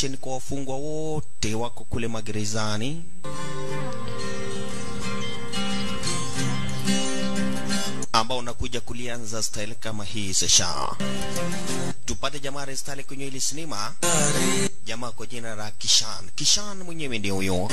operation kwa wafungwa wote wako kule magerezani ambao unakuja kulianza style kama hii sesha tupate jamaa restyle kwenye ili sinema jamaa kwa jina la kishan kishan mwenyewe ndio huyo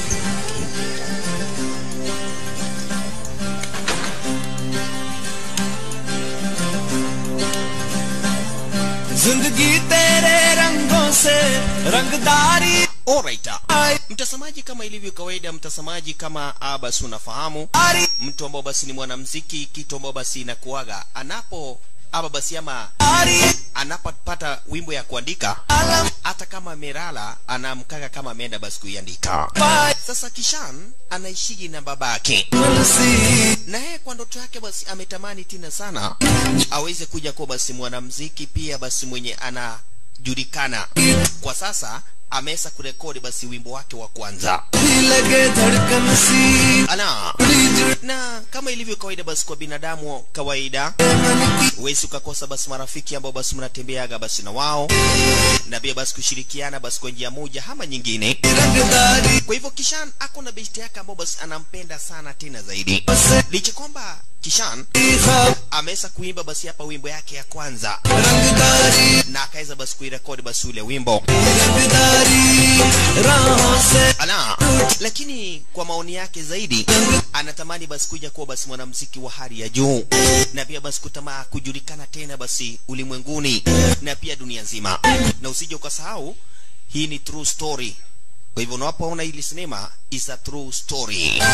जिंदगी तेरे रंगों से रंगदारी Alright. Mtazamaji, kama ilivyo kawaida, mtazamaji, kama ah, basi unafahamu mtu ambao basi ni mwanamuziki, kitu ambao basi inakuaga anapo aba basi ama anapopata wimbo ya kuandika, hata kama amelala anamkaga kama ameenda basi kuiandika. Sasa Kishan anaishiji na babake na yeye kwa ndoto yake basi ametamani tena sana aweze kuja kuwa basi mwanamuziki pia basi mwenye anajulikana kwa sasa ameweza kurekodi basi wimbo wake wa kwanza लगे धड़कन सी ana na kama ilivyo kawaida basi kwa binadamu kawaida huwezi ukakosa basi marafiki ambao basi mnatembeaga basi na wao na pia basi kushirikiana basi kwa njia moja ama nyingine रंगदारी kwa hivyo kishan ako na besti yake ambao basi anampenda sana tena zaidi licha kwamba kishan ख्वाब ameweza kuimba basi hapa wimbo yake ya kwanza रंगदारी na akaweza basi kuirekodi basi ule wimbo रंगदारी राहों से ala lakini kwa maoni yake zaidi anatamani basi kuja kuwa basi mwanamuziki wa hali ya juu na pia basi kutamaa kujulikana tena basi ulimwenguni na pia dunia nzima na usije ukasahau hii ni true story kwa hivyo unapoona hili sinema is a true story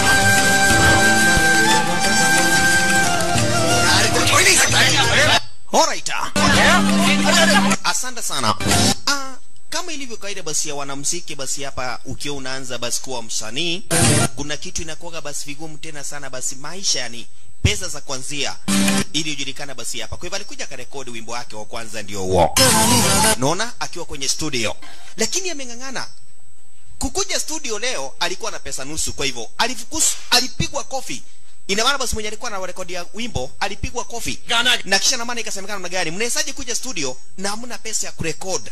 Alright. Asante sana. Ah, kama ilivyo kawaida basi ya wanamuziki basi hapa ukiwa unaanza basi kuwa msanii kuna kitu inakuwa basi vigumu tena sana basi maisha yani pesa za kwanzia ili ujulikana basi hapa kwa hivyo alikuja akarekodi wimbo wake wa kwanza ndio huo naona akiwa kwenye studio lakini ameng'ang'ana kukuja studio leo alikuwa na pesa nusu kwa hivyo alifukus alipigwa kofi ina maana basi mwenye alikuwa na rekodi ya wimbo alipigwa kofi na kisha na maana ikasemekana na gari mnawezaje kuja studio na hamna pesa ya kurekod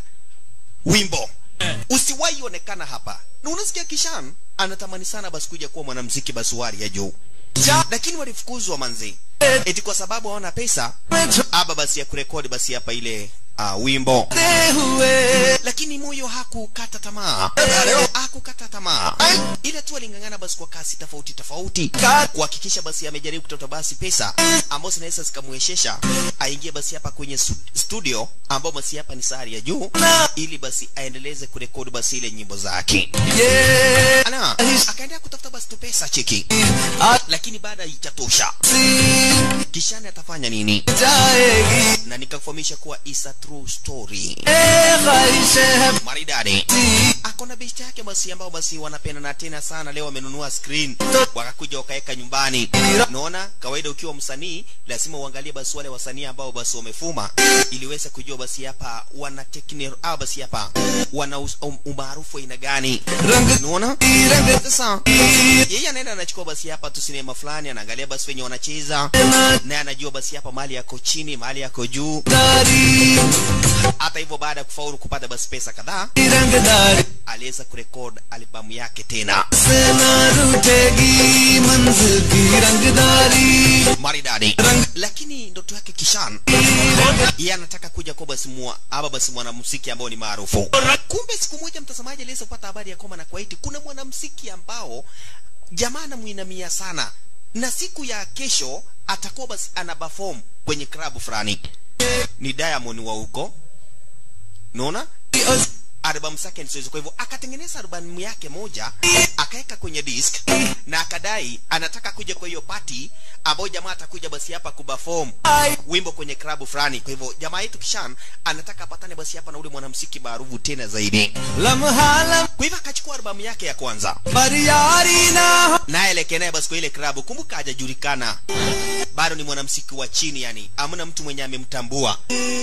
wimbo usiwahi onekana hapa na unasikia kishan anatamani sana basi kuja kuwa mwanamuziki basi wa hali ya juu lakini walifukuzwa manzi eti kwa sababu hawana pesa aba basi ya kurekodi basi hapa ile uh, wimbo ते हुए lakini moyo hakukata tamaa hakukata tamaa ile tu aling'ang'ana basi kwa kasi tofauti tofauti kuhakikisha basi amejaribu kutafuta basi pesa ambazo zinaweza zikamwezesha aingie basi hapa kwenye su- studio ambao basi hapa ni sahari ya juu ili basi aendeleze kurekodi basi ile nyimbo zake ये ana akaendelea kutafuta basi tu pesa cheki lakini baada haijatosha सी kishani atafanya nini जाएगी na nikakufahamisha kuwa is a true story ए ख्वाहिशें हैं maridadi सी akona besti yake basi ambao basi wanapendana tena sana leo wamenunua screen wakakuja wakaweka nyumbani naona kawaida ukiwa msanii lazima uangalie basi wale wasanii ambao basi wamefuma ili uweze kujua basi hapa wana tekni au basi hapa wana us- um- umaarufu aina gani रंग unaona रंग sasa yeye anaenda anachukua basi hapa tu sinema fulani anaangalia basi wenye wanacheza naye anajua basi hapa mali yako chini mali yako juu दारी hata hivyo baada ya kufaulu kupata basi pesa kadhaa रंगदारी aliweza kurekod albamu yake tena से न रूठेगी मंजिल की रंगदारी maridadi lakini ndoto yake kishan yeye anataka kuja kuwa basi mua ama basi mwanamuziki ambao ni maarufu kumbe siku moja mtazamaji aliweza kupata habari ya kwamba na kwaiti kuna mwanamuziki ambao jamaa anamwinamia sana na siku ya kesho atakuwa basi ana perform kwenye klabu fulani ni diamond wa huko naona albamu zake ni sizo kwa hivyo akatengeneza albamu yake moja akaweka kwenye disk na akadai anataka kuja kwa hiyo party ambayo jamaa atakuja basi hapa kuperform wimbo kwenye klabu fulani kwa hivyo jamaa yetu kishan anataka apatane basi hapa na ule mwanamuziki maarufu tena zaidi लम्हा लम kwa hivyo akachukua albamu yake ya kwanza पर यारी ना हो naye elekea naye basi kwa ile klabu kumbuka hajajulikana bado ni mwanamuziki wa chini yani amna mtu mwenye amemtambua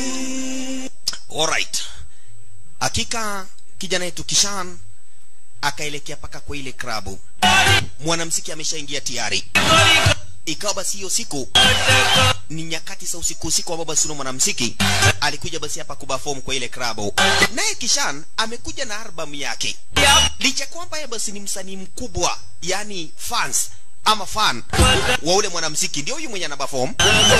alright hakika kijana yetu kishan akaelekea paka kwa ile klabu mwanamuziki ameshaingia tayari ikawa basi hiyo siku ni nyakati za usiku usiku ambao basi yule mwanamuziki alikuja basi hapa kuperform kwa ile klabu naye kishan amekuja na albamu yake licha kwamba yeye basi ni msanii mkubwa yani fans ama fan wa ule mwanamuziki ndio huyu mwenye anaperform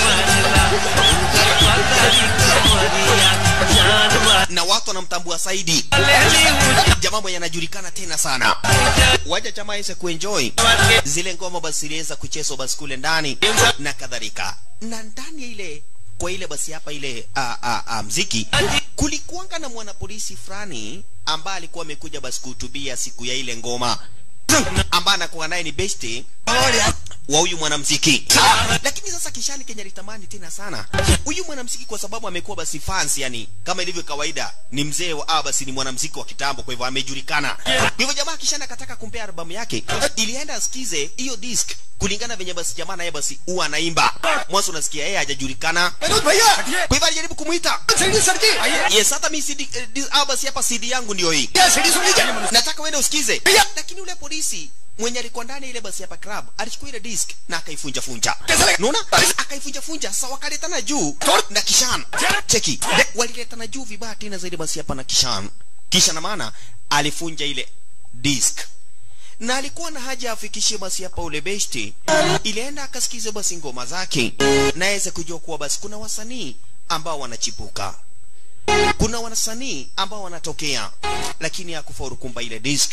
na watu wanamtambua zaidi jamaa mwenye anajulikana tena sana waja jamaa aweze kuenjoy zile ngoma basi iliweza kuchezwa basi kule ndani na kadhalika na ndani ya ile kwa ile basi hapa ile a, a, a, mziki kulikuanga na mwanapolisi fulani ambaye alikuwa amekuja basi kuhutubia siku ya ile ngoma ambaye anakuwa naye ni besti wa huyu mwanamziki lakini sasa kishani kenya litamani tena sana huyu mwanamziki kwa sababu amekuwa basi fans yani kama ilivyo kawaida ni mzee wa ah, basi ni mwanamziki wa kitambo kwa hivyo amejulikana kwa hivyo jamaa kishani akataka kumpea albamu yake ilienda asikize hiyo disc kulingana venye basi jamaa naye basi huwa anaimba mwanzo unasikia yeye hajajulikana Vinod भैया kwa hivyo alijaribu kumuita सीढ़ी सड़की yes hata mi CD, eh, dis- ah, basi hapa cd yangu ndio hii क्या सीढ़ी सुन लीजिए nataka uende usikize Pia. lakini ule polisi mwenye alikuwa ndani ya ile basi hapa club alichukua ile disc na akaifunja funja Kesele. unaona akaifunja funja sasa wakaletana juu na kishan cheki waliletana juu vibaya tena zaidi basi hapa na kishan kisha na maana alifunja ile disc na alikuwa na haja afikishie basi hapa ule besti ilienda akasikize basi ngoma zake na aweze kujua kuwa basi kuna wasanii ambao wanachipuka kuna wasanii ambao wanatokea lakini hakufaulu kumba ile disc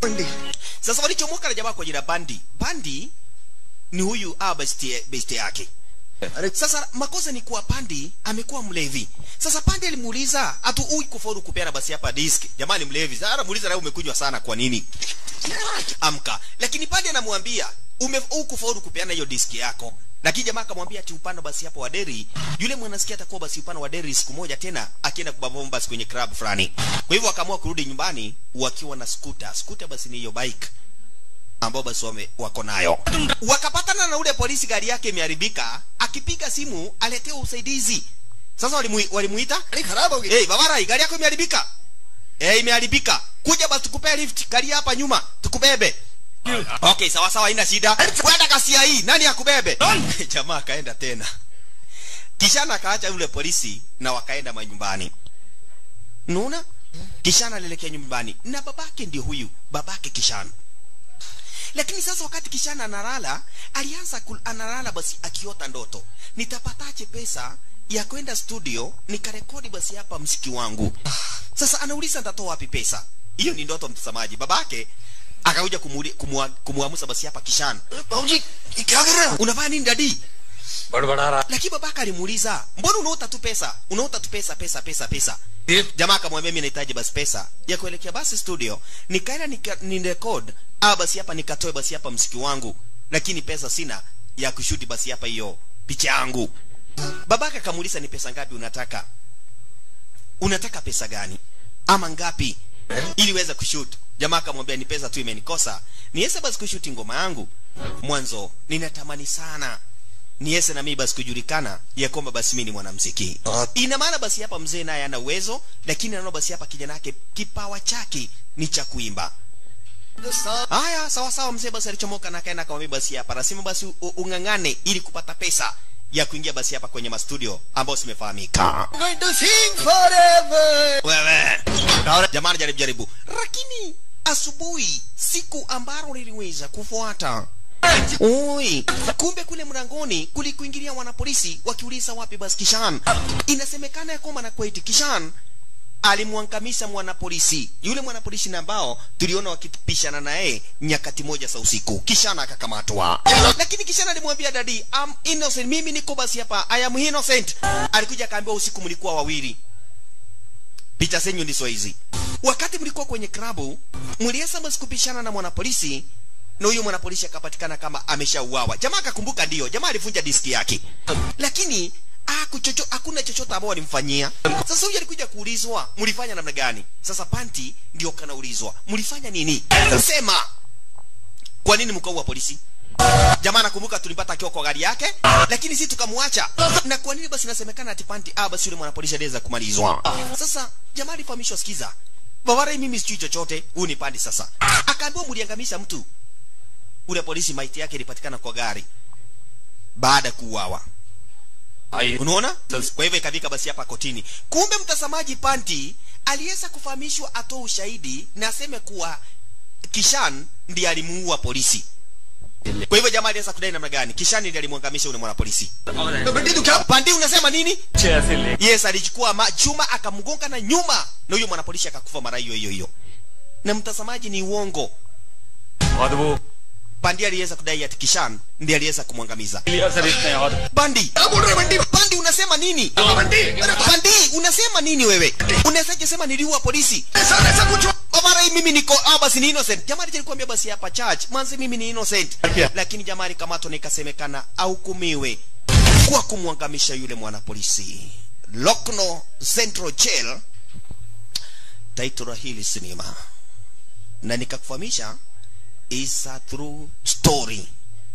sasa walichomoka na jamaa kwa jina bandi bandi ni huyu ah, besti, besti yake sasa makosa ni kuwa pandi amekuwa mlevi sasa pandi alimuuliza hatu ui kufaulu kupeana basi hapa disk jamani mlevi sasa anamuuliza nawe umekunywa sana kwa nini amka lakini pandi anamwambia ume ui kufaulu kupeana hiyo diski yako lakini jamaa akamwambia ati upande basi hapo wa deri yule mwanasikia atakuwa basi upande wa deri siku moja tena akienda kubabomba basi kwenye club fulani kwa hivyo akaamua kurudi nyumbani wakiwa na scooter scooter basi ni hiyo bike ambao basi wame, wako nayo wakapatana na ule polisi gari yake imeharibika akipiga simu aletea usaidizi sasa walimu, walimuita गाड़ी खराब हो गई hey, babarai gari yako imeharibika hey, imeharibika kuja basi tukupee lift gari hapa nyuma tukubebe okay sawa sawa haina shida kwenda kasia hii nani akubebe jamaa akaenda tena kishana akaacha yule polisi na wakaenda manyumbani naona kishana alielekea nyumbani na babake ndio huyu babake kishana lakini sasa wakati kishana analala alianza kul- analala basi akiota ndoto nitapataje pesa ya kwenda studio nikarekodi basi hapa msiki wangu sasa anauliza nitatoa wapi pesa hiyo ni ndoto mtazamaji babake akakuja kumuli- kumua- kumuamusa basi hapa kishana बाबूजी ये क्या कर रहे हो unavaa nini dadi बड़बड़ा रहा lakini babaka alimuuliza mbona unaota tu pesa unaota tu pesa pesa pesa pesa है jamaa akamwambia mimi nahitaji basi pesa ya kuelekea basi studio nikaenda nika, ni record ah basi hapa nikatoe basi hapa msiki wangu lakini pesa sina ya kushuti basi hapa hiyo picha yangu babaka akamuuliza ni pesa ngapi unataka unataka pesa gani ama ngapi ili uweze kushoot jamaa akamwambia ni pesa tu imenikosa niweze basi kushuti ngoma yangu mwanzo ninatamani sana niweze na mimi basi kujulikana ya kwamba basi mimi ni mwanamuziki ina maana basi hapa mzee naye ana uwezo lakini anaona basi hapa kijana yake kipawa chake ni cha kuimba haya sawa sawa mzee basi alichomoka na akaenda akamwambia basi hapa nasema basi u- u- ung'ang'ane ili kupata pesa ya kuingia basi hapa kwenye mastudio ambayo simefahamika I'm going to sing forever wewe jamani jaribu jaribu lakini asubuhi siku ambalo liliweza kufuata Oi, kumbe kule mlangoni kulikuingilia wanapolisi wakiuliza wapi basi Kishan. Inasemekana ya kwamba na kweti Kishan alimwangamisha mwanapolisi yule mwanapolisi na ambao tuliona wakipishana naye nyakati moja za usiku kishana akakamatwa lakini kishana alimwambia dadi I'm innocent mimi niko basi hapa I am innocent alikuja akaambiwa usiku mlikuwa wawili picha zenyu ndizo hizi wakati mlikuwa kwenye klabu mliweza basi kupishana na mwanapolisi na huyo mwanapolisi akapatikana kama ameshauawa jamaa akakumbuka ndio jamaa alivunja diski yake lakini hakuchocho hakuna chochote ambao walimfanyia sasa huyu alikuja kuulizwa mlifanya namna gani sasa panti ndio kanaulizwa mlifanya nini sema kwa nini mkaua polisi jamaa nakumbuka tulimpata akiwa kwa gari yake lakini si tukamwacha na kwa nini basi inasemekana ati panti ah basi yule mwanapolisi aliweza kumalizwa sasa jamaa alifahamishwa sikiza babarai mimi sijui chochote huyu ni pandi sasa akaambiwa mliangamisha mtu ule polisi maiti yake ilipatikana kwa gari baada ya kuuawa Ai. unaona Sasa- kwa hivyo ikafika basi hapa kotini kumbe mtazamaji panti aliweza kufahamishwa atoe ushahidi na aseme kuwa kishan ndiye alimuua polisi kwa hivyo jamaa aliweza kudai namna gani kishan ndiye alimwangamisha yule mwanapolisi pandi unasema nini छह से ले yes alichukua ma, chuma akamgonga na nyuma na huyo mwanapolisi akakufa mara hiyo hiyo hiyo na mtazamaji ni uongo और वो pandi aliweza kudai ati kishan ndiye aliweza kumwangamiza clear sir इसने और bandi bandi unasema nini bandi unasema nini wewe unawezaje sema niliua polisi mara hii mimi niko ah, basi ni innocent jamani nilikwambia basi hapa church mwanzo mimi ni innocent Okay. lakini jamani kamato nikasemekana ahukumiwe kwa kumwangamisha yule mwanapolisi Lokno Central Jail title la hili sinema na nikakufahamisha is a true story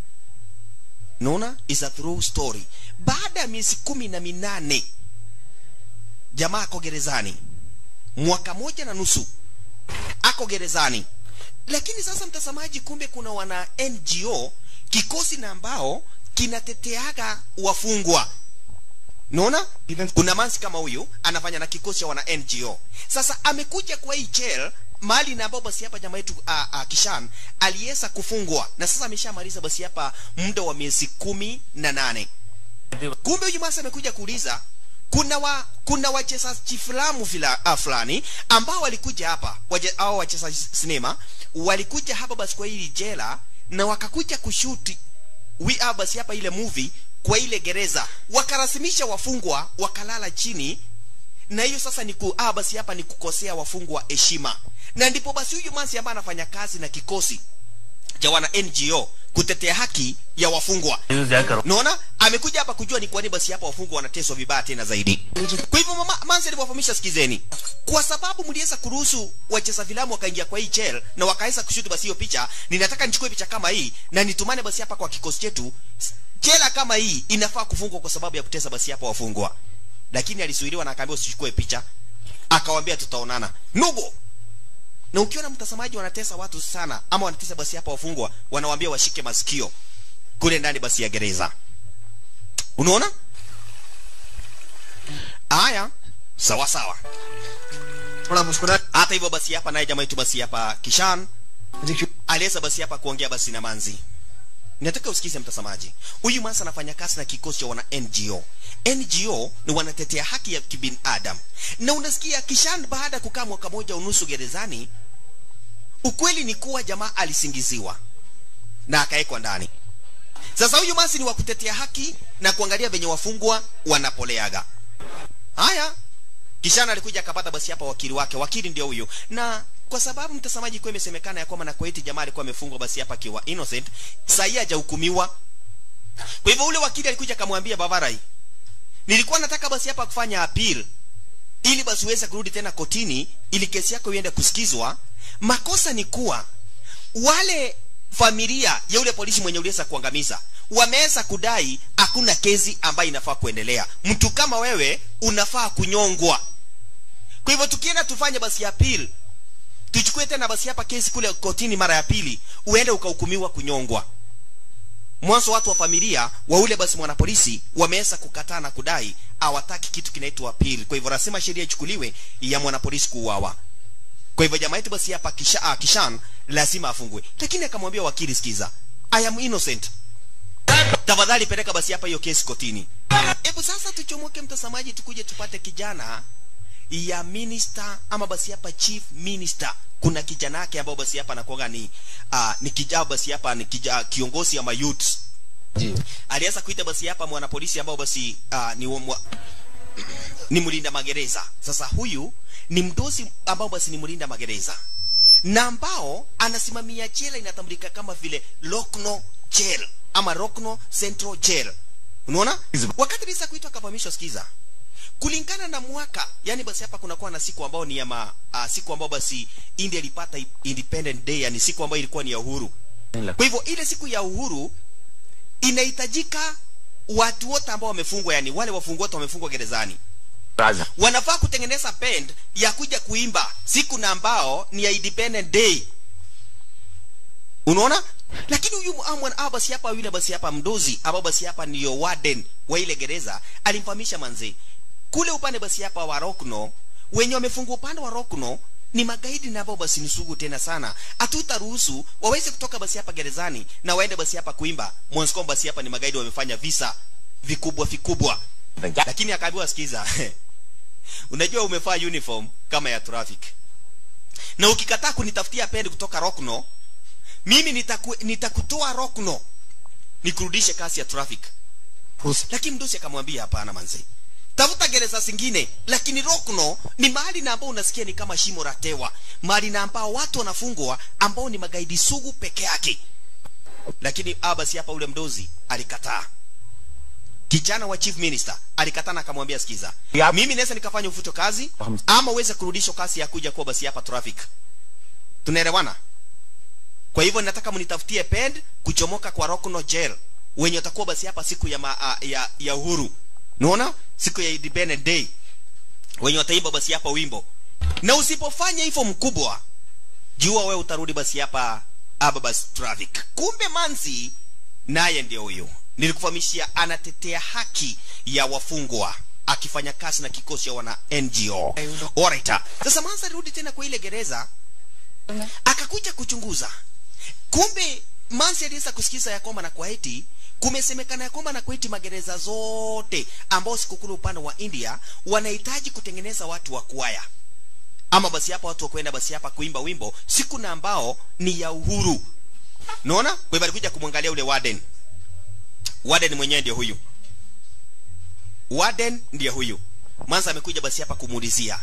naona is a true story baada ya miezi kumi na minane jamaa ako gerezani mwaka moja na nusu ako gerezani lakini sasa mtazamaji kumbe kuna wana ngo kikosi na ambao kinateteaga wafungwa naona kuna mansi kama huyu anafanya na kikosi cha wana ngo sasa amekuja kwa hii jail mahali na ambao basi hapa jamaa yetu uh, uh, kishan aliweza kufungwa na sasa ameshamaliza basi hapa muda wa miezi kumi na nane kumbe huyu masa amekuja kuuliza kuna wa kuna wachezaji filamu fila, uh, fulani ambao walikuja hapa waje, au wachezaji sinema walikuja hapa basi kwa hili jela na wakakuja kushuti we are basi hapa ile movie kwa ile gereza wakarasimisha wafungwa wakalala chini na hiyo sasa ni ku, ah, basi hapa ni kukosea wafungwa heshima na ndipo basi huyu mansi ambaye anafanya kazi na kikosi cha wana ngo kutetea haki ya wafungwa news jack करो naona amekuja hapa kujua ni kwa nini basi hapa wafungwa wanateswa vibaya tena zaidi kwa hivyo mama manzi alivyofahamisha sikizeni kwa sababu mliweza kuruhusu wacheza filamu wakaingia kwa hii jail na wakaweza kushutu basi hiyo picha ninataka nichukue picha kama hii na nitumane basi hapa kwa kikosi chetu jela kama hii inafaa kufungwa kwa sababu ya kutesa basi hapa wafungwa lakini alisuiriwa na akaambiwa usichukue picha akawambia tutaonana nubo na ukiona mtazamaji wanatesa watu sana ama wanatesa basi hapa wafungwa wanawambia washike masikio kule ndani basi ya gereza unaona haya sawa sawa थोड़ा मुस्कुरा hata hivyo basi hapa naye jamaa yetu basi hapa kishan aliweza basi hapa kuongea basi na manzi nataka usikize mtazamaji huyu masa anafanya kazi na kikosi cha wana ngo ngo ni wanatetea haki ya kibinadamu na unasikia kishan baada ya kukaa mwaka moja unusu gerezani ukweli ni kuwa jamaa alisingiziwa na akawekwa ndani sasa huyu masi ni wa kutetea haki na kuangalia venye wafungwa wanapoleaga haya kishana alikuja akapata basi hapa wakili wake wakili ndio huyu na kwa sababu mtazamaji kwa imesemekana ya kwamba na kwa eti jamaa alikuwa amefungwa basi hapa akiwa innocent sahii hajahukumiwa kwa hivyo ule wakili alikuja akamwambia bavarai nilikuwa nataka basi hapa kufanya appeal ili basi uweze kurudi tena kotini ili kesi yako iende kusikizwa makosa ni kuwa wale familia ya yule polisi mwenye uliweza kuangamiza wameweza kudai hakuna kesi ambayo inafaa kuendelea mtu kama wewe unafaa kunyongwa kwa hivyo tukienda tufanye basi appeal tuchukue tena basi hapa kesi kule kotini mara ya pili uende ukahukumiwa kunyongwa mwanzo watu wa familia wa ule basi mwanapolisi wameweza kukataa na kudai hawataki kitu kinaitwa appeal kwa hivyo lazima sheria ichukuliwe ya mwanapolisi kuuawa kwa hivyo jamaa yetu basi hapa kisha, ah, kishan lazima afungwe lakini akamwambia wakili sikiza i am innocent tafadhali peleka basi hapa hiyo kesi kotini hebu sasa tuchomoke mtazamaji tukuje tupate kijana ya minister ama basi hapa chief minister kuna kijana yake ambao basi hapa anakuanga ni uh, ni kijao basi hapa ni kija, kiongozi ama youth aliweza kuita basi hapa mwanapolisi ambao basi uh, ni mwa, ni mlinda magereza sasa huyu ni mdosi ambao basi ni mlinda magereza na ambao anasimamia jela inatambulika kama vile Lokno jail ama Rokno Central jail unaona wakati lisa kuitwa akafahamishwa sikiza kulingana na mwaka yani basi hapa kunakuwa na siku ambao ni ya ma, uh, siku ambao basi India ilipata independent day yani siku ambayo ilikuwa ni ya uhuru kwa hivyo ile siku ya uhuru inahitajika watu wote ambao wamefungwa yani wale wafungwa wote wamefungwa gerezani राजा wanafaa kutengeneza band ya kuja kuimba siku na ambao ni ya independent day unaona lakini huyu amwan ah, basi hapa yule basi hapa mdozi ambao basi hapa ndiyo warden wa ile gereza alimfahamisha manzi kule upande basi hapa wa Rokno wenye wamefungwa upande wa Rokno ni magaidi na ambao basi ni sugu tena sana hatutaruhusu waweze kutoka basi hapa gerezani na waende basi hapa kuimba mwanzo basi hapa ni magaidi wamefanya visa vikubwa vikubwa lakini akaambiwa sikiza unajua umefaa uniform kama ya traffic na ukikataa kunitafutia pendi kutoka Rokno mimi nitaku, nitakutoa Rokno nikurudishe kasi ya traffic lakini mdosi akamwambia hapana manzi tafuta gereza zingine lakini Rokno ni mahali na ambao unasikia ni kama shimo la tewa mahali na ambao watu wanafungwa ambao ni magaidi sugu peke yake lakini abasi hapa ule mdozi alikataa kijana wa chief minister alikataa na akamwambia sikiza Yep. mimi naweza nikafanya ufuto kazi Um. ama uweze kurudishwa kasi ya kuja kuwa basi hapa traffic tunaelewana kwa hivyo nataka mnitafutie pend kuchomoka kwa Rockno jail wenye watakuwa basi hapa siku ya, ma, a, ya, ya uhuru unaona siku ya Independence Day wenye wataimba basi hapa wimbo na usipofanya hivyo mkubwa jua wewe utarudi basi hapa hapa basi traffic kumbe manzi naye ndio huyu nilikufahamishia anatetea haki ya wafungwa akifanya kazi na kikosi ya wana NGO alright sasa manzi alirudi tena kwa ile gereza akakuja kuchunguza kumbe mansi aliweza kusikiza ya kwamba na kwaiti kumesemekana ya kwamba na kwaiti magereza zote ambao sikukulu upande wa india wanahitaji kutengeneza watu wa kwaya ama basi hapa watu wa kwenda basi hapa kuimba wimbo siku na ambao ni ya uhuru naona kwa hivyo alikuja kumwangalia ule warden warden mwenyewe ndio huyu warden ndiye huyu mansa amekuja basi hapa kumuulizia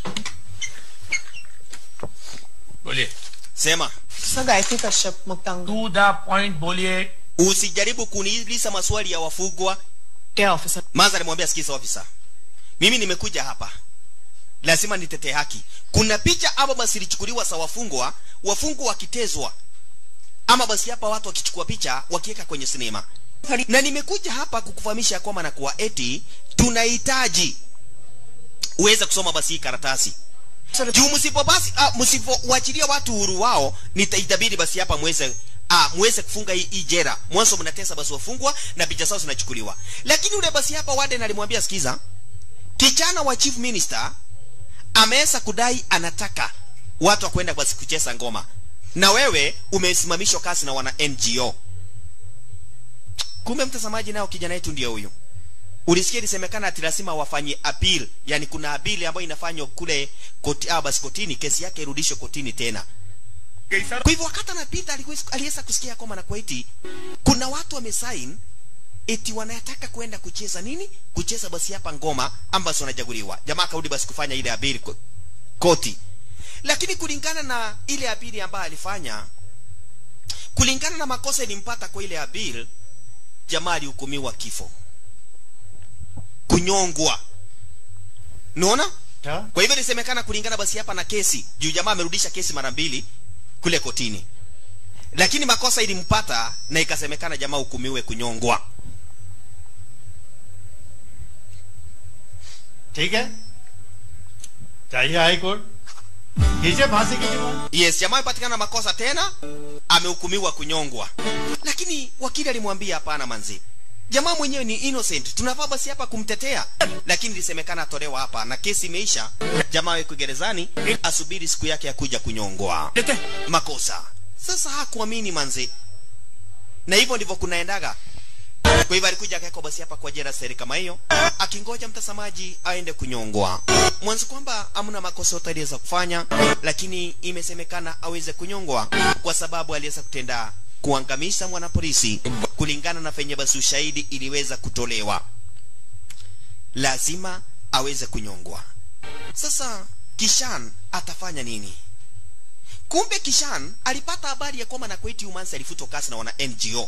बोलिए sema sir Gayatri Kashyap मुक्तांग to the point बोलिए usijaribu kuniuliza maswali ya wafugwa क्या officer Manza alimwambia sikiza ofisa, mimi nimekuja hapa, lazima nitetee haki. Kuna picha ama basi ilichukuliwa za wafungwa, wafungwa wakitezwa, ama basi hapa watu wakichukua picha wakiweka kwenye sinema, na nimekuja hapa kukufahamisha ya kwamba na kuwa eti tunahitaji uweze kusoma basi hii karatasi juu msipo basi ah, msipowachilia watu uhuru wao nitaitabidi basi hapa mweze ah, mweze kufunga hii, hii jera mwanzo mnatesa basi wafungwa na picha zao zinachukuliwa lakini ule basi hapa warden alimwambia sikiza kijana wa chief minister ameweza kudai anataka watu wa kwenda basi kucheza ngoma na wewe umesimamishwa kazi na wana NGO kumbe mtazamaji nao kijana yetu ndio huyu ulisikia ilisemekana ati lazima wafanye appeal yani kuna appeal ambayo inafanywa kule koti, ah, basi kotini kesi yake irudishwe kotini tena kwa hivyo wakati anapita alikuwa- aliweza kusikia kwamba na kwaiti kuna watu wamesign eti wanataka kwenda kucheza nini kucheza basi hapa ngoma ambazo wanajaguliwa jamaa akarudi basi kufanya ile appeal ko- koti lakini kulingana na ile appeal ambayo alifanya kulingana na makosa ilimpata kwa ile appeal jamaa alihukumiwa kifo kunyongwa naona kwa hivyo ilisemekana kulingana basi hapa na kesi juu jamaa amerudisha kesi mara mbili kule kotini lakini makosa ilimpata na ikasemekana jamaa hukumiwe kunyongwa ठीक है चाहिए high court खींचे फांसी की demand yes jamaa amepatikana na makosa tena amehukumiwa kunyongwa lakini wakili alimwambia hapana manzi jamaa mwenyewe ni innocent tunafaa basi hapa kumtetea lakini ilisemekana atolewa hapa na kesi imeisha jamaa weko gerezani asubiri siku yake ya kuja kunyongwa makosa sasa hakuamini manzi na hivyo ndivyo kunaendaga kwa hivyo alikuja akawekwa basi hapa kwa jela seri kama hiyo akingoja mtazamaji aende kunyongwa mwanzo kwamba amna makosa yote aliweza kufanya lakini imesemekana aweze kunyongwa kwa sababu aliweza kutenda kuangamisha mwanapolisi kulingana na venye basi ushahidi iliweza kutolewa lazima aweze kunyongwa sasa kishan atafanya nini kumbe kishan alipata habari ya kwamba na kweti umansi alifutwa kazi na wana ngo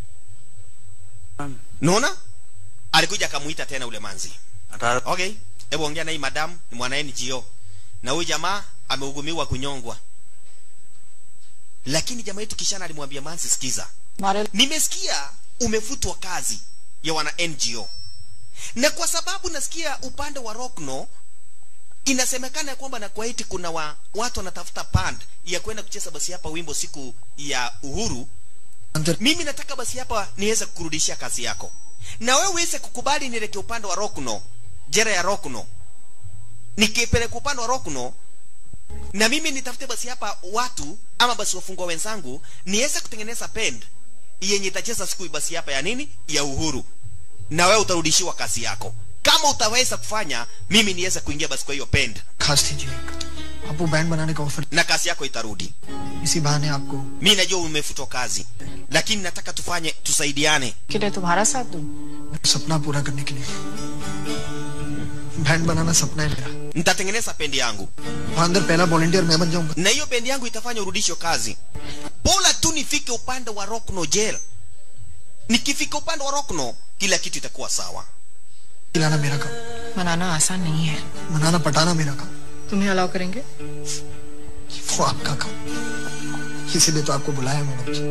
naona alikuja akamuita tena ule manzi okay hebu ongea na hii madam ni mwana ngo na huyu jamaa amehukumiwa kunyongwa lakini jamaa yetu kishana alimwambia manzi sikiza हमारे nimesikia umefutwa kazi ya wana ngo na kwa sababu nasikia upande wa rokno inasemekana ya kwamba na kwaiti kuna wa, watu wanatafuta pand ya kwenda kucheza basi hapa wimbo siku ya uhuru अंदर mimi nataka basi hapa niweze kukurudishia kazi yako na wewe uweze kukubali nielekee upande wa rokno jera ya rokno nikipeleka upande wa rokno na mimi nitafute basi hapa watu ama basi wafungwa wenzangu niweze kutengeneza pend yenye itacheza siku basi hapa ya nini ya uhuru na wewe utarudishiwa kazi yako kama utaweza kufanya mimi niweze kuingia basi kwa hiyo pend खास दीजिए आप वो band बनाने का offer na kazi yako itarudi इसी बहाने आपको mi najua umefutwa kazi lakini nataka tufanye tusaidiane के लिए तुम्हारा साथ दूं सपना पूरा करने के लिए बैंड बनाना सपना है मेरा nitatengeneza pendi yangu वहाँ अंदर पहला वॉलंटियर मैं बन जाऊंगा na hiyo pendi yangu itafanya urudisho kazi bora tu nifike upande wa rockno jail nikifika upande wa rockno kila kitu itakuwa sawa खिलाना मेरा काम मनाना आसान नहीं है मनाना पटाना मेरा काम तुम्हें अलाउ करेंगे वो आपका काम इसीलिए तो आपको बुलाया madam ji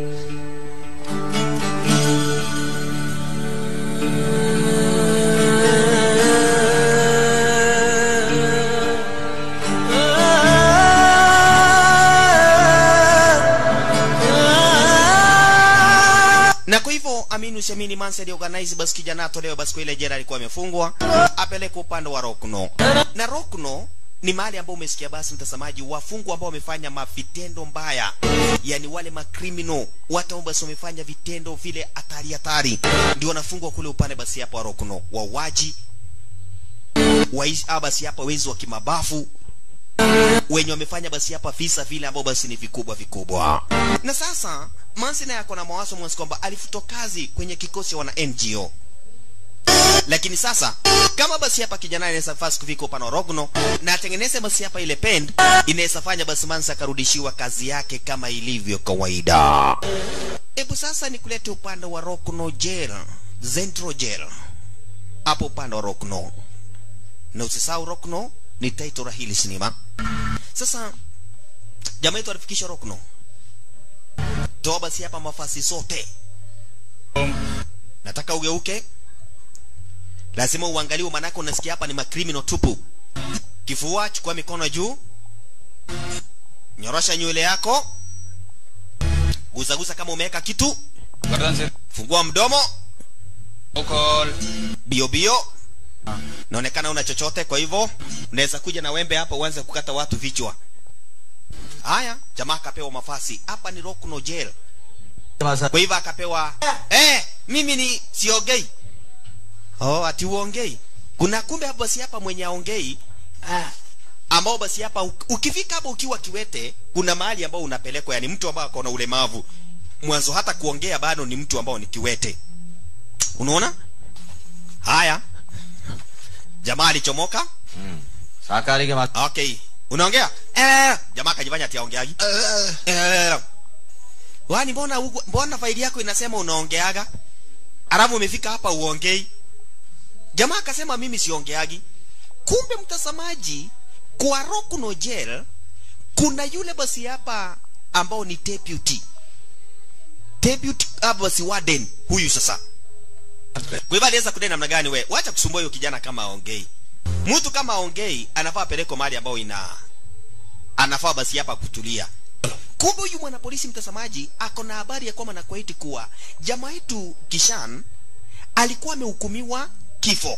na kwa hivyo amini usiamini manse aliorganize basi kijana atolewe basi kwa ile jela alikuwa amefungwa apeleke upande wa rokno na rokno ni mahali ambao umesikia basi mtazamaji wafungwa ambao wamefanya mavitendo mbaya yani wale makrimino watu ambao basi wamefanya vitendo vile hatari hatari ndio wanafungwa kule upande basi hapa wa rokno wauaji waizi ah, basi hapa wezi wa kimabafu wenye wamefanya basi hapa visa vile ambao basi ni vikubwa vikubwa na sasa mansi naye ako na mawazo mwasi kwamba alifutwa kazi kwenye kikosi cha wana ngo lakini sasa kama basi hapa kijana anaweza fasi kufika upande wa rogno na atengeneze basi hapa ile pend inaweza fanya basi mansi akarudishiwa kazi yake kama ilivyo kawaida hebu sasa nikulete upande wa rogno jail zentro jail hapo upande wa rogno na usisahau rokno ni title la hili sinema sasa jamaa yetu alifikisha rokno toa basi hapa mafasi sote nataka ugeuke lazima uangaliwe manake unasikia hapa ni makrimino tupu kifua chukua mikono juu nyorosha nywele yako guzaguza kama umeweka kitu गर्दन से fungua mdomo call bio bio naonekana una chochote kwa hivyo unaweza kuja na wembe hapa uanze kukata watu vichwa haya jamaa akapewa mafasi hapa ni Rockno jail kwa hivyo akapewa eh mimi ni siongei oh ati uongei kuna kumbe hapa basi hapa mwenye aongei ambao basi hapa uk- ukifika hapa ukiwa kiwete kuna mahali ambao unapelekwa yani mtu ambao akona ulemavu mwanzo hata kuongea bado ni mtu ambao ni kiwete unaona haya jamaa alichomoka शाकाहारी के बाद okay unaongea eh jamaa akajifanya ati aongeagi eh wani mbona huku- mbona faili yako inasema unaongeaga alafu umefika hapa uongei jamaa akasema mimi siongeagi kumbe mtazamaji kwa Rockno jail kuna yule basi hapa ambao ni deputy deputy hapa basi warden huyu sasa kwa hivyo aliweza kudai namna gani we wacha kusumbua huyo kijana kama aongei mtu kama aongei anafaa apelekwe mahali ambao ina anafaa basi hapa kutulia kumbe huyu mwanapolisi mtazamaji ako na habari ya kwamba na kwaiti kuwa jamaa yetu kishan alikuwa amehukumiwa kifo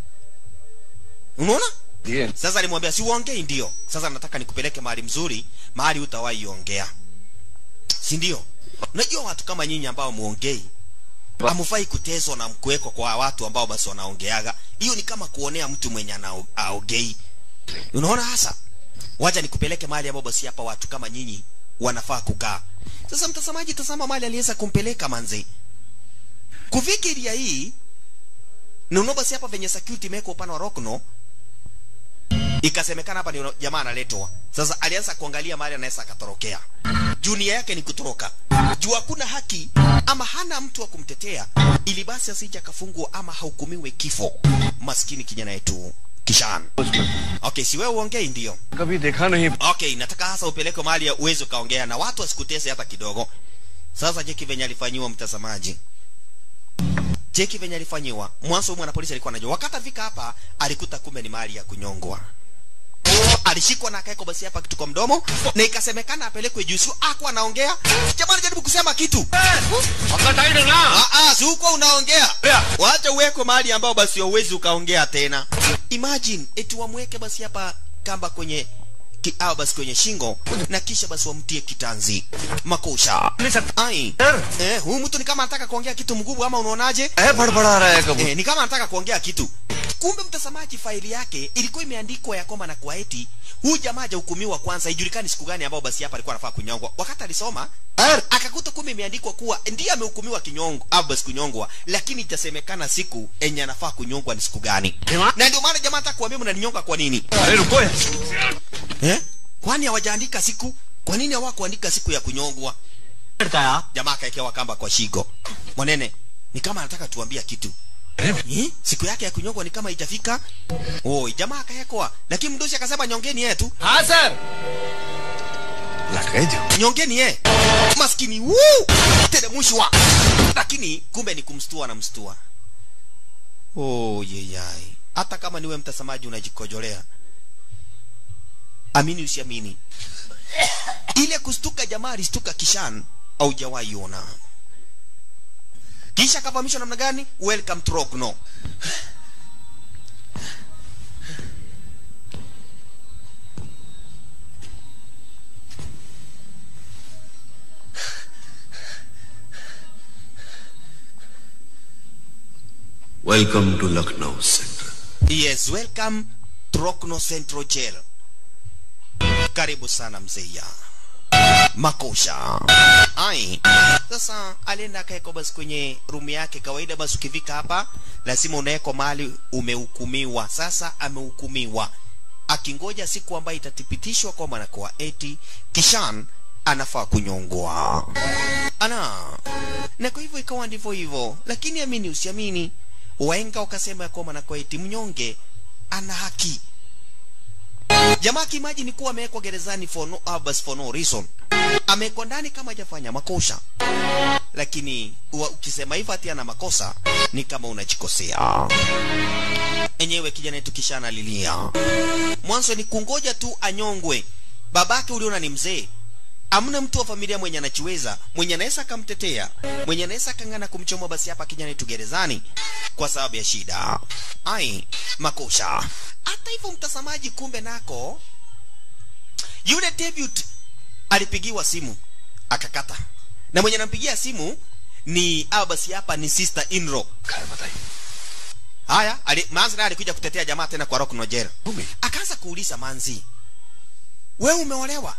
unaona sasa alimwambia si uongei ndio sasa nataka nikupeleke mahali mzuri mahali utawahi ongea si ndio unajua watu kama nyinyi ambao muongei hamufai kuteswa na kuwekwa kwa watu ambao basi wanaongeaga hiyo ni kama kuonea mtu mwenye ana- aongei unaona hasa wacha nikupeleke mahali ambapo basi hapa watu kama nyinyi wanafaa kukaa sasa mtazamaji tazama mahali aliweza kumpeleka manze kufikiria hii nuno basi hapa venye security imewekwa upande wa Rockno ikasemekana hapa ni jamaa analetwa sasa alianza kuangalia mahali anaweza akatorokea junia yake ni kutoroka juu hakuna haki ama hana mtu wa kumtetea ili basi asije akafungwa ama hahukumiwe kifo maskini kijana yetu kishan okay si wewe uongei ndio कभी देखा नहीं okay nataka hasa upeleke mahali ya uwezo kaongea na watu wasikutese hata kidogo sasa cheki venye alifanyiwa mtazamaji cheki venye alifanyiwa mwanzo huyu mwanapolisi alikuwa anajua wakati afika hapa alikuta kumbe ni mahali ya kunyongwa alishikwa na akawekwa basi hapa kitu kwa mdomo na ikasemekana apelekwe juu sio akuwa anaongea jamaa jaribu kusema kitu Ah, ah, si uko unaongea wacha uwekwe mahali ambao basi hauwezi ukaongea tena imagine eti wamweke basi hapa kamba kwenye ki, au basi kwenye shingo na kisha basi wamtie kitanzi makosha ai eh, huyu mtu ni kama anataka kuongea kitu mgubu ama unaonaje बड़बड़ा रहा है कबूतर eh, ni kama anataka kuongea kitu kumbe mtazamaji faili yake ilikuwa imeandikwa ya kwamba na kwa eti huyu jamaa hajahukumiwa kwanza ijulikani siku gani ambao basi hapa alikuwa anafaa kunyongwa wakati alisoma akakuta kumbe imeandikwa kuwa ndiye amehukumiwa kinyongo au basi kunyongwa lakini itasemekana siku enye anafaa kunyongwa ni siku gani na ndio maana jamaa anataka kuambia mnaninyonga kwa nini अरे रुको यार eh? kwani hawajaandika siku kwa nini hawakuandika siku ya kunyongwa jamaa akaekewa kamba kwa shigo mwanene ni kama anataka tuambia kitu eh? siku yake ya kunyongwa ni kama haijafika oi jamaa akaekwa lakini mdosi akasema nyongeni yeye tu हाँ sir लट गए जो nyongeni ye maskini wuu teremshwa lakini kumbe ni kumstua na mstua oh, yeyai hata kama niwe mtazamaji unajikojolea amini usiamini ile kustuka jamaa alistuka kishan au jawaiona kisha akafahamishwa namna gani welcome to Rogno Welcome to Lucknow Central. yes welcome to Rogno Central Jail karibu sana mzeia makosha ai sasa alienda akaekwa basi kwenye rumu yake kawaida basi ukifika hapa lazima unawekwa mahali umehukumiwa sasa amehukumiwa akingoja siku ambayo itathibitishwa kwamba anakuwa eti kishan anafaa kunyongwa ana na kwa hivyo ikawa ndivyo hivyo lakini amini usiamini waenga wakasema ya kwamba anakuwa eti mnyonge ana haki jamaa kimaji ni kuwa amewekwa gerezani for no, uh, bas for no reason amewekwa ndani kama hajafanya makosa lakini uwa, ukisema hivyo ati ana makosa ni kama unajikosea enyewe kijana yetu kisha analilia mwanzo ni kungoja tu anyongwe babake uliona ni mzee amna mtu wa familia mwenye anachiweza mwenye anaweza akamtetea mwenye anaweza akang'ana kumchoma basi hapa kijana yetu gerezani kwa sababu ya shida ai makosha hata hivyo mtazamaji kumbe nako yule David alipigiwa simu akakata na mwenye anampigia simu ni au basi hapa ni sister Inro खैर बताइए haya ali, manzi naye alikuja kutetea jamaa tena kwa Rock Nojera akaanza kuuliza manzi wewe umeolewa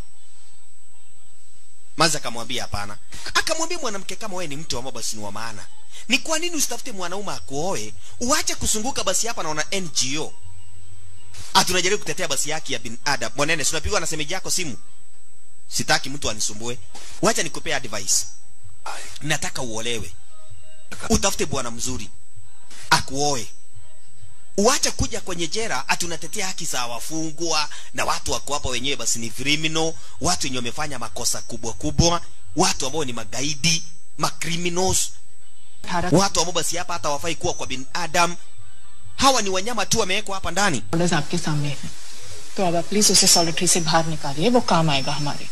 manzi akamwambia hapana akamwambia mwanamke kama wewe ni mtu ambao basi ni wa maana ni kwa nini usitafute mwanaume akuoe uache kusunguka basi hapa naona NGO atunajaribu kutetea basi haki ya binadamu mwanene tunapigwa na semeji yako simu sitaki mtu anisumbue wacha nikupea advice nataka uolewe utafute bwana mzuri akuoe uache kuja kwenye jera ati unatetea haki za wafungwa na watu wako hapa wenyewe basi ni criminal watu wenye wamefanya makosa kubwa kubwa watu ambao ni magaidi macriminals watu ambao basi hapa hata wafai kuwa kwa binadamu hawa ni wanyama tu wamewekwa hapa ndani orders आपके सामने है तो अब आप प्लीज उसे सॉलिटरी से बाहर निकालिए वो काम आएगा हमारे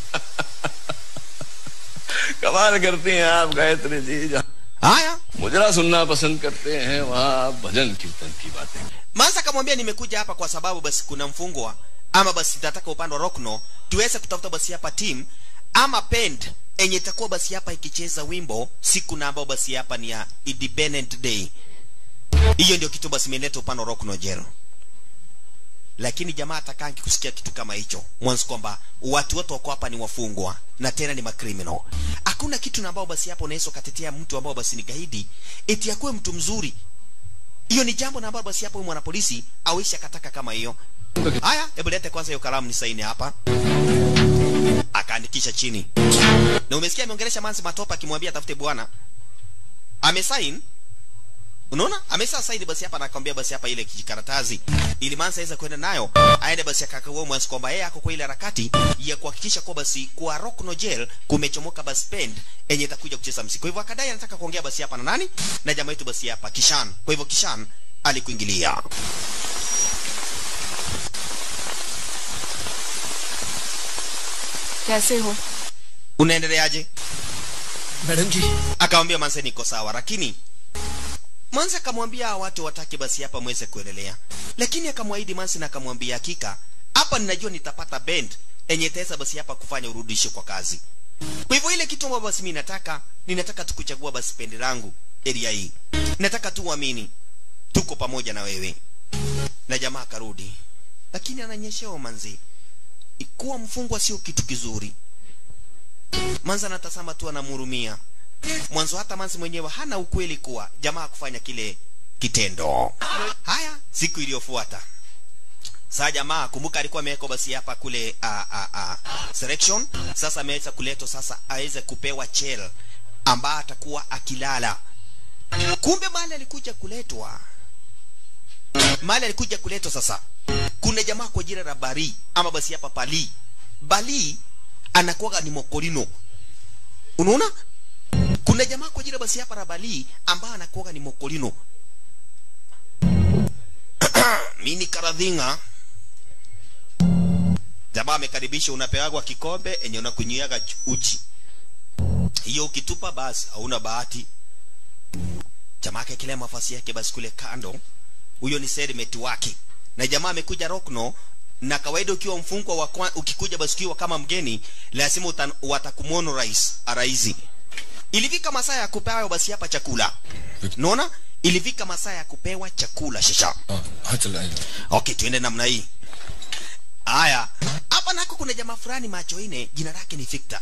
कमाल करती हैं आप गायत्री जी जहाँ haya मुजरा सुनना पसंद करते हैं वहाँ आप भजन कीर्तन की बातें Mansa akamwambia nimekuja hapa kwa sababu basi kuna mfungwa ama basi nitataka upande wa Rockno tuweze kutafuta basi hapa team ama band enye itakuwa basi hapa ikicheza wimbo siku na ambao basi hapa ni ya Independent Day. Hiyo ndio kitu basi imeleta upande wa Rockno jero. Lakini jamaa atakangi kusikia kitu kama hicho. Mwanzo kwamba watu wote wako hapa ni wafungwa na tena ni macriminal. Hakuna kitu na ambao basi hapo unaweza ukatetea mtu ambao basi ni gaidi eti akuwe mtu mzuri hiyo ni jambo na ambalo basi hapo huyu mwanapolisi awishi akataka kama hiyo haya hebu lete kwanza hiyo kalamu ni saini hapa akaandikisha chini na umesikia ameongelesha manzi matopa akimwambia tafute bwana amesain unaona amesa saini basi hapa anakwambia basi hapa ile kijikaratasi ili manzi aweze kwenda nayo aende basi akakagua mwanzo kwamba yeye ako kwa ile harakati ya kuhakikisha kwa basi kwa Rockno Jail kumechomoka basi band enye itakuja kucheza muziki. Kwa hivyo akadai anataka kuongea basi hapa na nani? Na jamaa yetu basi hapa Kishan. Kwa hivyo Kishan alikuingilia. कैसे हो unaendeleaje madam ji akamwambia manse niko sawa lakini manse akamwambia hawa watu watake basi hapa mweze kuendelea lakini akamwahidi manse na akamwambia hakika hapa ninajua nitapata bend enye itaweza basi hapa kufanya urudishe kwa kazi kwa hivyo ile kitu ambayo basi mimi nataka ninataka tukuchagua basi pendi langu area hii nataka tu uamini tuko pamoja na wewe na jamaa akarudi lakini ananyeshewa manzi kuwa mfungwa sio kitu kizuri manzi anatazama tu anamhurumia mwanzo hata manzi mwenyewe hana ukweli kuwa jamaa kufanya kile kitendo haya siku iliyofuata saa jamaa kumbuka alikuwa amewekwa basi hapa kule uh, uh, uh, selection sasa ameweza kuletwa sasa aweze kupewa chel ambaye atakuwa akilala kumbe mali alikuja kuletwa mali alikuja kuletwa sasa kuna jamaa kwa jina la bari ama basi hapa pali bali anakuwa ni mokolino unaona kuna jamaa kwa jina basi hapa la bali ambaye anakuwa ni mokolino mini karadhinga jamaa amekaribisha unapeagwa kikombe enye unakunyiaga ch- uji hiyo ukitupa basi hauna bahati jamaa akaekelea mafasi yake basi kule kando huyo ni serimeti wake na jamaa amekuja rokno na kawaida ukiwa mfungwa wa kwa, ukikuja basi ukiwa kama mgeni lazima utan- watakumono rais araizi ilifika masaa ya kupewa basi hapa chakula naona ilifika masaa ya kupewa chakula shasha हाँ चल आएगा okay tuende namna hii haya hapa nako kuna jamaa fulani macho ine jina lake ni victor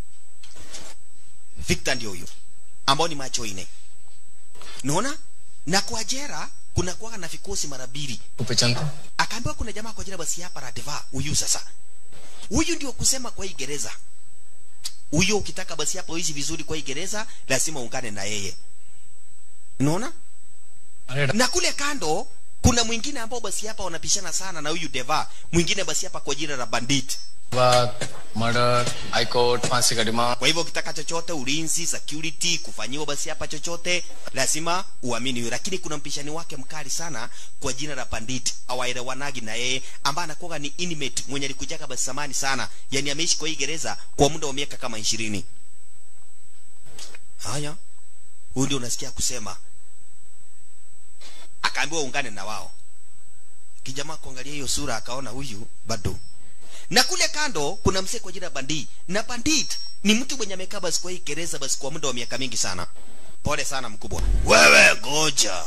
victor ndio huyu ambao ni macho ine naona na kwa jera kuna kuwaga na vikosi mara mbili पहचानता akaambiwa kuna jamaa kwa jina basi hapa radeva huyu sasa huyu ndio kusema kwa hii gereza huyo ukitaka basi hapa uishi vizuri kwa hii gereza lazima ungane na yeye unaona na kule kando kuna mwingine ambao basi hapa wanapishana sana na huyu deva mwingine basi hapa kwa jina la bandit murder high court फांसी का demand kwa hivyo ukitaka chochote ulinzi security kufanyiwa basi hapa chochote lazima uamini huyo lakini kuna mpishani wake mkali sana kwa jina la bandit awaelewanagi na yeye ambaye anakuwa ni inmate mwenye alikujaka basi samani sana yani ameishi kwa hii gereza kwa muda wa miaka kama ishirini haya huyu ndio unasikia kusema akaambiwa ungane na wao kijamaa kuangalia hiyo sura akaona huyu bado na kule kando kuna msee kwa jina bandi na bandit ni mtu mwenye amekaa basi kwa hii gereza basi kwa muda wa miaka mingi sana pole sana mkubwa wewe goja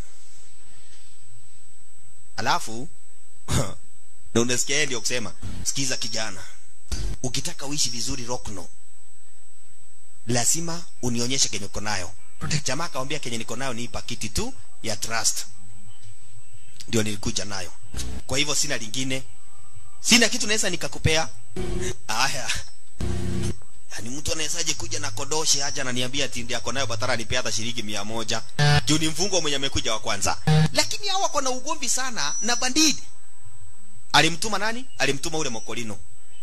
alafu na unasikia yeye ndio kusema sikiza kijana ukitaka uishi vizuri rokno lazima unionyeshe kenye uko nayo jamaa akamwambia kenye niko nayo ni pakiti tu ya trust ndio nilikuja nayo kwa hivyo sina lingine sina kitu naweza nikakupea haya ni mtu anawezaje kuja na kodoshe aja ananiambia ati ndiye ako nayo batara anipea hata shilingi mia moja juu ni mfungwa mwenye amekuja wa kwanza lakini hao wako na ugomvi sana na bandidi alimtuma nani alimtuma ule mokolino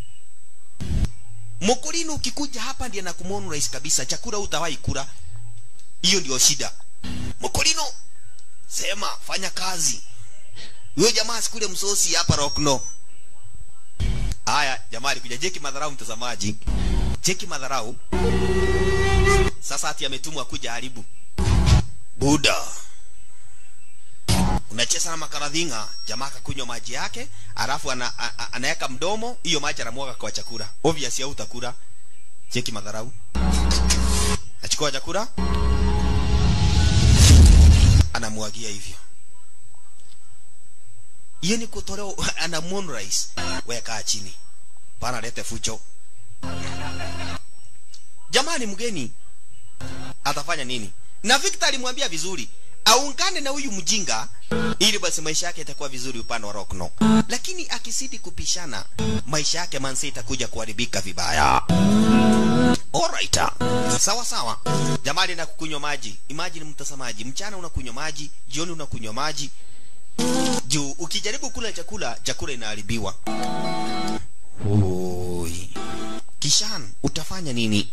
mokolino ukikuja hapa ndiye nakumwonu rais kabisa chakula utawahi kula hiyo ndio shida mokolino sema fanya kazi huyo jamaa sikule msosi hapa rokno haya jamaa alikuja jeki madharau mtazamaji jeki madharau sasa ati ametumwa kuja haribu buda unacheza na makaradhinga jamaa akakunywa maji yake alafu ana, a- a- anaweka mdomo hiyo maji anamwaga kwa chakula obvious au utakula cheki madharau achukua chakula anamwagia hivyo hiyo ni kutolewa anamwonu rais weka chini pana lete fucho jamani mgeni atafanya nini na Victor alimwambia vizuri aungane na huyu mjinga ili basi maisha yake itakuwa vizuri upande wa Rockno lakini akisidi kupishana maisha yake manse itakuja kuharibika vibaya Alright. Sawa sawa. Jamani na kukunywa maji. Imagine mtazamaji, mchana unakunywa maji, jioni unakunywa maji. Juu ukijaribu kula chakula, chakula inaharibiwa. Oi. Kishan, utafanya nini?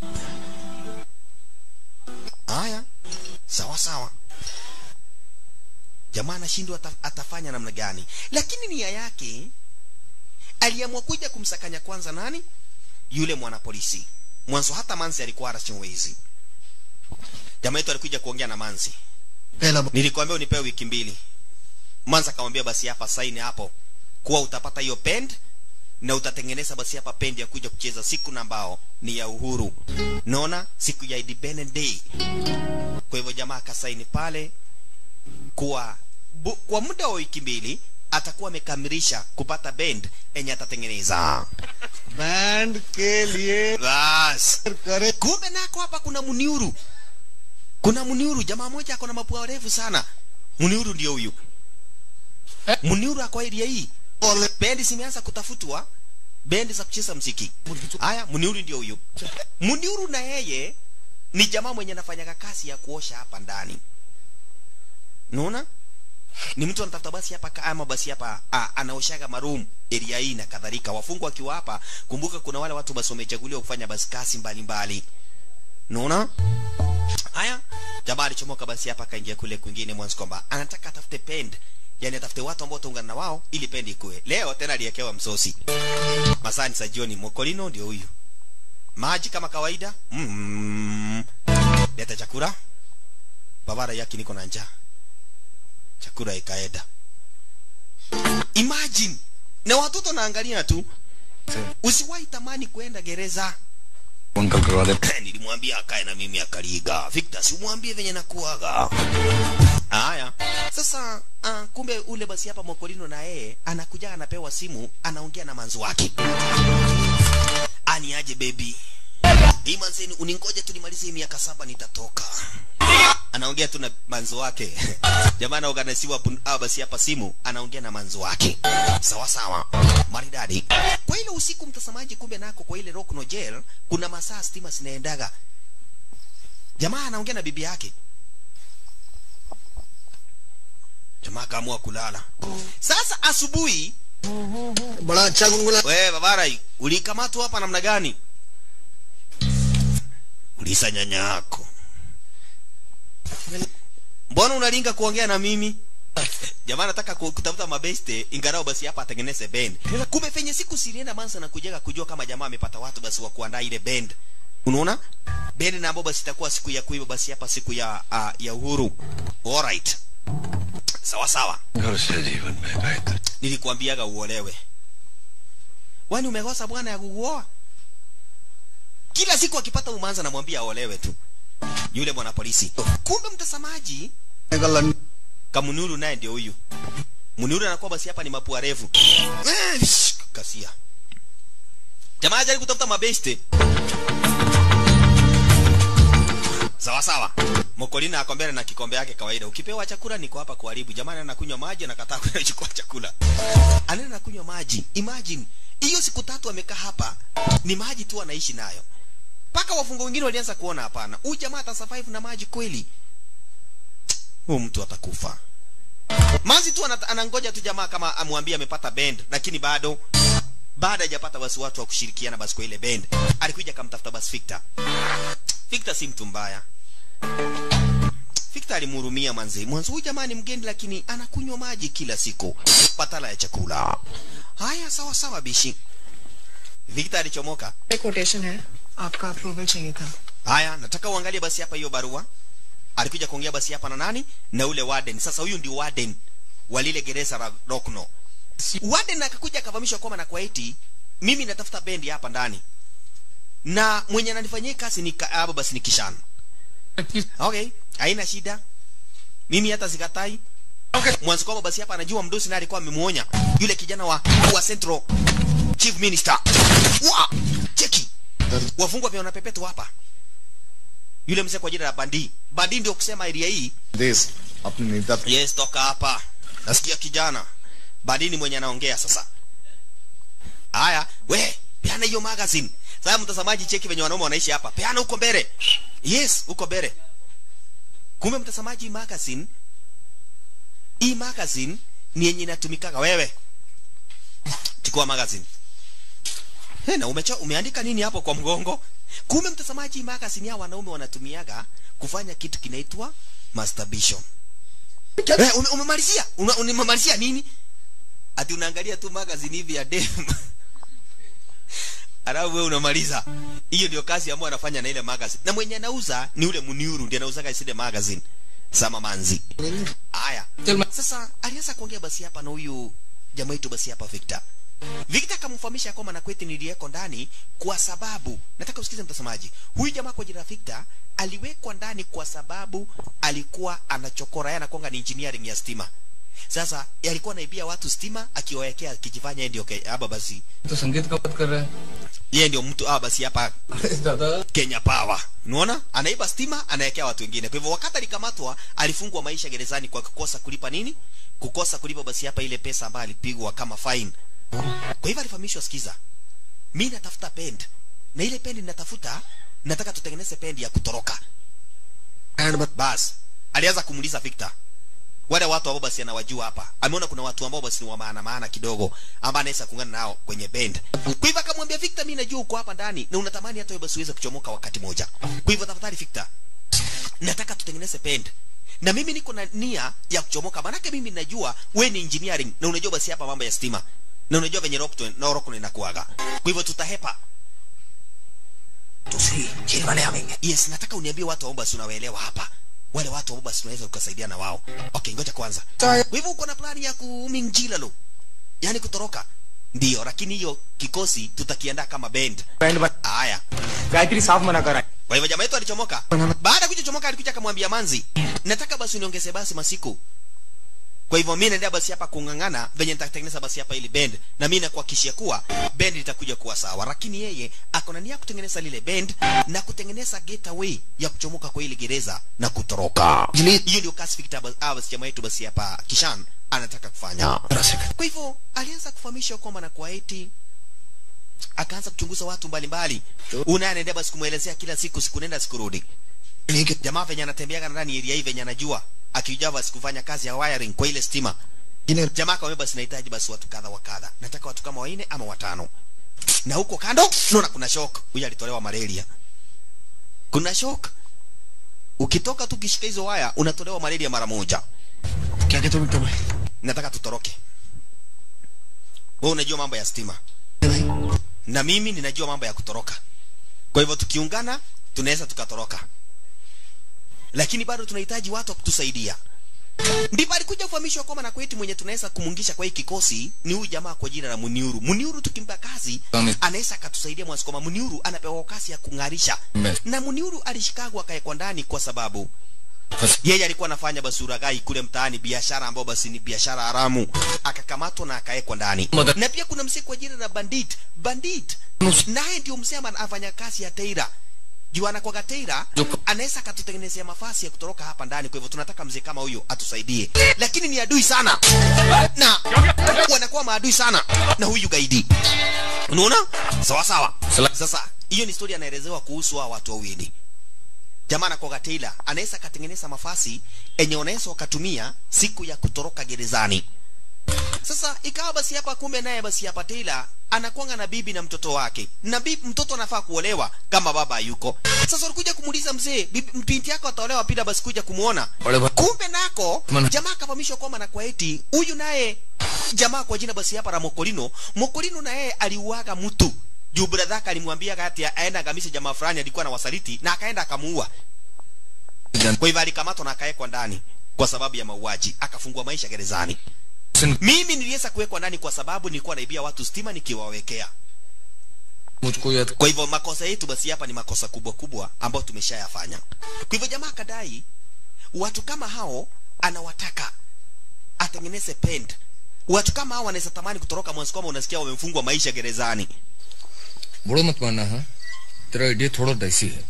Haya. Sawa sawa. Jamaa anashindwa ata, atafanya namna gani? Lakini nia yake aliamua kuja kumsakanya kwanza nani? yule mwanapolisi mwanzo hata manzi alikuwa arachingwezi jamaa yetu alikuja kuongea na manzi पहला nilikwambia unipewe wiki mbili manzi akamwambia basi hapa saini hapo kuwa utapata hiyo pend na utatengeneza basi hapa pendi ya kuja kucheza siku na ambao ni ya uhuru naona siku ya independent day kwa hivyo jamaa akasaini pale kuwa bu, kwa muda wa wiki mbili atakuwa amekamilisha kupata bend enye atatengeneza band के लिए bas करे kumbe nako hapa kuna muniuru kuna muniuru jamaa moja ako na mapua refu sana muniuru ndio huyu muniuru ako area hii bendi zimeanza kutafutwa bendi za kucheza mziki haya muniuru ndio huyu muniuru na yeye ni jamaa mwenye anafanyaga kazi ya kuosha hapa ndani naona ni mtu anatafuta basi hapa ka- ama basi hapa ah, anaoshaga maroom area hii na kadhalika wafungwa wakiwa hapa kumbuka kuna wale watu basi wamechaguliwa kufanya basi kazi mbalimbali naona haya jamaa alichomoka basi hapa akaingia kule kwingine mwanzo kwamba anataka atafute pend yani atafute watu ambao taungana na wao ili pendi ikue leo tena aliekewa msosi masani za jioni mokolino ndio huyu maji kama kawaida mm. leta chakula babara yake niko na njaa chakula ikaenda imagine na watoto naangalia tu usiwahi tamani kwenda gereza uncle करवा दे nilimwambia akae na mimi akaliga Victor si umwambie venye nakuaga haya sasa uh, kumbe ule basi hapa mokolino na yeye anakuja anapewa simu anaongea na manzi wake ani aje baby hii manzeni uningoje tu nimalize hii miaka saba nitatoka anaongea tu na manzo wake jamaa anaoganisiwa pun- ah, basi hapa simu anaongea na manzo wake sawa sawa maridadi kwa ile usiku mtazamaji kumbe nako kwa ile rock no jail kuna masaa stima zinaendaga jamaa anaongea na bibi yake jamaa akaamua kulala sasa asubuhi बड़ा अच्छा गुनगुना we babarai ulikamatwa hapa namna gani ulisa nyanya yako mbona unalinga kuongea na mimi jamaa nataka ku- kutafuta mabeste ingarao basi hapa atengeneze bend kumbe fenye siku silienda mansa na kujaga kujua kama jamaa amepata watu basi wa kuandaa ile bend unaona bend na ambao basi itakuwa siku ya kuiba basi hapa siku ya uh, ya uhuru alright sawa sawa घर से जीवन में बेहतर nilikuambiaga uolewe wani umekosa bwana ya kukuoa kila siku akipata umanza namwambia aolewe tu yule bwana polisi kumbe mtazamaji kamunuru naye ndio huyu munuru anakuwa basi hapa ni mapua refu Eh, shh, kasia jamaa ajali kutafuta mabeste sawa sawa mokolina ako mbele na kikombe yake kawaida ukipewa chakula niko hapa kuharibu jamani anakunywa maji anakataa kuchukua chakula anaenda nakunywa maji imagine hiyo siku tatu amekaa hapa ni maji tu anaishi nayo mpaka wafungwa wengine walianza kuona hapana huyu jamaa atasurvive na maji kweli huyu mtu atakufa manzi tu anata- anangoja tu jamaa kama amwambie amepata bend lakini bado baada hajapata basi watu wa kushirikiana basi kwa ile bend alikuja akamtafuta basi Victor Victor si mtu mbaya Victor alimhurumia manzi mwanzo huyu jamaa ni mgeni lakini anakunywa maji kila siku patala ya chakula haya sawa sawa bishi Victor alichomoka quotation है आपका अप्रूवल चाहिए था haya nataka uangalie basi hapa hiyo barua alikuja kuongea basi hapa na nani na ule warden sasa huyu ndio warden wa lile gereza la Rockno warden akakuja akavamishwa kwamba na kwa eti mimi natafuta bendi hapa ndani na mwenye ananifanyia kazi ni ka- hapo basi ni kishana okay haina shida mimi hata sikatai okay. mwanzo kwamba basi hapa anajua mdosi naye alikuwa amemuonya yule kijana wa wa central chief minister wa cheki wafungwa pia wanapepetwa hapa yule mzee kwa jina la bandi bandi ndio kusema area hii देश अपने नेता yes toka hapa nasikia kijana bandi ni mwenye anaongea sasa haya we peana hiyo magazine sasa mtazamaji cheki venye wanaume wanaishi hapa peana huko mbele yes huko mbele kumbe mtazamaji hii magazine hii magazine ni yenye inatumikaga wewe chukua magazine He, na umecho, umeandika nini hapo kwa mgongo kumbe mtazamaji hii magazine ya wanaume wanatumiaga kufanya kitu kinaitwa masturbation Eh, ume- umemalizia Una- umemalizia nini ati unaangalia tu magazine hivi ya dem alafu wewe unamaliza hiyo ndio kazi ambayo anafanya na ile magazine na mwenye anauza ni ule muniuru ndiye anauzaga ile magazine sama manzi haya sasa alianza kuongea basi hapa na huyu jamaa wetu basi hapa Victor Victor akamfahamisha kwamba na kweti niliyeko ndani kwa sababu nataka usikize mtazamaji huyu jamaa kwa jina Victor aliwekwa ndani kwa sababu alikuwa anachokora yeye anakuanga ni engineering ya stima sasa alikuwa anaibia watu stima akiwawekea akijifanya yeye ndio ke- hapa basi तो संगीत का बात कर रहा है yeye ndio mtu ah basi hapa दादा Kenya Power. Unaona? Anaiba stima, anawekea watu wengine. Kwa hivyo wakati alikamatwa, alifungwa maisha gerezani kwa kukosa kulipa nini? Kukosa kulipa basi hapa ile pesa ambayo alipigwa kama fine. Kwa hivyo alifahamishwa, sikiza. Mimi natafuta pend. Na ile pend ninatafuta, nataka tutengeneze pend ya kutoroka. Band बत Bas, alianza kumuuliza Victor. Wale watu ambao basi anawajua hapa. Ameona kuna watu ambao basi ni wa maana maana kidogo ambao anaweza kuungana nao kwenye band. Kwa hivyo akamwambia Victor, mimi najua uko hapa ndani na unatamani hata wewe basi uweze kuchomoka wakati moja. Kwa hivyo tafadhali Victor, nataka tutengeneze band. Na mimi niko na nia ya kuchomoka. Maanake mimi najua wewe ni engineering na unajua basi hapa mambo ya stima. Na unajua venye rock na rock inakuaga. Kwa hivyo tutahepa. दूसरी jail वाले आवेंगे Yes, nataka uniambie watu ambao basi unawaelewa hapa. Wale watu ambao basi unaweza ukasaidia na wao. Okay, ngoja kwanza. Kwa hivyo uko na plani ya kuminjila lo. Yaani kutoroka. Ndio, lakini hiyo kikosi tutakiandaa kama band. Band बत Haya. Gayatri साफ मना करा Kwa hivyo jamaa yetu alichomoka. Baada ya kuchomoka alikuja akamwambia Manzi, nataka basi uniongeze basi masiku. Kwa hivyo mimi naendelea basi hapa kung'ang'ana venye nitatengeneza basi hapa ili band na mimi nakuhakikishia kuwa band litakuja kuwa sawa. Lakini yeye ako na nia ya kutengeneza lile band na kutengeneza getaway ya kuchomoka kwa ile gereza na kutoroka. Hiyo ndio kasi Victor bas- ah, basi jamaa yetu basi hapa Kishan anataka kufanya. Kwa hivyo alianza kufahamisha kwamba na kwa eti akaanza kuchunguza watu mbalimbali. Una anaendea basi kumwelezea kila siku siku nenda siku rudi. नहीं कि Jamaa venye anatembeaga ndani area hii venye anajua akijua basi kufanya kazi ya wiring kwa ile stima. जिन्हें Jamaa akamwambia basi nahitaji basi watu kadha wa kadha. Nataka watu kama wanne ama watano. Na huko kando naona kuna shock. Huyu alitolewa malaria. Kuna shock. Ukitoka tu kishika hizo waya unatolewa malaria mara moja. क्या कहते हो विक्टर भाई Nataka tutoroke. Wewe unajua mambo ya stima. भाई na mimi ninajua mambo ya kutoroka kwa hivyo tukiungana tunaweza tukatoroka lakini bado tunahitaji watu wa kutusaidia ndipo alikuja kufahamishwa kwamba na kwetu mwenye tunaweza kumungisha kwa hii kikosi ni huyu jamaa kwa jina la Muniuru. Muniuru tukimpa kazi Amen. anaweza akatusaidia mwasi kwamba Muniuru anapewa kazi ya kung'arisha Amen. na Muniuru alishikagwa akawekwa ndani kwa sababu yeye alikuwa anafanya basi uragai kule mtaani, biashara ambayo basi ni biashara haramu, akakamatwa na akawekwa ndani. Mother- Na pia kuna msee kwa jina la Bandit, Bandit naye ndio msee ambaye anafanya kazi ya Teira juu anakuwaga Teira, Joko. anaweza akatutengenezea mafasi ya kutoroka hapa ndani. Kwa hivyo tunataka mzee kama huyo atusaidie, lakini ni adui sana na wanakuwa maadui sana na huyu gaidi. Unaona, sawa sawa. Sala- Sasa hiyo ni story anaelezewa kuhusu hao watu wawili jamaa anakuwa Taylor anaweza akatengeneza mafasi enye unaweza wakatumia siku ya kutoroka gerezani. Sasa ikawa basi hapa, kumbe naye basi hapa Taylor anakuanga na bibi na mtoto wake, na bibi mtoto anafaa kuolewa kama baba hayuko. Sasa walikuja kumuuliza mzee, bibi binti yako ataolewa pida, basi kuja kumuona. Ole ba- Kumbe nako Mana- jamaa akafahamishwa kwamba na kwa eti huyu naye jamaa kwa jina basi hapa la Mokolino, Mokolino naye aliuaga mtu juu bradhaka alimwambia kati aenda agamishe jamaa fulani alikuwa na wasaliti na akaenda akamuua. Kwa hivyo alikamatwa na akawekwa ndani kwa sababu ya mauaji, akafungwa maisha gerezani. Mimi niliweza kuwekwa ndani kwa sababu nilikuwa naibia watu stima nikiwawekea. मुझको याद Kwa hivyo makosa yetu basi hapa ni makosa kubwa kubwa ambayo tumeshayafanya. Kwa hivyo jamaa akadai watu kama hao anawataka atengeneze pend. Watu kama hao wanaweza tamani kutoroka mwanzo kama unasikia wamefungwa maisha gerezani. बड़ो मत मानना हाँ तेरा आइडिया थोड़ा डाइसी है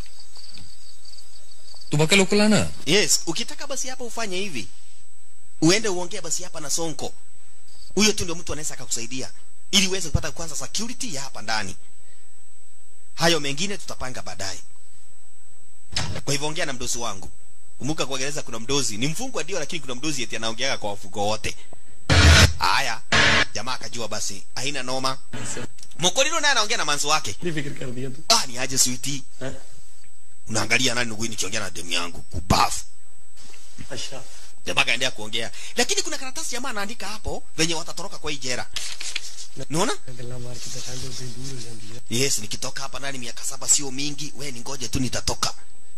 तू बाकी लोकल आना Yes, ukitaka basi hapa ufanye hivi. Uende uongee basi hapa na Sonko. Huyo tu ndio mtu anaweza akakusaidia ili uweze kupata kwanza security ya hapa ndani. Hayo mengine tutapanga baadaye. Kwa hivyo ongea na mdozi wangu. Kumbuka kwa gereza kuna mdozi, ni mfungwa ndio lakini kuna mdozi eti anaongeaga kwa wafungwa wote. Haya, jamaa akajua basi haina noma. Mokolino naye anaongea na manzo wake. फिक्र कर दिया तू Ah, ni aje sweetie. Unaangalia nani ndugu nikiongea na demu yangu kubafu. अच्छा jamaa kaendelea kuongea lakini kuna karatasi jamaa anaandika hapo venye watatoroka kwa hii jera unaona yes nikitoka hapa ndani miaka saba sio mingi we ni ngoje tu nitatoka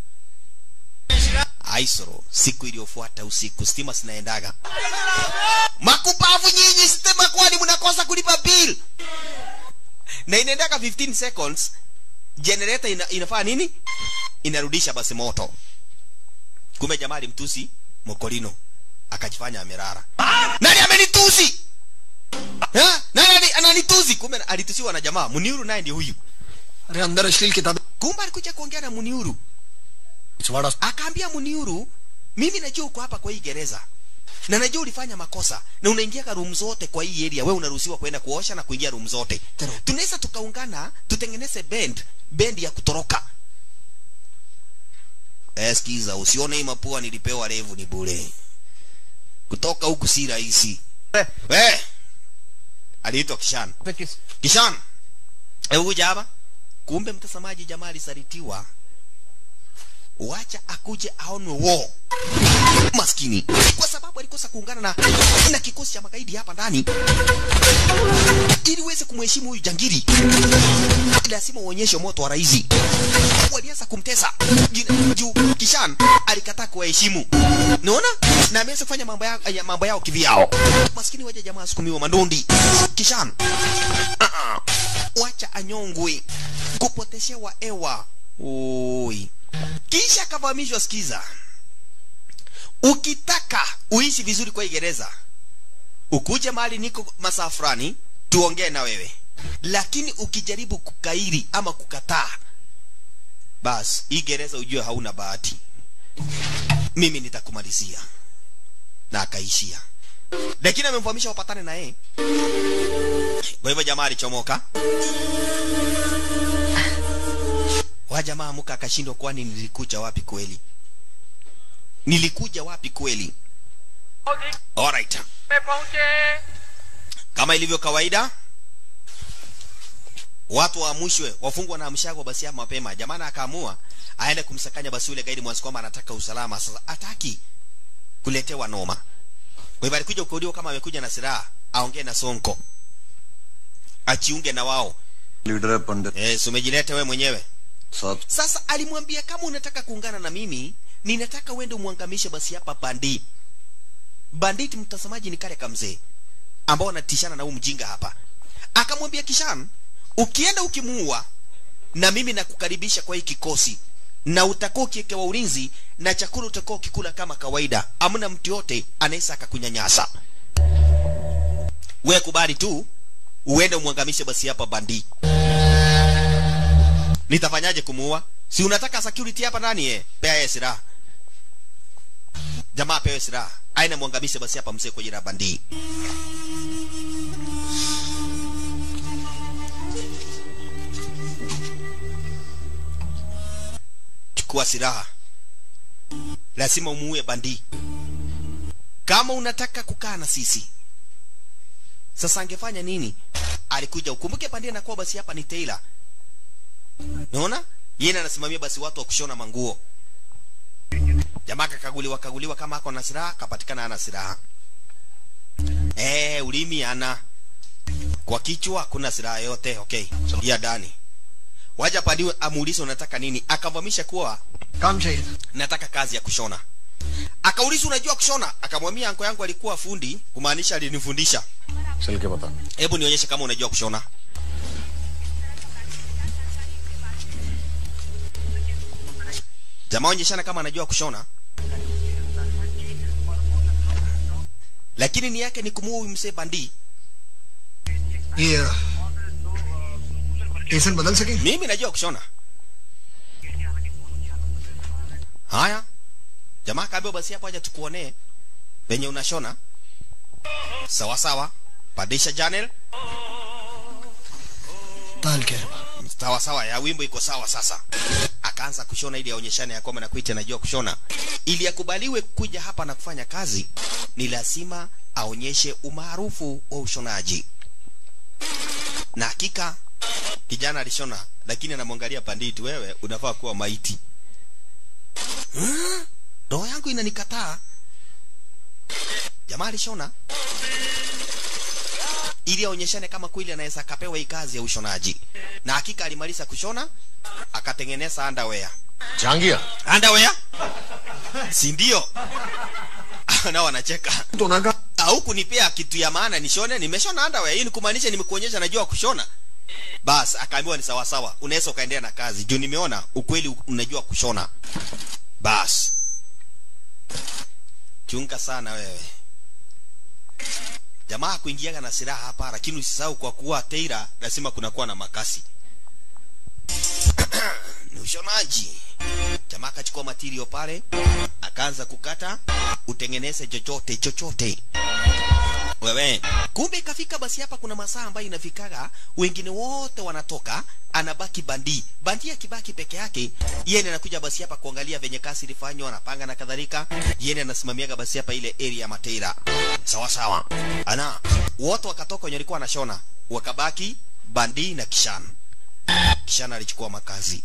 aisoro siku iliyofuata usiku stima zinaendaga makupavu nyinyi stima kwani mnakosa kulipa bill na inaendaga 15 seconds generator ina, inafaa nini inarudisha basi moto kumbe jamaa alimtusi mokolino akajifanya amerara nani amenitusi Ha? nani ani- ananitusi kumbe alitusiwa na jamaa muniuru naye ndio huyu अरे अंदर अश्लील किताबें kumbe alikuja kuongea na muniuru पिछवाड़ा akaambia muniuru mimi najua uko hapa kwa hii gereza na najua ulifanya makosa na unaingia room zote kwa hii area wewe unaruhusiwa kwenda kuosha na kuingia room zote tunaweza tukaungana tutengeneze band band ya kutoroka eh sikiza usione hii mapua nilipewa revu ni bure kutoka huku si rahisi eh aliitwa kishan kishan hebu kuja hapa kumbe mtazamaji jamaa alisalitiwa wacha akuje aonwe wo maskini kwa sababu alikosa kuungana na na kikosi cha magaidi hapa ndani ili uweze kumheshimu huyu jangiri lazima uonyeshe moto wa raizi walianza kumtesa Jina- juu kishan alikataa kuwaheshimu naona na ameanza kufanya mambo yao, ya mambo yao kivyao maskini waja jamaa asukumiwa mandondi kishan uh-uh. wacha anyongwe kupoteshewa ewa oi kisha akafahamishwa sikiza ukitaka uishi vizuri kwa hii gereza ukuje mahali niko masaa fulani tuongee na wewe lakini ukijaribu kukairi ama kukataa bas hii gereza ujue hauna bahati mimi nitakumalizia na akaishia lakini amemfahamisha wapatane na yeye kwa hivyo jamaa alichomoka wa jamaa muka akashindwa kwani nilikuja wapi kweli nilikuja wapi kweli alright kama ilivyo kawaida watu waamushwe wafungwa na amshagwa basi hapa mapema jamana akaamua aende kumsakanya basi yule gaidi mwanzo kwamba anataka usalama sasa ataki kuletewa noma kwa hivyo alikuja ukaudiwa kama amekuja na silaha aongee na sonko achiunge na wao leader है Pandit yes, umejileta we mwenyewe साहब sasa alimwambia kama unataka kuungana na mimi ninataka uende umwangamishe basi hapa bandi banditi mtazamaji ni kale kamzee ambao anatishana na huu mjinga hapa akamwambia kishan ukienda ukimuua na mimi nakukaribisha kwa hii kikosi na utakuwa ukiekewa ulinzi na chakula utakuwa ukikula kama kawaida amna mtu yote anaweza akakunyanyasa we kubali tu uende umwangamishe basi hapa bandi nitafanyaje kumuua si unataka security hapa ndani eh pea yeye silaha jamaa pewe silaha aina mwangamishe basi hapa mzee kwa jina la bandi chukua silaha lazima umuue bandi kama unataka kukaa na sisi sasa angefanya nini alikuja ukumbuke bandi anakuwa basi hapa ni tailor naona yeye anasimamia basi watu wa kushona manguo jamaa kakaguliwa kaguliwa kama ako na silaha kapatikana ana silaha eh ulimi ana kwa kichwa kuna silaha yote okay ya ndani waja padiwe amuulize unataka nini akavamisha kuwa काम चाहिए था nataka kazi ya kushona akauliza unajua kushona akamwambia anko yangu alikuwa fundi kumaanisha alinifundisha चल के बता hebu nionyeshe kama unajua kushona jamaa onyeshana kama anajua kushona lakini ni yake ni kumuua huyu msee bandi ये tension बदल सके mimi najua kushona haya jamaa kaambiwa basi hapo aja tukuonee venye unashona sawa sawa pandisha channel ताल क्या है sawa sawa ya wimbo iko sawa sasa akaanza kushona ili aonyeshane ya kwamba na kuita anajua kushona ili akubaliwe kuja hapa na kufanya kazi ni lazima aonyeshe umaarufu wa ushonaji na hakika kijana alishona lakini anamwangalia panditi wewe unafaa kuwa maiti "Huh? roho yangu inanikataa jamaa alishona ili aonyeshane kama kweli anaweza akapewa hii kazi ya ushonaji na hakika alimaliza kushona akatengeneza underwear Jahangir underwear si ndio nao wanacheka तो ना कहा au kunipea kitu ya maana nishone nimeshona underwear hii ni kumaanisha nimekuonyesha najua kushona bas akaambiwa ni sawa sawa unaweza ukaendelea na kazi juu nimeona ukweli unajua kushona bas chunga sana wewe jamaa kuingiaga na silaha hapa lakini usisahau kwa kuwa teira lazima kunakuwa na makasi ni ushonaji jamaa akachukua matirio pale akaanza kukata utengeneze chochote chochote wewe kumbe ikafika basi hapa kuna masaa ambayo inafikaga wengine wote wanatoka anabaki bandi bandi akibaki peke yake yeye anakuja basi hapa kuangalia venye kazi ilifanywa anapanga na kadhalika yeye anasimamiaga basi hapa ile area ya mateira sawa sawa ana wote wakatoka wenye walikuwa wanashona wakabaki bandi na kishan kishan alichukua makazi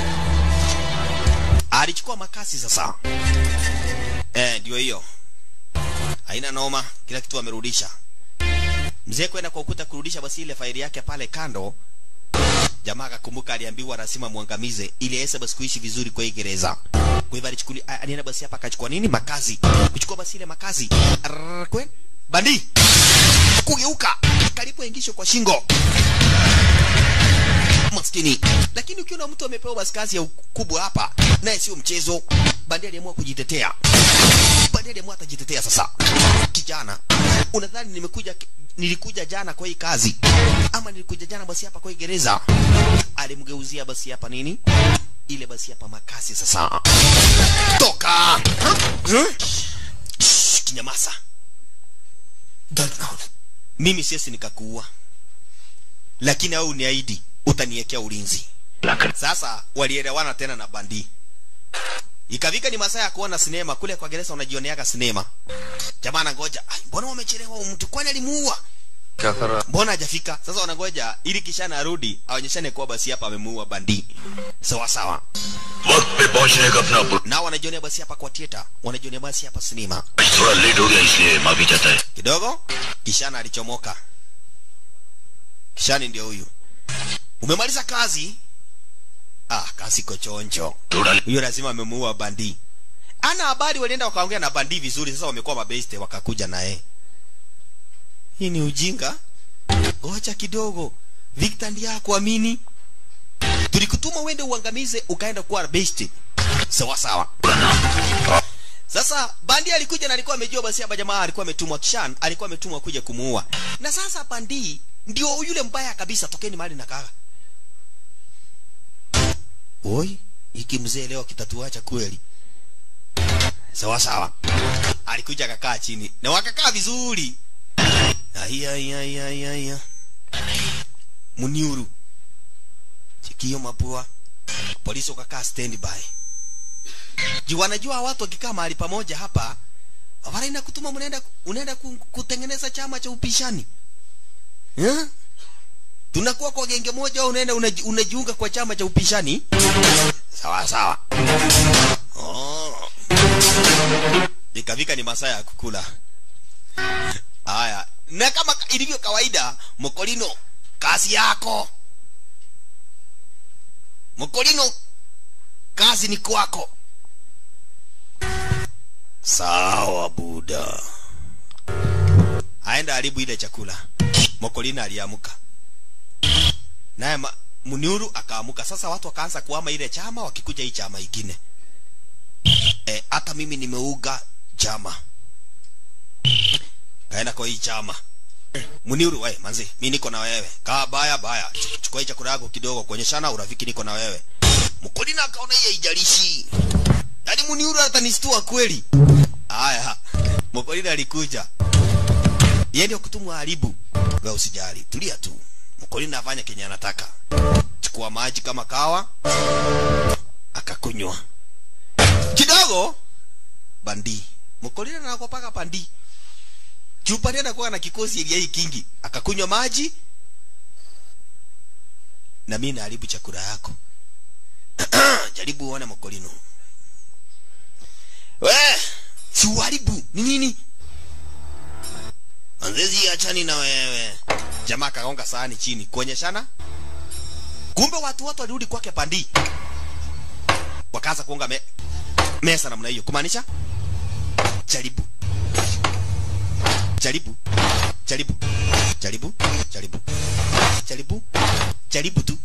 alichukua makasi sasa eh ndio hiyo haina noma kila kitu amerudisha mzee kwenda kwa ukuta kurudisha basi ile faili yake pale kando jamaa akakumbuka aliambiwa lazima muangamize ili aweze basi kuishi vizuri kwa hii gereza kwa hivyo alichukuli a- alienda basi hapa akachukua nini makazi kuchukua basi ile makazi Arrrr, kwe bandi kugeuka karibu aingisho kwa shingo maskini lakini ukiona mtu amepewa basi kazi ya ukubwa hapa naye sio mchezo bandi aliamua kujitetea bandi aliamua atajitetea sasa kijana unadhani nimekuja nilikuja jana kwa hii kazi ama nilikuja jana basi hapa kwa hii gereza alimgeuzia basi hapa nini ile basi hapa makasi sasa toka Huh? Shh, kinyamasa दर्द ना हो mimi siesi nikakuua lakini au niahidi utaniwekea ulinzi sasa walielewana tena na bandi ikafika ni masaa ya kuona sinema kule kwa gereza unajioneaga sinema jamaa anangoja "Ai, mbona wamechelewa huyu mtu kwani alimuua क्या कर रहा mbona hajafika sasa wanangoja ili kishana arudi aonyeshane kuwa basi hapa amemuua bandi sawa sawa वक्त पे पहुंचने का अपना पुरुष nao wanajionea basi hapa kwa theater wanajionea basi hapa sinema थोड़ा लेट हो गया इसलिए माफी चाहता है kidogo kishana alichomoka kishani ndio huyu umemaliza kazi ah kazi kochonjo थोड़ा huyo lazima amemuua bandi ana habari walienda wakaongea na bandi vizuri sasa wamekuwa mabeste wakakuja naye hii ni ujinga ngoja kidogo victor ndiye akuamini tulikutuma uende uangamize ukaenda kuwa besti sawa sawa sasa bandi alikuja na alikuwa amejua basi hapa jamaa alikuwa ametumwa kishan alikuwa ametumwa kuja kumuua na sasa bandi ndio yule mbaya kabisa tokeni mahali na kaga oi hiki mzee leo kitatuacha kweli sawa sawa alikuja akakaa chini na wakakaa vizuri Aya, aya, aya, aya, aya. muniuru chikio mapua polisi wakakaa standby juu wanajua watu wakikaa mahali pamoja hapa wanaenda kutuma mnaenda unaenda ku- kutengeneza chama cha upishani yeah? tunakuwa kwa genge moja au unaenda unaji- unajiunga kwa chama cha upishani sawa sawa oh. ikafika ni masaa ya kukula haya na kama ilivyo kawaida mokolino kazi yako mokolino kazi ni kwako sawa buda aenda haribu ile chakula mokolina aliamuka naye ma- muniuru akaamuka sasa watu wakaanza kuama ile chama wakikuja hii chama ingine Eh, hata mimi nimeuga chama kaenda kwa hii chama muniuru we manzi mi niko na wewe kaa baya baya Ch- chukua hii chakula yako kidogo kuonyeshana urafiki niko na wewe mkulina akaona hii haijalishi yaani muniuru atanistua kweli haya mkulina alikuja yeye ndio kutumwa haribu wewe usijali tulia tu mkulina afanya kenye anataka chukua maji kama kawa akakunywa kidogo bandi mkolina nakopaka pandi chupani anakuwa na kikosi elia hii kingi akakunywa maji na mimi naharibu chakula yako jaribu uone mkolino we si uharibu ni nini anzezi achani na wewe jamaa akagonga sahani chini kuonyeshana kumbe watu wote walirudi kwake pandi wakaanza kuonga me, mesa namna hiyo kumaanisha jaribu jaribu jaribu jaribu jaribu jaribu jaribu tu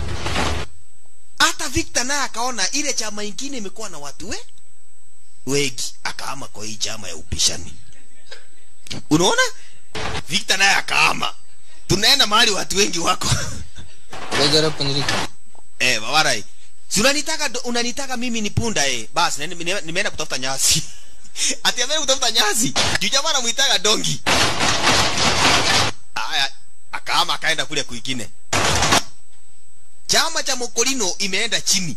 hata Victor naye akaona ile chama ingine imekuwa na watu we wengi akaama kwa hii chama ya upishani unaona Victor naye akaama tunaenda mahali watu wengi wako जरा panjiri eh babarai si unanitaka do- unanitaka mimi ni punda eh basi nene- nime- nimeenda kutafuta nyasi ati ameenda kutafuta nyasi juu jamaa anamuitaga dongi aya akaama akaenda kule kwingine chama cha mokolino imeenda chini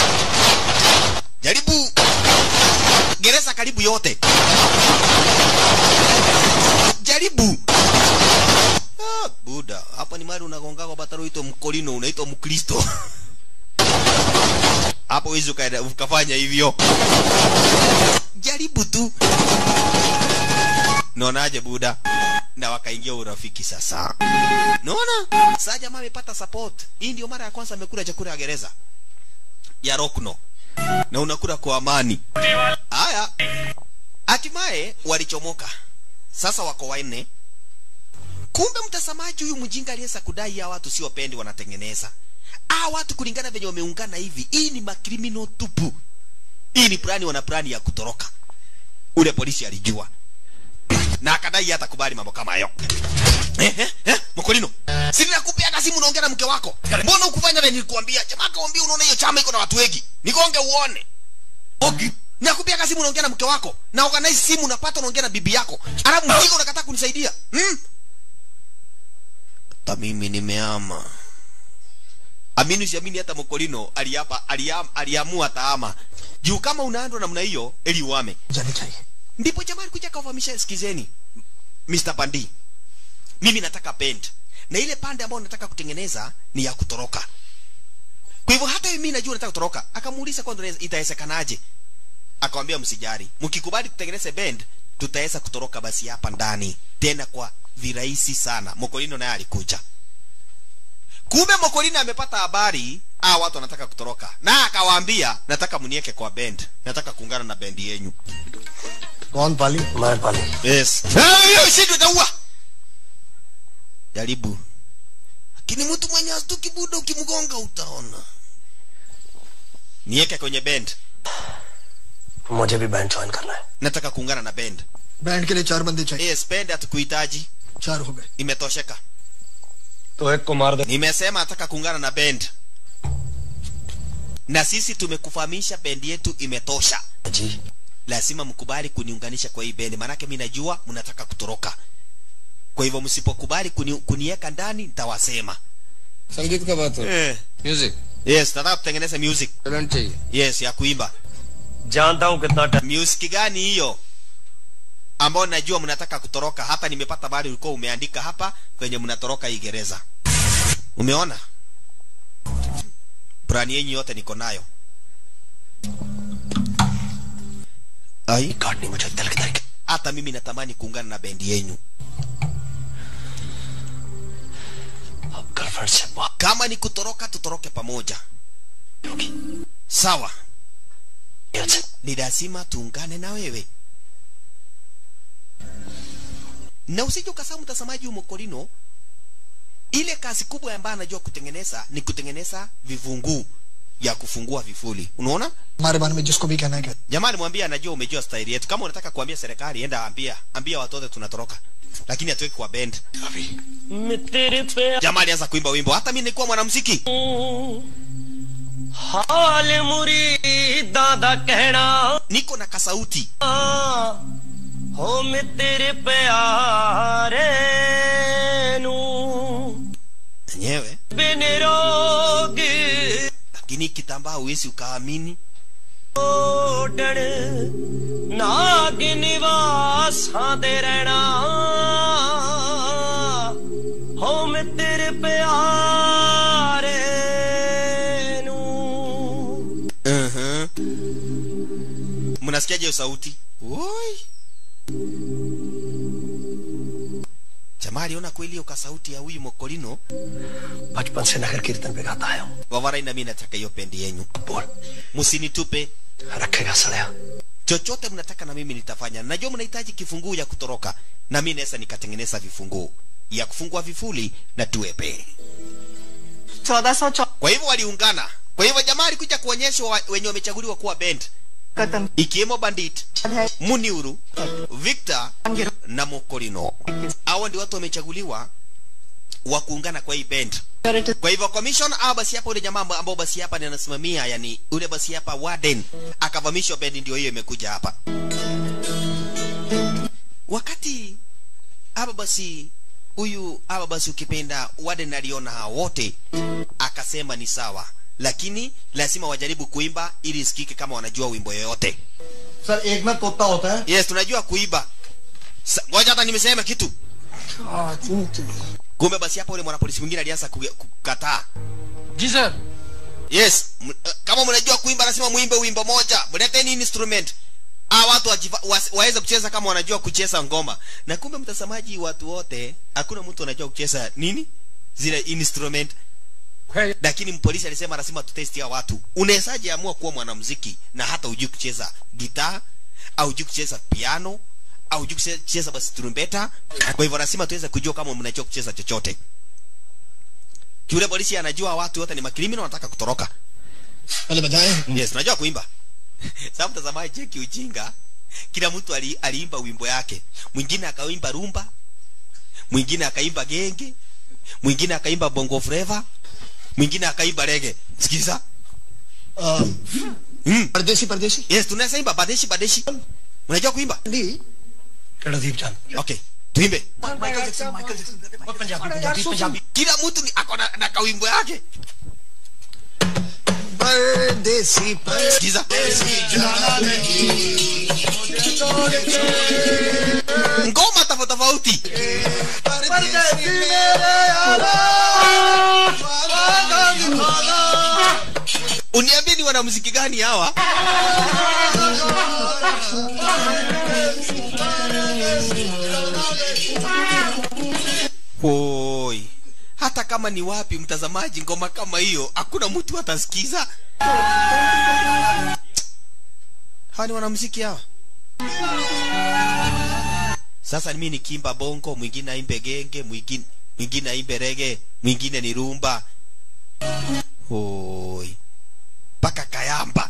jaribu gereza karibu yote jaribu ah, buda hapa ni mali unagonga kwa bataro ito mkolino unaitwa mkristo hapo wezi ukaenda ukafanya hivyo jaribu tu naonaje buda na wakaingia urafiki sasa naona saa jamaa amepata support hii ndio mara ya kwanza amekula chakula ya gereza ya rokno na unakula kwa amani haya hatimaye walichomoka sasa wako wanne kumbe mtazamaji huyu mjinga aliyesa kudai ya watu sio pendi wanatengeneza a watu kulingana venye wameungana hivi hii ni makrimino tupu hii ni plani wana plani ya kutoroka ule polisi alijua na akadai hata kubali mambo kama hayo eh, eh, eh, mkolino si ninakupiaga simu unaongea na mke wako mbona ukufanya vile nilikuambia jamaa kaambia unaona hiyo chama iko na watu wengi nikonge uone okay. nakupiaga simu unaongea na mke wako na organize simu unapata unaongea na bibi yako alafu mjinga unakataa kunisaidia hmm? hata mimi nimeama amini usiamini hata mokolino aliapa aliam, aliamua taama juu kama unaandwa namna hiyo ili uame जानी चाहिए ndipo jamaa alikuja akawafahamisha sikizeni Mr. Pandi mimi nataka pend na ile pande ambayo nataka kutengeneza ni ya kutoroka kwa hivyo hata mimi najua nataka kutoroka akamuuliza kwanza inaweza- itawezekanaje akamwambia msijari mkikubali tutengeneze bend tutaweza kutoroka basi hapa ndani tena kwa virahisi sana mokolino naye alikuja kumbe mokolino amepata habari ah watu wanataka kutoroka na akawaambia nataka mnieke kwa bend nataka kuungana na bendi yenyu कौन पाली मैं पाली yes Ah, hiyo ushindi utaua jaribu lakini mtu mwenye astuki buda ukimgonga utaona nieke kwenye bend मुझे भी band join करना है nataka kuungana na bend band के लिए चार बंदे चाहिए yes bend hatukuhitaji चार हो गए imetosheka तो एक को मार दे nimesema nataka kuungana na bend na sisi tumekufahamisha bendi yetu imetosha जी lazima mkubali kuniunganisha kwa hii bendi maanake mi najua mnataka kutoroka kwa hivyo msipokubali kuni, kuniweka ndani nitawasema संगीत का बात हो eh. Music yes nataka tutengeneze music talent चाहिए yes ya kuimba जानता हूँ कितना music gani hiyo ambao najua mnataka kutoroka hapa nimepata bali ulikuwa umeandika hapa kwenye mnatoroka hii gereza umeona plani yenyu yote niko nayo ai काटनी मुझे दिल की तरीके hata mimi natamani kuungana na bendi yenyu अब girlfriend से बात kama ni kutoroka tutoroke pamoja होगी sawa ये से ni lazima tuungane na wewe na usije ukasahau mtazamaji umokolino ile kazi kubwa ambayo anajua kutengeneza ni kutengeneza vivunguu ya kufungua vifuli unaona हमारे बारे में जिसको भी कहना है कहते jamani mwambie anajua umejua staili yetu kama unataka kuambia serikali enda ambia ambia watu wote tunatoroka lakini hatuweki kwa bend तेरे पे jamaa alianza kuimba wimbo hata mimi nilikuwa mwanamuziki हाल मुरीदा दा कहना niko na kasauti हो मैं तेरे प्यारे नू enyewe बिन रोग lakini kitambaa huwezi ukaamini ओडण नाग निवासां दे रहना हो मैं तेरे प्यारे नू uh-huh. mnasikiaje hiyo sauti Oi. jamaa aliona kweli hiyo kasauti ya huyu mokolino बचपन से नगर कीर्तन पे गाता आया हूँ wavarai na mimi nataka hiyo bendi yenyu बोल msinitupe रखेगा सड़या chochote mnataka na mimi nitafanya najua mnahitaji kifunguu ya kutoroka na mimi naweza nikatengeneza vifunguu ya kufungua vifuli na tuepe चौदह सौ चौ kwa hivyo waliungana kwa hivyo jamaa alikuja kuonyeshwa wa- wenye wamechaguliwa kuwa band कदम ikiwemo bandit है muniuru victor na mokolino hawa ndio watu wamechaguliwa wa kuungana kwa hii band kwa hivyo commission au basi hapa ule jamaa amba- ambao basi hapa ndiye anasimamia yani ule basi hapa warden akavamishwa bendi ndio hiyo imekuja hapa wakati hapa basi huyu hapa basi ukipenda warden aliona hao wote akasema ni sawa lakini lazima wajaribu kuimba ili isikike kama wanajua wimbo yoyote sir एक में तोता होता है yes tunajua kuiba Sa- ngoja hata nimesema kitu kumbe basi hapa ule mwanapolisi mwingine alianza kuge- kukataa जी sir yes m- uh, kama mnajua kuimba lazima muimbe wimbo moja mleteni instrument a watu wajiva, was, waweze kucheza kama wanajua kucheza ngoma na kumbe mtazamaji watu wote hakuna mtu anajua kucheza nini zile instrument lakini mpolisi alisema lazima tutesti ya watu unawezaje amua kuwa mwanamuziki na hata ujui kucheza gitaa au ujui kucheza piano au ujui kucheza- kucheza basi trumpeta kwa hivyo lazima tuweze kujua kama mnajua kucheza chochote yule polisi anajua watu wote ni makrimino wanataka kutoroka पहले बजाए yes unajua kuimba sasa mtazamaji cheki ujinga kila mtu ali, aliimba wimbo yake mwingine akaimba rumba mwingine akaimba genge mwingine akaimba bongo flava mwingine akaimba rege sikiza mm. परदेसी परदेसी yes tunaweza imba badeshi badeshi unajua kuimba Randeep Chand okay tuimbe Michael Jackson Michael Jackson Punjabi Punjabi Punjabi kila mtu ni- ako na, na kawimbo yake परदेसी sikiza ngoma tofauti tofauti uniambie ni wanamuziki gani hawa Hoi. hata kama ni wapi mtazamaji ngoma kama hiyo hakuna mtu atasikiza hawa ni wanamuziki hawa sasa mimi nikimba bongo mwingine aimbe genge mwingine mwingine aimbe rege mwingine ni rumba hoi mpaka kayamba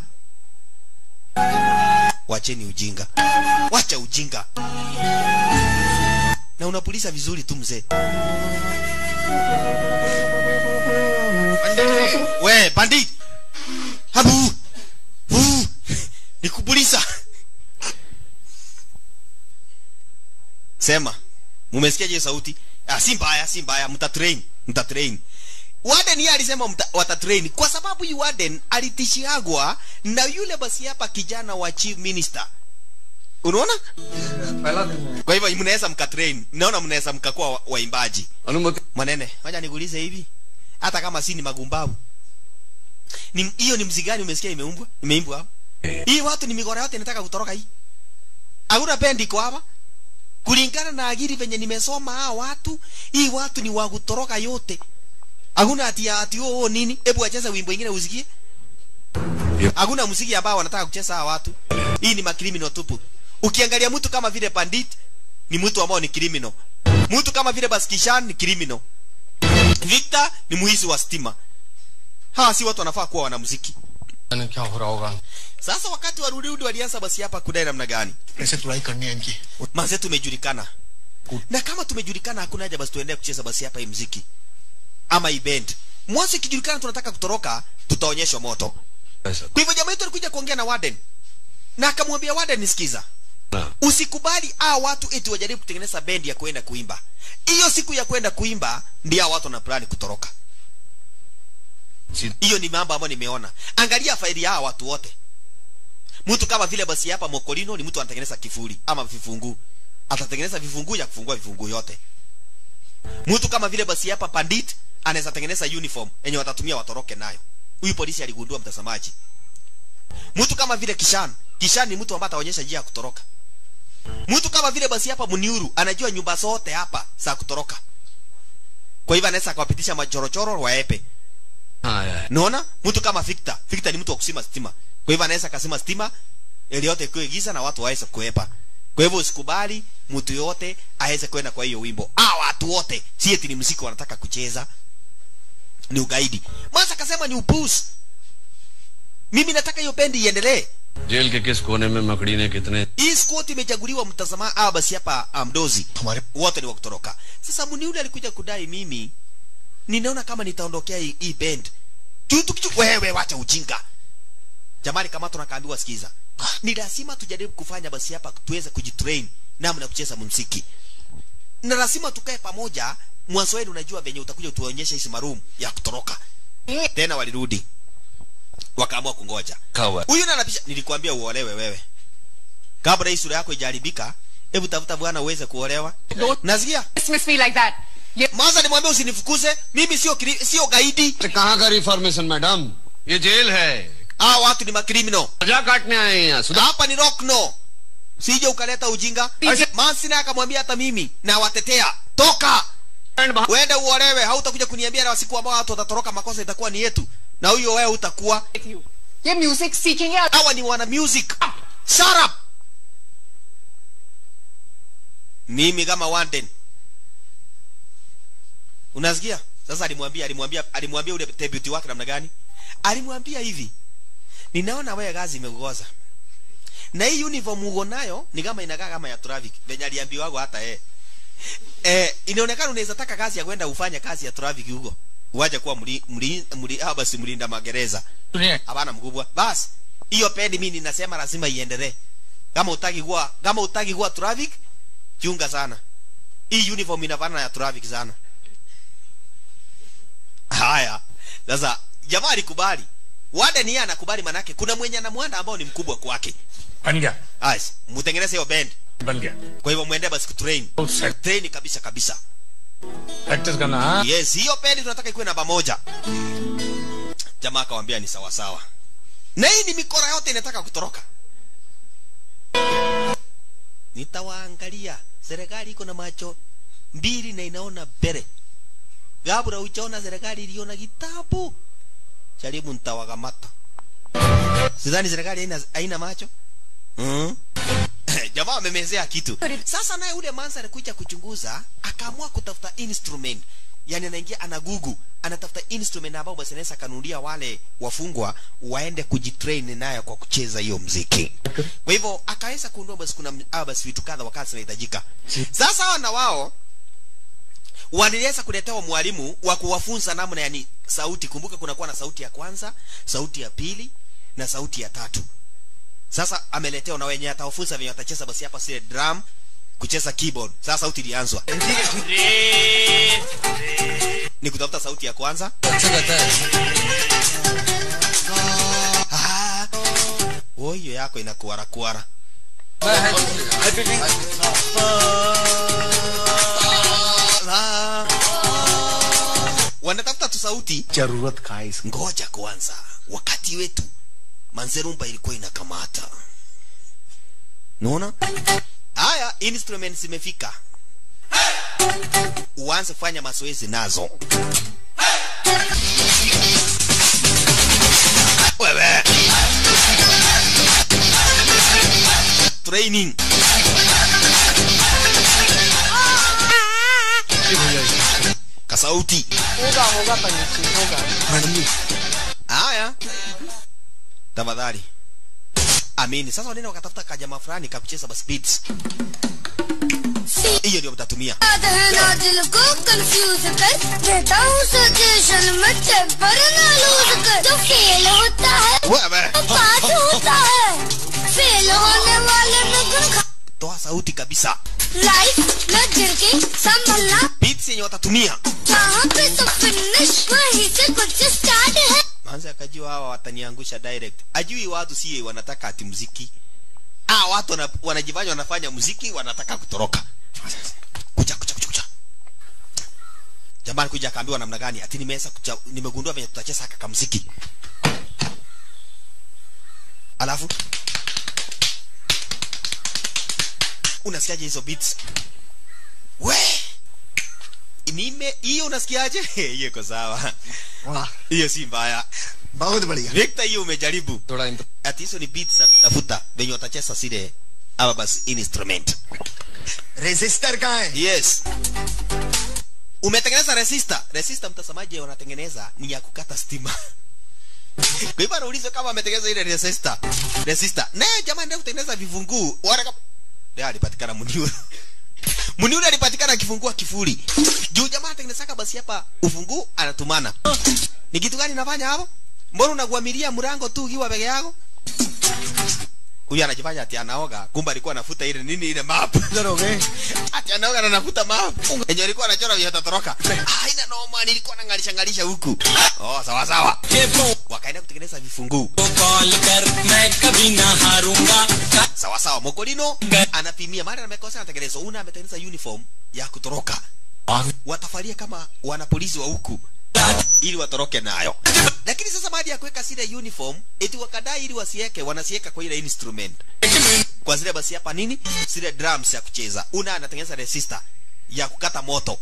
wacheni ujinga wacha ujinga na unapuliza vizuri tu mzee we bandit habu Huu. nikupuliza sema mumesikiaje sauti ah, si mbaya si mbaya mtatrain mtatrain Warden yeye alisema mta, watatrain kwa sababu yu Warden alitishiagwa na yule basi hapa kijana wa chief minister unaona kwa hivyo mnaweza mkatrain naona mnaweza mkakuwa wa- waimbaji अनुमति manene wacha nikuulize hivi hata kama si ni magumbavu ni hiyo ni mziki gani umesikia imeumbwa imeimbwa hapa hii watu ni migora yote inataka kutoroka hii hakuna bendi iko hapa kulingana na agiri venye nimesoma hawa watu hii watu ni wa kutoroka yote hakuna ati ati oh, oh nini hebu acheze wimbo ingine usikie hakuna muziki ambao wanataka kucheza hawa watu hii ni makrimino tupu ukiangalia mtu kama vile pandit ni mtu ambao ni criminal mtu kama vile baskishan ni criminal victor ni muhizi wa stima hawa si watu wanafaa kuwa wanamuziki क्या हो रहा होगा sasa wakati wa rudi walianza basi hapa kudai namna gani कैसे तुड़ाई करनी है इनकी manze tumejulikana na kama tumejulikana hakuna haja basi tuendelee kucheza basi hapa hii mziki ama hii band mwanzo ikijulikana tunataka kutoroka tutaonyeshwa moto kwa hivyo jamaa yetu alikuja kuongea na warden na akamwambia warden nisikiza usikubali a watu eti wajaribu kutengeneza bendi ya kwenda kuimba hiyo siku ya kwenda kuimba ndio hao watu wana plani kutoroka hiyo ni mambo ambayo nimeona angalia faili ya hawa watu wote mtu kama vile basi hapa mokolino ni mtu anatengeneza kifuli ama vifunguu atatengeneza vifunguu ya kufungua vifunguu yote mtu kama vile basi hapa pandit anaweza tengeneza uniform yenye watatumia watoroke nayo huyu polisi aligundua mtazamaji mtu kama vile kishan kishan ni mtu ambaye ataonyesha njia ya kutoroka mtu kama vile basi hapa Muniuru anajua nyumba zote hapa za kutoroka kwa hivyo anaweza akawapitisha majorochoro waepe हाँ naona mtu kama Victor Victor ni mtu wa kusima stima kwa hivyo anaweza akasema stima ili yote ikiwe giza na watu waweze kuepa kwa hivyo usikubali mtu yote aweze kwenda kwa hiyo wimbo ah watu wote si eti ni muziki wanataka kucheza ni ugaidi mwanza akasema ni upuzi mimi nataka hiyo bendi iendelee jail के किस कोने में मकड़ी ने कितने hii squad imechaguliwa mtazama ah basi hapa ah, mdozi wote ni wa kutoroka sasa muniule alikuja kudai mimi ninaona kama nitaondokea hii, hii band tu tu tu wewe wacha ujinga jamani kama tunakaambiwa sikiza ni lazima tujaribu kufanya basi hapa tuweze kujitrain namna ya kucheza muziki na lazima tukae pamoja mwanzo wenu unajua venye utakuja tuonyeshe hizi marumu ya kutoroka tena walirudi wakaamua kungoja हुआ huyu nanapisha nilikwambia uolewe wewe kabla hii sura yako ijaribika hebu tafuta bwana uweze kuolewa nasikia Dismiss me like that. ये mwanza nimwambia usinifukuze mimi sio kri- sio gaidi कहाँ का reformation madam ये jail है hawa watu ni makrimino सजा काटने आए हैं यहाँ सुधा hapa ni rockno sije ukaleta ujinga mansi naye akamwambia hata mimi na watetea toka uende uolewe hautakuja kuniambia na siku ambao watu watatoroka makosa itakuwa ni yetu na huyo wewe utakuwa with you. ये music सीखेंगे और hawa ni wana music shut up mimi kama wanden unasikia sasa alimwambia alimwambia alimwambia ule deputy wake namna gani alimwambia hivi ninaona wewe kazi imekugoza na hii uniform uko nayo ni kama inakaa kama ya traffic venye aliambiwago hata eh eh inaonekana unaweza taka kazi ya kwenda ufanye kazi ya traffic huko uwaje kuwa mli, mli, mli, ah, basi mlinda magereza सुनिए hapana mkubwa basi hiyo pendi mimi ninasema lazima iendelee kama utaki kuwa kama utaki kuwa traffic chunga sana hii uniform inafanana ya traffic sana haya sasa jamaa alikubali wada ni yeye anakubali manake kuna mwenye anamwanda ambao ni mkubwa kwake बन गया Ais, mtengeneze hiyo band बन गया kwa hivyo muende basi kutrain train kabisa kabisa practice करना हाँ yes hiyo pendi tunataka ikuwe namba moja jamaa akawambia ni sawa sawa na hii ni mikora yote inataka kutoroka nitawaangalia serikali iko na macho mbili na inaona mbele gabura uchaona serikali iliona kitabu jaribu nitawakamata sidhani serikali haina, haina macho mm? jamaa amemezea kitu sasa naye ule mansa alikuja kuchunguza akaamua kutafuta instrument yani anaingia ana gugu anatafuta instrument ambao basi anaweza akanunulia wale wafungwa waende kujitrain nayo kwa kucheza hiyo mziki kwa hivyo akaweza kuundua basi kuna ah, basi vitu kadha wakati zinahitajika sasa hawa na wao waliweza kuletewa mwalimu wa kuwafunza namna yani sauti kumbuka kunakuwa na sauti ya kwanza sauti ya pili na sauti ya tatu sasa ameletewa na wenye atawafunza venye watacheza basi hapa sile drum kucheza keyboard sasa sauti ilianzwa ni kutafuta sauti ya kwanza अच्छा कहता है Ah, oh, hiyo yako inakuara kuara Ah. wanatafuta tu sauti जरूरत का है इस ngoja kwanza wakati wetu manzerumba ilikuwa inakamata naona haya instruments zimefika uanze kufanya mazoezi nazo wewe training kasauti होगा होगा पंडित जी होगा haya tafadhali amini sasa wanaenda wakatafuta kajama fulani kakucheza basi beats hiyo ndio mtatumia ना दिल को कंफ्यूज कर रहता हूँ सिचुएशन में टेम्पर ना लूज कर जो फेल होता है wewe वो पास होता है फेल होने वाले में गुण खा toa sauti kabisa लाइफ में गिर के संभलना beats yenye watatumia जहाँ पे तो फिनिश वहीं से कुछ स्टार्ट है manze akajua hawa wataniangusha direct ajui watu si wanataka ati muziki ah watu wana, wanajifanya wanafanya muziki wanataka kutoroka kuja kuja kuja kuja jamani kuja akaambiwa namna gani ati nimeweza kuja- nimegundua venye tutacheza haka kamuziki alafu unasikiaje hizo beats we nime hiyo unasikiaje hiyo iko sawa वाह hiyo si mbaya बहुत बढ़िया Victor hiyo umejaribu थोड़ा इंत- ati hizo ni beats za kutafuta venye watacheza zile ama basi instrument register कहाँ है yes umetengeneza resistor resistor mtazamaji wanatengeneza ni ya kukata stima kwa hivyo anaulizwa kama ametengeneza ile resistor resistor naye jamaa ndio kutengeneza vivunguu wala kama ndio alipatikana muniuru muniuru alipatikana kifungua kifuri juu jamaa anatengenezaka basi hapa ufunguu anatumana ni kitu gani nafanya hapo mbona unaguamilia mlango tu ukiwa peke yako huyu anajifanya ati anaoga kumbe alikuwa anafuta ile nini ile map ati anaoga na anafuta map yenye alikuwa anachora vya tatoroka haina noma nilikuwa nangalisha ngalisha huku oh sawa sawa wakaenda kutengeneza vifunguu sawa sawa mokolino anapimia mara amekosa anatengeneza una ametengeneza uniform ya kutoroka watafaria kama wanapolisi wa huku ili watoroke nayo lakini sasa baada ya kuweka zile uniform eti wakadai ili wasiweke wanasiweka kwa ile instrument kwa zile basi hapa nini zile drums ya kucheza una anatengeneza resistor ya kukata moto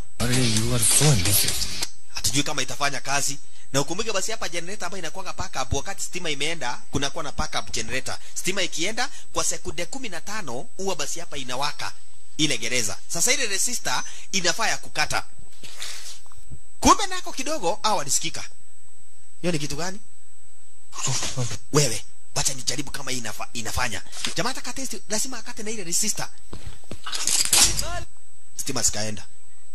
hatujui kama itafanya kazi na ukumbuke basi hapa generator ambayo inakuwa backup wakati stima imeenda kunakuwa na backup generator stima ikienda kwa sekunde kumi na tano huwa basi hapa inawaka ile gereza sasa ile resistor inafaa ya kukata kumbe nako kidogo au alisikika hiyo ni kitu gani wewe wacha nijaribu kama hii inafa, inafanya jamaa ataka test lazima akate na ile resistor stima zikaenda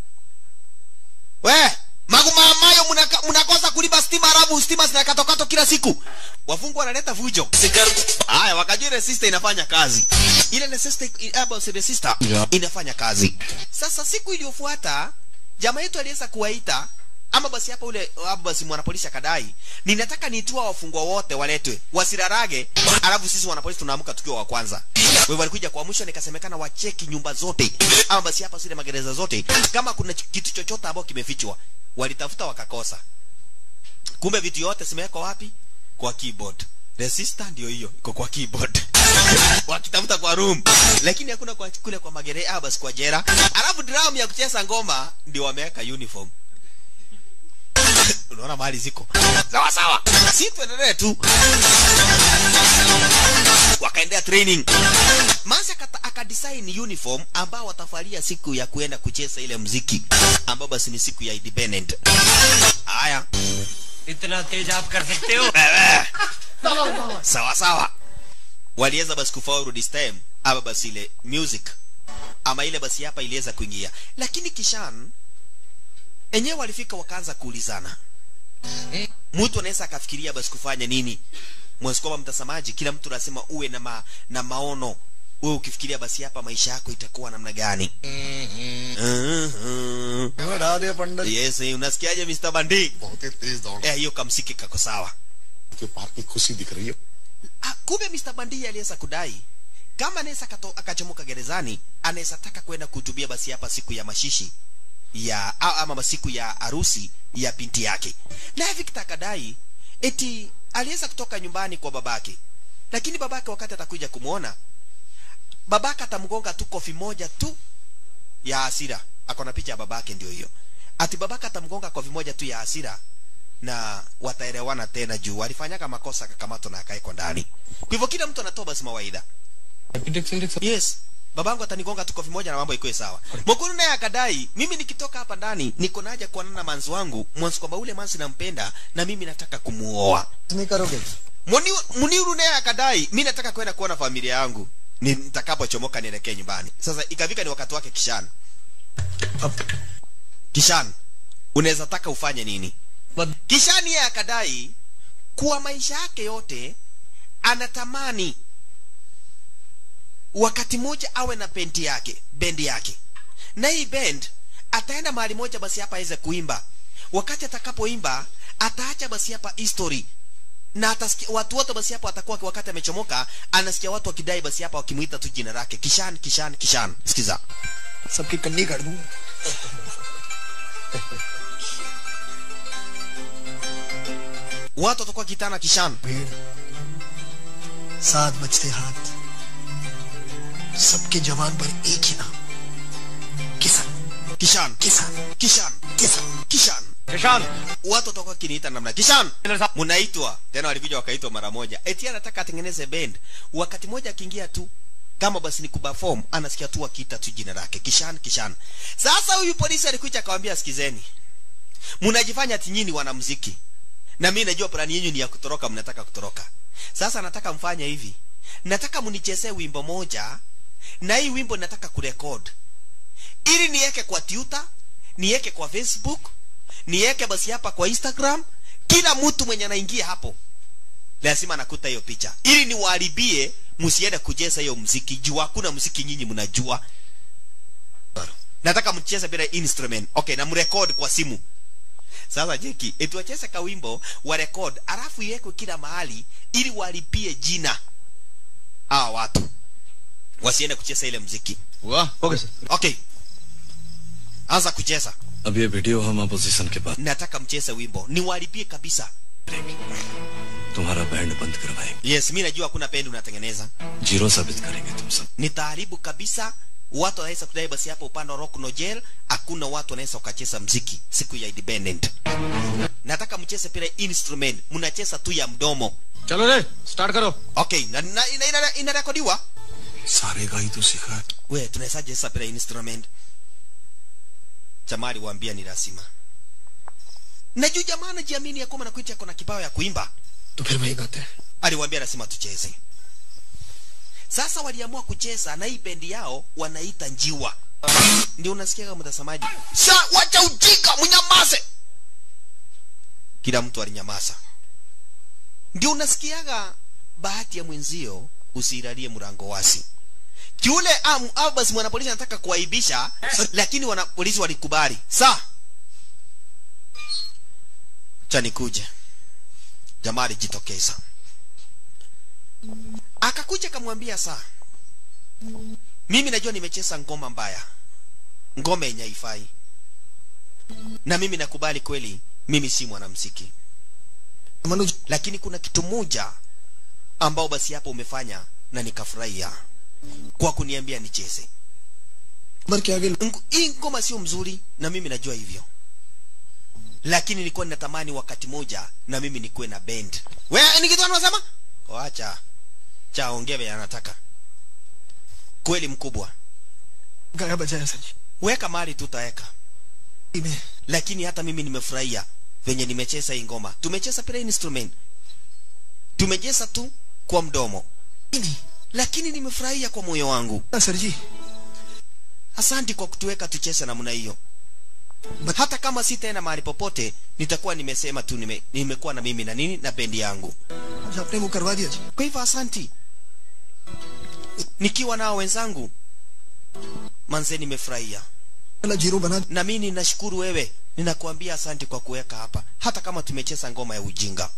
we magumamayo mnaka- mnakosa kulipa stima arabu stima zinakatokato kila siku wafungwa wanaleta vujo haya wakajua resistor inafanya kazi ile resistor abo si resistor inafanya kazi sasa siku iliyofuata jamaa yetu aliweza kuwaita ama basi hapa ule ama basi mwanapolisi akadai ninataka nitua wafungwa wote waletwe wasirarage alafu sisi wanapolisi tunaamka tukiwa wa kwanza kwa hivyo walikuja kwa mwisho nikasemekana wacheki nyumba zote ama basi hapa zile magereza zote kama kuna ch- kitu chochote ambao kimefichwa walitafuta wakakosa kumbe vitu yote zimewekwa wapi kwa keyboard resistor ndio hiyo iko kwa keyboard wakitafuta kwa room lakini hakuna kwa kule kwa magere ah basi kwa jera alafu drum ya kucheza ngoma ndio wameweka uniform unaona mahali ziko sawa sawa si tuendelee tu wakaendea training Manzi akata- akadesign uniform ambao watafalia siku ya kuenda kucheza ile mziki ambao basi ni siku ya independent haya इतना तेज आप कर सकते हो sawa sawa waliweza basi kufaulu this time ama basi ile music ama ile basi hapa iliweza kuingia lakini kishan enyewe walifika wakaanza kuulizana mtu anaweza akafikiria basi kufanya nini mwezi kwamba mtazamaji kila mtu lazima uwe na, ma, na maono wewe ukifikiria basi hapa maisha yako itakuwa namna gani Mhm. बढ़ा दे पंडित yes unasikiaje Mr. Bandi बहुत ही तेज दौड़ eh hiyo kamsiki kako sawa के park की खुशी दिख रही है Ah, kumbe Mr. Bandi aliweza kudai kama anaweza akato- akachomoka gerezani anaweza taka kwenda kuhutubia basi hapa siku ya mashishi ya a- ama siku ya harusi ya binti yake naye Victor akadai eti aliweza kutoka nyumbani kwa babake lakini babake wakati atakuja kumwona babake atamgonga tu kofi moja tu ya hasira akona picha ya babake ndio hiyo ati babake atamgonga kofi moja tu ya hasira na wataelewana tena juu walifanyaka makosa akakamatwa na akaekwa ndani kwa hivyo kila mtu anatoa basi mawaidha yes babangu atanigonga tu kofi moja na mambo ikuwe sawa mokuru naye akadai mimi nikitoka hapa ndani niko na haja kuonana na manzi wangu mwanzi kwamba ule manzi nampenda na mimi nataka kumuoa नहीं करोगे Muni- muniuru naye akadai mi nataka kwenda kuona familia yangu Ni- nitakapochomoka nielekee nyumbani sasa ikafika ni wakati wake kishan kishan unaweza taka ufanye nini kishan yeye akadai kuwa maisha yake yote anatamani wakati mmoja awe na bendi yake bendi yake na hii band ataenda mahali moja basi hapa aweze kuimba wakati atakapoimba ataacha basi hapa history na atasikia watu wote basi hapo atakuwa wakati amechomoka anasikia watu wakidai basi hapa wakimuita tu jina lake kishan kishan kishan sikiza सबकी कन्नी कर दूं watu watakuwa kitana kishan भीड़ साथ बचते हाथ सबके जवान पर एक ही नाम किसान kishan Kishan kishan Kishan kishan Kishan watu watakuwa kiniita namna kishan mnaitwa tena walikuja wakaitwa mara moja eti anataka atengeneze band wakati moja akiingia tu kama basi ni kuperform anasikia tu akiita tu jina lake kishan kishan sasa huyu polisi alikuja akamwambia sikizeni mnajifanya ati nyinyi wanamuziki na mimi najua plani yenu ni ya kutoroka mnataka kutoroka sasa nataka mfanye hivi nataka mnichezee wimbo moja na hii wimbo nataka kurekod ili niweke kwa Twitter niweke kwa Facebook niweke basi hapa kwa Instagram kila mtu mwenye anaingia hapo lazima nakuta hiyo picha ili niwaharibie msiende kucheza hiyo mziki juu hakuna mziki nyinyi mnajua nataka mcheze bila instrument okay na mrecord kwa simu sasa jeki etuacheze kawimbo wa record alafu iwekwe kila mahali ili walipie jina hawa watu wasiende kucheza ile mziki हुआ okay sir okay anza kucheza अब ये video हम opposition के पास nataka mcheze wimbo niwalipie kabisa तुम्हारा band बंद करवाएंगे yes mi najua hakuna pendi unatengeneza zero साबित करेंगे तुम सब nitaharibu kabisa watu wanaweza kudai basi hapa upande wa rock no jail hakuna watu wanaweza wakacheza mziki siku ya independent nataka mcheze pile instrument mnacheza tu ya mdomo चलो रे स्टार्ट करो okay na, na, ina, ina, inarekodiwa सारे का ही तो सीखा है we tunawezaje sasa pile instrument jamaa aliwaambia ni lazima na juu jamaa anajiamini ya kwamba nakuiti ako na kipawa ya kuimba तो फिर वही गाते हैं aliwaambia lazima tucheze sasa waliamua kucheza na hii bendi yao wanaita njiwa ndio unasikia kama mtazamaji sa wacha ujika mnyamaze kila mtu alinyamaza ndio unasikiaga bahati ya mwenzio usilalie mlango wasi kiule am, au basi mwanapolisi anataka kuaibisha lakini wanapolisi walikubali sa cha nikuje jamaa alijitokeza akakuja akamwambia saa mimi najua nimecheza ngoma mbaya ngoma yenye haifai na mimi nakubali kweli mimi si mwanamziki Manoj lakini kuna kitu moja ambao basi hapo umefanya na nikafurahia kwa kuniambia nicheze number के आगे Ng- hii ngoma sio mzuri na mimi najua hivyo lakini nilikuwa ninatamani wakati moja na mimi nikuwe na band we ni kitu anasema wacha cha ongeve anataka kweli mkubwa गाया बजाया sir ji weka mali tutaweka में lakini hata mimi nimefurahia venye nimecheza hii ngoma tumecheza pila instrument tumecheza tu kwa mdomo नहीं lakini nimefurahia kwa moyo wangu ना sir ji asanti kwa kutuweka tucheze namna hiyo hata kama sitaenda mahali popote nitakuwa nimesema tu nime, nimekuwa na mimi na nini na bendi yangu आज आपने वो करवा दिया जी kwa hivyo asanti nikiwa nao wenzangu manze nimefurahia वाला zero बना na mimi ninashukuru wewe ninakuambia asanti kwa kuweka hapa hata kama tumecheza ngoma ya ujinga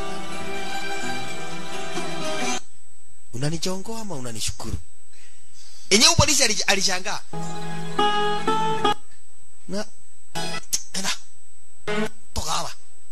unanichongoa ama unanishukuru enyewe polisi alij- alishangaa na ena toka hapa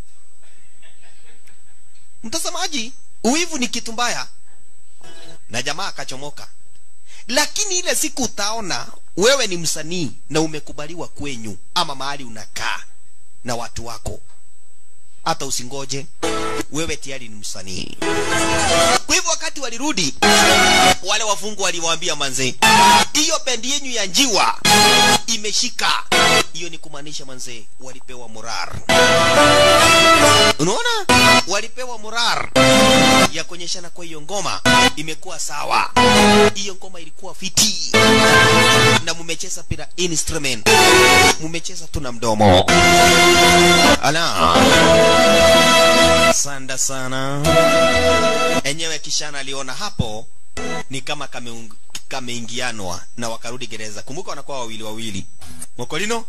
mtazamaji uwivu ni kitu mbaya na jamaa akachomoka lakini ile siku utaona wewe ni msanii na umekubaliwa kwenyu ama mahali unakaa na watu wako hata usingoje wewe tayari ni msanii kwa hivyo wakati walirudi wale wafungwa waliwaambia manze hiyo bendi yenyu ya njiwa imeshika hiyo ni kumaanisha manze walipewa morar unaona walipewa morar ya kuonyeshana kwa hiyo ngoma imekuwa sawa hiyo ngoma ilikuwa fiti na mumecheza pila instrument mumecheza tu na mdomo ala sanda sana enyewe kishana aliona hapo ni kama kameung- kameingianwa na wakarudi gereza kumbuka wanakuwa wawili wawili mokolino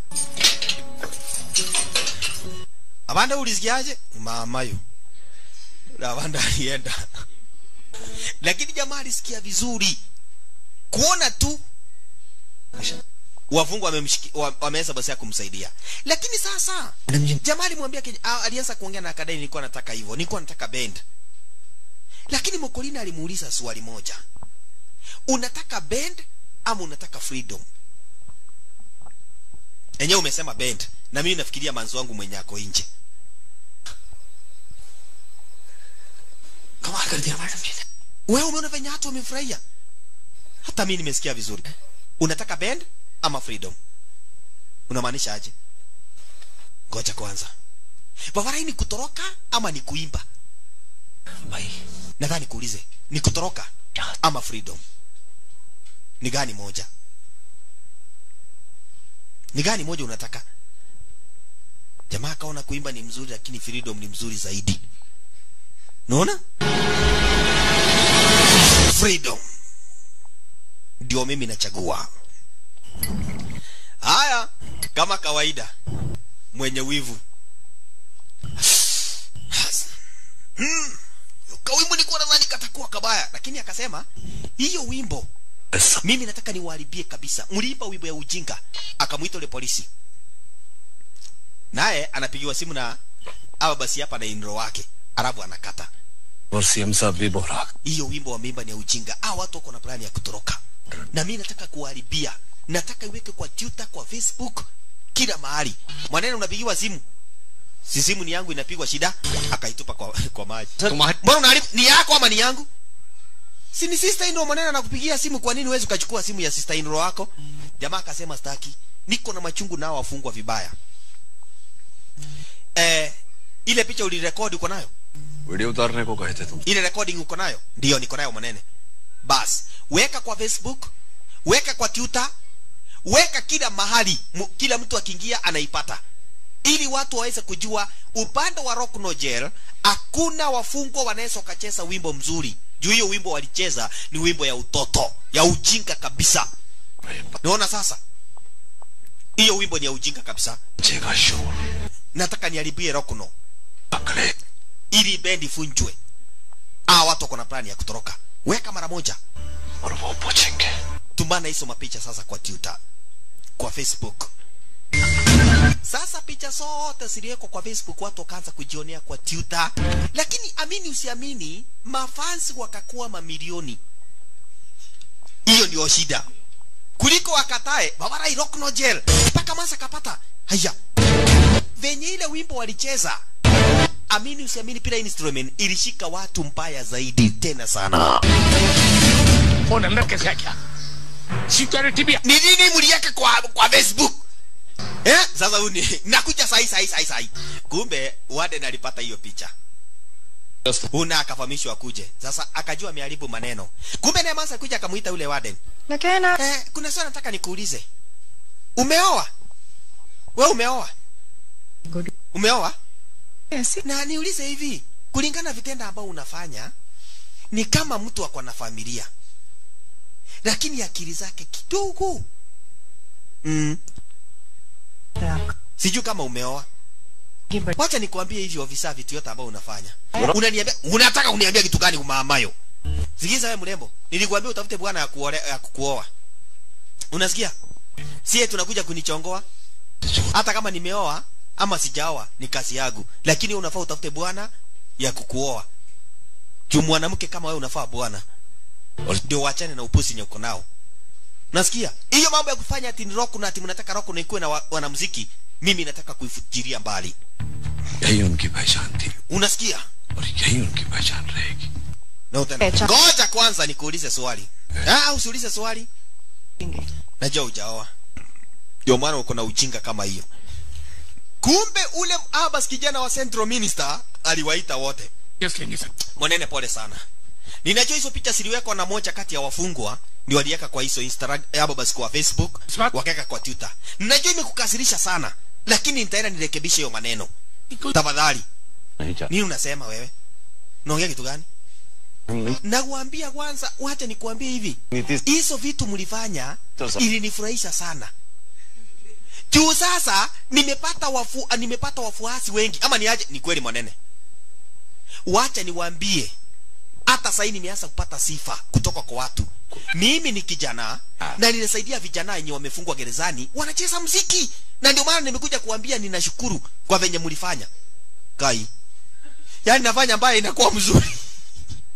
abanda ulisikiaje mamayo abanda alienda lakini jamaa alisikia vizuri kuona tu wafungwa wamemshiki- wa- wameweza basi ya kumsaidia lakini sasa madam ji jamaa alimwambia Kenya- ah, alianza kuongea na akadai nilikuwa nataka hivyo nilikuwa nataka bend lakini mokolina alimuuliza swali moja unataka band ama unataka freedom enyewe umesema band na mimi nafikiria manzi wangu mwenye ako nje कमाल कर दिया मैडम जी ने wewe umeona venye watu wamefurahia hata mi nimesikia vizuri unataka band ama freedom unamaanisha aje ngoja kwanza babarai ni kutoroka ama ni kuimba भाई nadhani kuulize ni kutoroka ama freedom ni gani moja ni gani moja unataka jamaa akaona kuimba ni mzuri lakini freedom ni mzuri zaidi naona freedom ndio mimi nachagua haya kama kawaida mwenye wivu hmm. kawimbo nilikuwa nadhani katakuwa kabaya lakini akasema hiyo wimbo mimi nataka niwaharibie kabisa mliimba wimbo ya ujinga akamwita ule polisi naye anapigiwa simu na awa basi hapa na inro wake arabu anakata और CM साहब भी बोरा hiyo wimbo wameimba ni ya ujinga ah watu wako na plani ya kutoroka na mimi nataka kuharibia nataka iweke kwa twitter kwa facebook kila mahali mwanene unapigiwa simu si simu ni yangu inapigwa shida akaitupa kwa, kwa maji तुम्हारे mbona unaharibu ni yako ama ni yangu si ni sister in law mwanene anakupigia simu kwa nini huwezi ukachukua simu ya sister in law wako jamaa akasema staki niko na machungu nao wafungwa vibaya eh ile picha ulirekodi uko nayo video उतारने को कहे थे तुम ile recording uko nayo ndio niko nayo manene bas weka kwa facebook weka kwa twitter weka kila mahali mu, kila mtu akiingia anaipata ili watu waweze kujua upande wa rock no jail hakuna wafungwa wanaweza wakacheza wimbo mzuri juu hiyo wimbo walicheza ni wimbo ya utoto ya ujinga kabisa naona sasa hiyo wimbo ni ya ujinga kabisa बचेगा शोर nataka niharibie rock no पकड़े ili bendi funjwe ah watu wako na plani ya kutoroka weka mara moja और वो पूछेंगे tumana hizo mapicha sasa kwa twitter kwa facebook sasa picha zote ziliwekwa kwa facebook watu wakaanza kujionea kwa twitter lakini amini usiamini mafansi wakakuwa mamilioni hiyo ndio shida kuliko wakatae babarai rock no jail mpaka masa kapata haya venye ile wimbo walicheza amini usiamini pila instrument ilishika watu mbaya zaidi tena sana phone अंदर कैसे आ गया सिक्योरिटी भी ni nini mliweka kwa kwa facebook eh sasa uni nakuja sahi sahi sahi sahi kumbe warden alipata hiyo picha una akafahamishwa akuje sasa akajua ameharibu maneno kumbe naye masa kuja akamuita yule warden Nakena. eh, kuna swali nataka nikuulize umeoa we umeoa Good. umeoa Yes. na niulize hivi kulingana na vitendo ambao unafanya ni kama mtu ako na familia lakini akili zake kidogo mm. sijui kama umeoa wacha nikuambie hivi ofisa vitu yote ambao unafanya unaniambia unataka uniambia kitu gani umaamayo sikiza wewe mrembo nilikwambia utafute bwana ya kuole, ya kukuoa unasikia sie tunakuja kunichongoa hata kama nimeoa ama sijaoa ni kazi yangu lakini wewe unafaa utafute bwana ya kukuoa juu mwanamke kama wewe unafaa bwana ndio wachane na upusi nyoko nao nasikia hiyo mambo ya kufanya ati ni rock na ati mnataka rock na ikuwe na wa- wanamuziki mimi nataka kuifujiria mbali यही उनकी पहचान थी unasikia और यही उनकी पहचान रहेगी na utaenda Echa. ngoja kwanza nikuulize swali ah usiulize swali najua ujaoa ndio maana uko na ujinga kama hiyo kumbe ule abas kijana wa central minister aliwaita wote case लेंगे sir mwanene pole sana ninajua hizo picha ziliwekwa na moja kati ya wafungwa ndio waliweka kwa hizo instagram hapo basi kwa facebook Smart. wakaweka kwa twitter ninajua imekukasirisha sana lakini nitaenda nirekebishe hiyo maneno tafadhali नहीं चाहता nini unasema wewe unaongea kitu gani nakuambia kwanza wacha nikuambie hivi hizo vitu mlifanya Sasa. ilinifurahisha sana juu sasa nimepata wafu, ah, nimepata wafuasi wengi ama niaje ni kweli mwanene wacha niwaambie hata sahii nimeanza kupata sifa kutoka kwa watu mimi ni kijana na ninasaidia vijana wenye wamefungwa gerezani wanacheza mziki na ndio maana nimekuja kuambia ninashukuru kwa venye mlifanya kai yaani nafanya ambaye inakuwa mzuri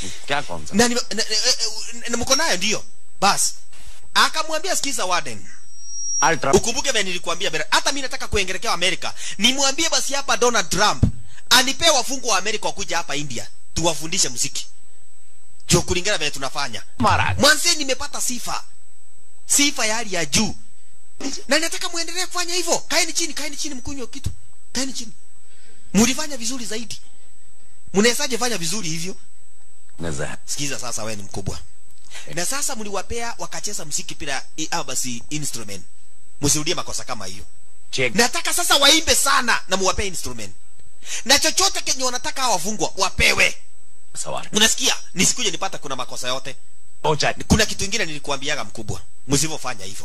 क्या कौन सा na, nime- na, na, na, na mko nayo ndio basi akamwambia sikiza warden ultra ukumbuke vile nilikuambia bera hata mimi nataka kuengelekea amerika nimwambie basi hapa donald trump anipee wafungwa wa amerika wakuja hapa india tuwafundishe muziki jo kulingana vile tunafanya महाराज mwanzie nimepata sifa sifa ya hali ya juu na nataka muendelee kufanya hivyo kaeni chini kaeni chini mkunywe kitu kaeni chini mulifanya vizuri zaidi mnawezaje fanya vizuri hivyo नजर sikiza sasa wewe ni mkubwa na sasa mliwapea wakacheza mziki pila i- au basi instrument msirudie makosa kama hiyo check nataka sasa waimbe sana na muwapee instrument na chochote kenye wanataka hawa wafungwa wapewe सवार unasikia nisikuje nipata kuna makosa yote पहुंचा kuna kitu ingine nilikuambiaga mkubwa msivyofanya hivyo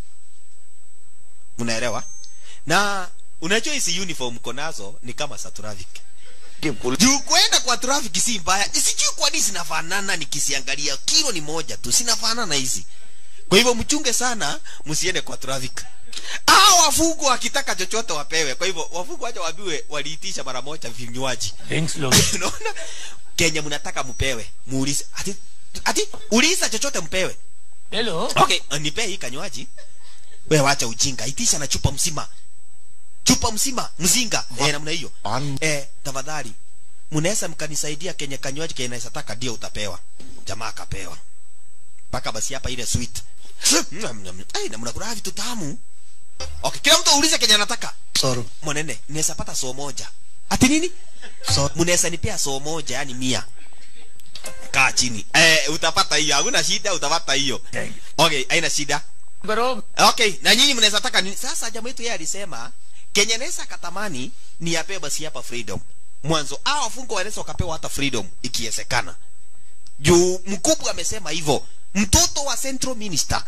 mnaelewa na unajua hizi uniform mko nazo ni kama za traffic कि police juu kwenda kwa traffic si mbaya sijui kwa nini zinafanana nikisiangalia kilo ni moja tu zinafanana hizi kwa hivyo mchunge sana msiende kwa traffic hao wafungwa wakitaka chochote wapewe kwa hivyo wafungwa wacha waambiwe waliitisha mara moja vinywaji drinks लो unaona kenya mnataka mpewe muulize ati ati uliza chochote mpewe hello okay nipee hii kanywaji we wacha ujinga itisha na chupa mzima chupa mzima mzinga eh, namna hiyo An- eh, tafadhali mnaweza mkanisaidia kenye kanywaji kenye naweza taka ndio utapewa jamaa akapewa mpaka basi hapa ile sweet ai na mnakula vitu tamu okay kila mtu aulize kenye anataka सौ mwanene naweza pata soo moja ati nini सौ mnaweza nipea soo moja yani mia kaa chini eh, utapata hiyo hakuna shida utapata hiyo okay haina shida करो okay na nyinyi mnaweza taka nini sasa jamaa yetu yeye alisema kenye naweza katamani ni apewe basi hapa freedom mwanzo a wafungwa wanaweza wakapewa hata freedom ikiwezekana juu mkubwa amesema hivyo mtoto wa central minister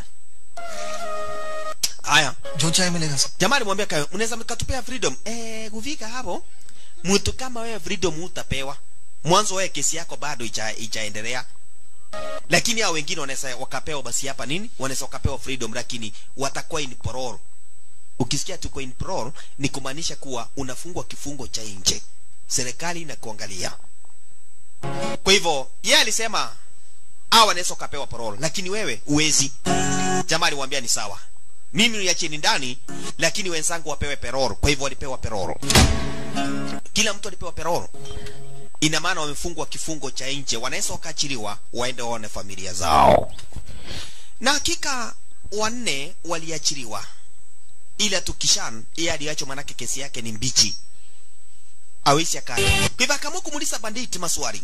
haya जो चाहे मिलेगा सब jamaa alimwambia kayo mnaweza mkatupea freedom eh kufika hapo mtu kama wewe freedom utapewa mwanzo wewe kesi yako bado icha, ichaendelea lakini hao wengine wanaweza wakapewa basi hapa nini wanaweza wakapewa freedom lakini watakuwa in parole ukisikia tuko in parole ni kumaanisha kuwa unafungwa kifungo cha nje serikali inakuangalia kwa hivyo yeye alisema hao wanaweza wakapewa parole lakini wewe uwezi jamaa alimwambia ni sawa mimi niacheni ndani lakini wenzangu wapewe peroro kwa hivyo walipewa peroro kila mtu alipewa peroro ina maana wamefungwa kifungo cha nje wanaweza wakaachiliwa waende waone familia zao na hakika wanne waliachiliwa ila tukishan yeye aliachwa manake kesi yake ni mbichi awezi akaya kwa hivyo akaamua kumuuliza banditi maswali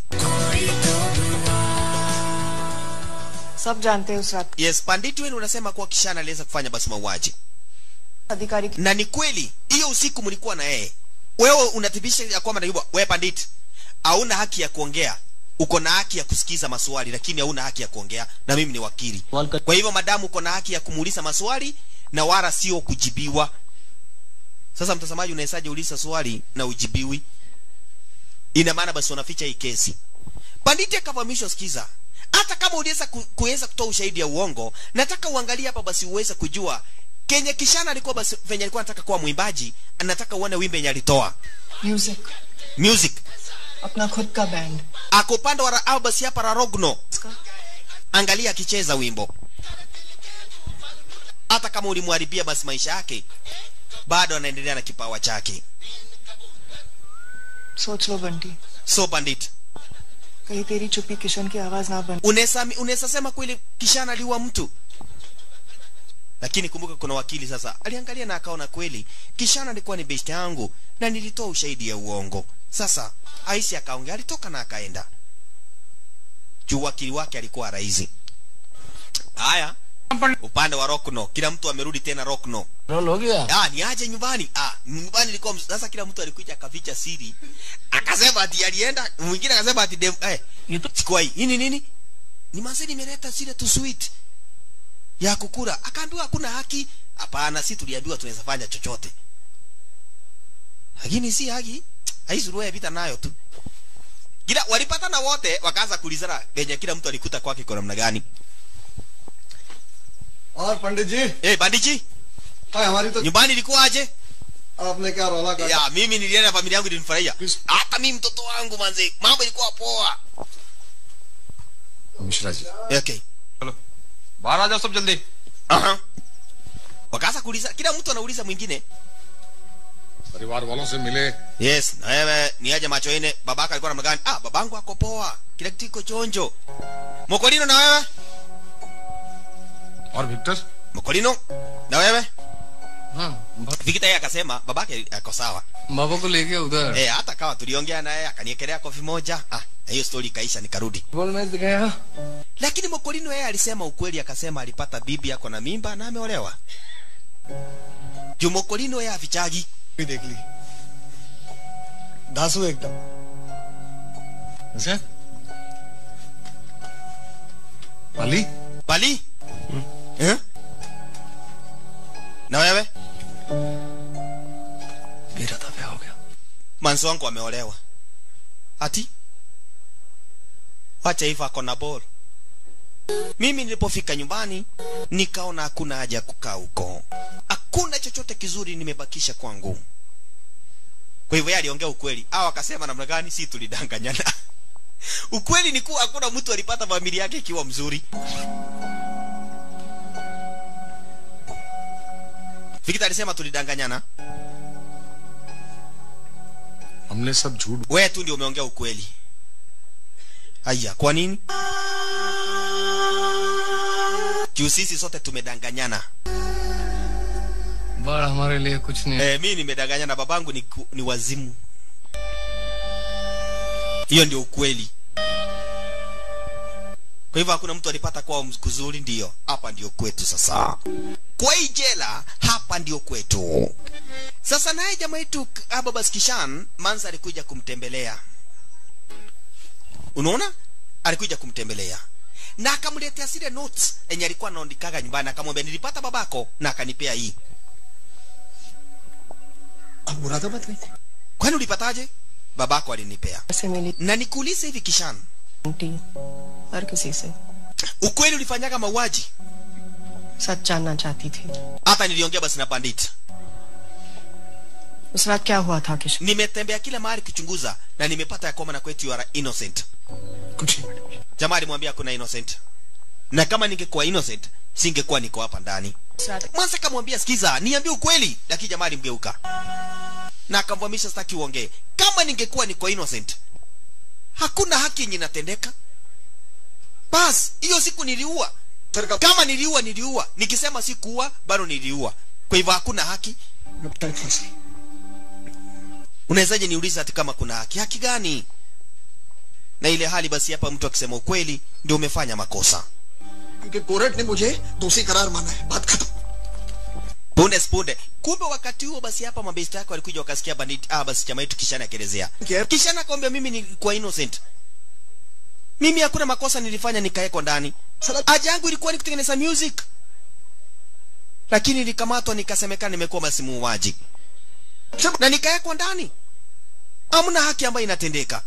सब जानते हैं उस रात yes banditi wenu unasema kuwa kishan aliweza kufanya basi mauaji अधिकारी की na ni kweli hiyo usiku mlikuwa na yeye wewe unathibitisha ya kwamba naiba wewe bandit hauna haki ya kuongea uko na haki ya kusikiza maswali lakini hauna haki ya kuongea na mimi ni wakili kwa hivyo madamu uko na haki ya kumuuliza maswali na wala sio kujibiwa sasa mtazamaji unawezaje uliza swali na ujibiwi ina maana basi unaficha hii kesi banditi akafahamishwa sikiza hata kama uliweza ku, kuweza kutoa ushahidi ya uongo nataka uangalie hapa basi uweze kujua kenye kishana alikuwa basi venye alikuwa anataka kuwa mwimbaji anataka uone wimbe yenye alitoa music music अपना खुद का band ako upande wa Ra- au basi hapa rarogno इसका angalia akicheza wimbo hata kama ulimharibia basi maisha yake bado anaendelea na kipawa chake सोच लो Bunty so bandit कहीं तेरी चुप्पी किशन की आवाज ना बन unaweza unaweza sema kweli kishana aliua mtu lakini kumbuka kuna wakili sasa aliangalia na akaona kweli kishana alikuwa ni best yangu na nilitoa ushahidi ya uongo sasa aisi akaongea alitoka na akaenda juu wakili wake alikuwa rahisi haya upande wa rokno kila mtu amerudi tena rokno roll हो गया ah ni aje nyumbani ah nyumbani ilikuwa ms- sasa kila mtu alikuja akaficha siri akasema ati alienda mwingine akasema ati dem eh sikuwa hii ni nini ni manzi nimeleta zile tu sweet ya kukula akaambiwa hakuna haki hapana si tuliambiwa tunaweza fanya chochote lakini si haki haisuruwe vita nayo tu kila walipatana wote wakaanza kulizana penye kila mtu alikuta kwake kwa namna gani और पंडित जी eh bandiji हाय हमारी तो nyumbani ilikuwaje आपने क्या रोला काटा ya mimi nilienda na familia yangu ilinifurahia hata mimi mtoto wangu manze mambo ilikuwa poa Mishra जी okay चलो बाहर आ जाओ सब जल्दी Aha. wakaanza kuuliza kila mtu anauliza mwingine परिवार वालों से मिले yes na wewe ni aje macho ine babaka alikuwa namna gani ah babangu ako poa kila kitu iko chonjo mokolino na wewe और Victor mokolino na wewe Vikita yeye akasema babake ako sawa बाबा को लेके उधर eh hata kawa tuliongea naye akaniekelea kofi moja ah na hiyo story ikaisha nikarudi बोल मैं गया lakini mokolino yeye alisema ukweli akasema alipata bibi yako na mimba na ameolewa juu mokolino yeye afichaji भी देख ली दासू एकदम अच्छा पाली bali eh? na wewe मेरा था ब्याह हो गया manzi wangu ameolewa ati wacha hivyo ako na ball mimi nilipofika nyumbani nikaona hakuna haja ya kukaa huko hakuna chochote kizuri nimebakisha kwangu kwa hivyo yeye aliongea ukweli au akasema namna gani si tulidanganyana ukweli ni kuwa hakuna mtu alipata familia yake ikiwa mzuri Fikita alisema tulidanganyana हमने सब झूठ wewe tu ndio umeongea ukweli haya kwa nini juu sisi sote tumedanganyana बड़ हमारे लिए कुछ नहीं eh, mi nimedanganyana babangu ni, ku- ni wazimu hiyo ndio ukweli kwa hivyo hakuna mtu alipata kwao kuzuri ndio hapa ndio kwetu sasa kwa hii jela hapa ndio kwetu sasa naye jamaa yetu ababas kishan mansa alikuja kumtembelea unaona alikuja kumtembelea na akamletea zile notes enye alikuwa anaandikaga nyumbani akamwambia nilipata babako na akanipea hii अब मुरादाबाद गई थी kwani ulipataje babako alinipea से मिली na nikuulize hivi kishan aunty हर किसी से ukweli ulifanyaga mauaji सच जानना चाहती थी hata niliongea basi na pandit उस रात क्या हुआ था किशोर nimetembea kila mahali kuchunguza na nimepata ya kwamba na kwetu you are innocent कुछ नहीं madam jamaa alimwambia kuna innocent na kama ningekuwa innocent singekuwa niko hapa ndani उस रात Mwanza akamwambia sikiza, niambie ukweli, lakini jamaa alimgeuka na akamvamisha, sitaki uongee. Kama ningekuwa niko innocent, hakuna haki yenye inatendeka. Bas, hiyo siku niliua. Kama niliua, niliua. Nikisema sikuua, bado niliua. Kwa hivyo hakuna haki. अब tight फंसी Unawezaje niulize hati kama kuna haki? Haki gani? Na ile hali basi, hapa mtu akisema ukweli ndio umefanya makosa. क्योंकि court ने मुझे दोषी करार माना है बात खत्म punde punde kumbe wakati huo basi hapa mabesti yako walikuja wakasikia bandit ah basi chama yetu kishana akielezea Yep. kishana akamwambia mimi nilikuwa innocent mimi hakuna makosa nilifanya nikaekwa ndani Sala- haja yangu ilikuwa ni kutengeneza music lakini nilikamatwa nikasemekana nimekuwa basi muuaji Sema- na nikaekwa ndani hamna haki ambayo inatendeka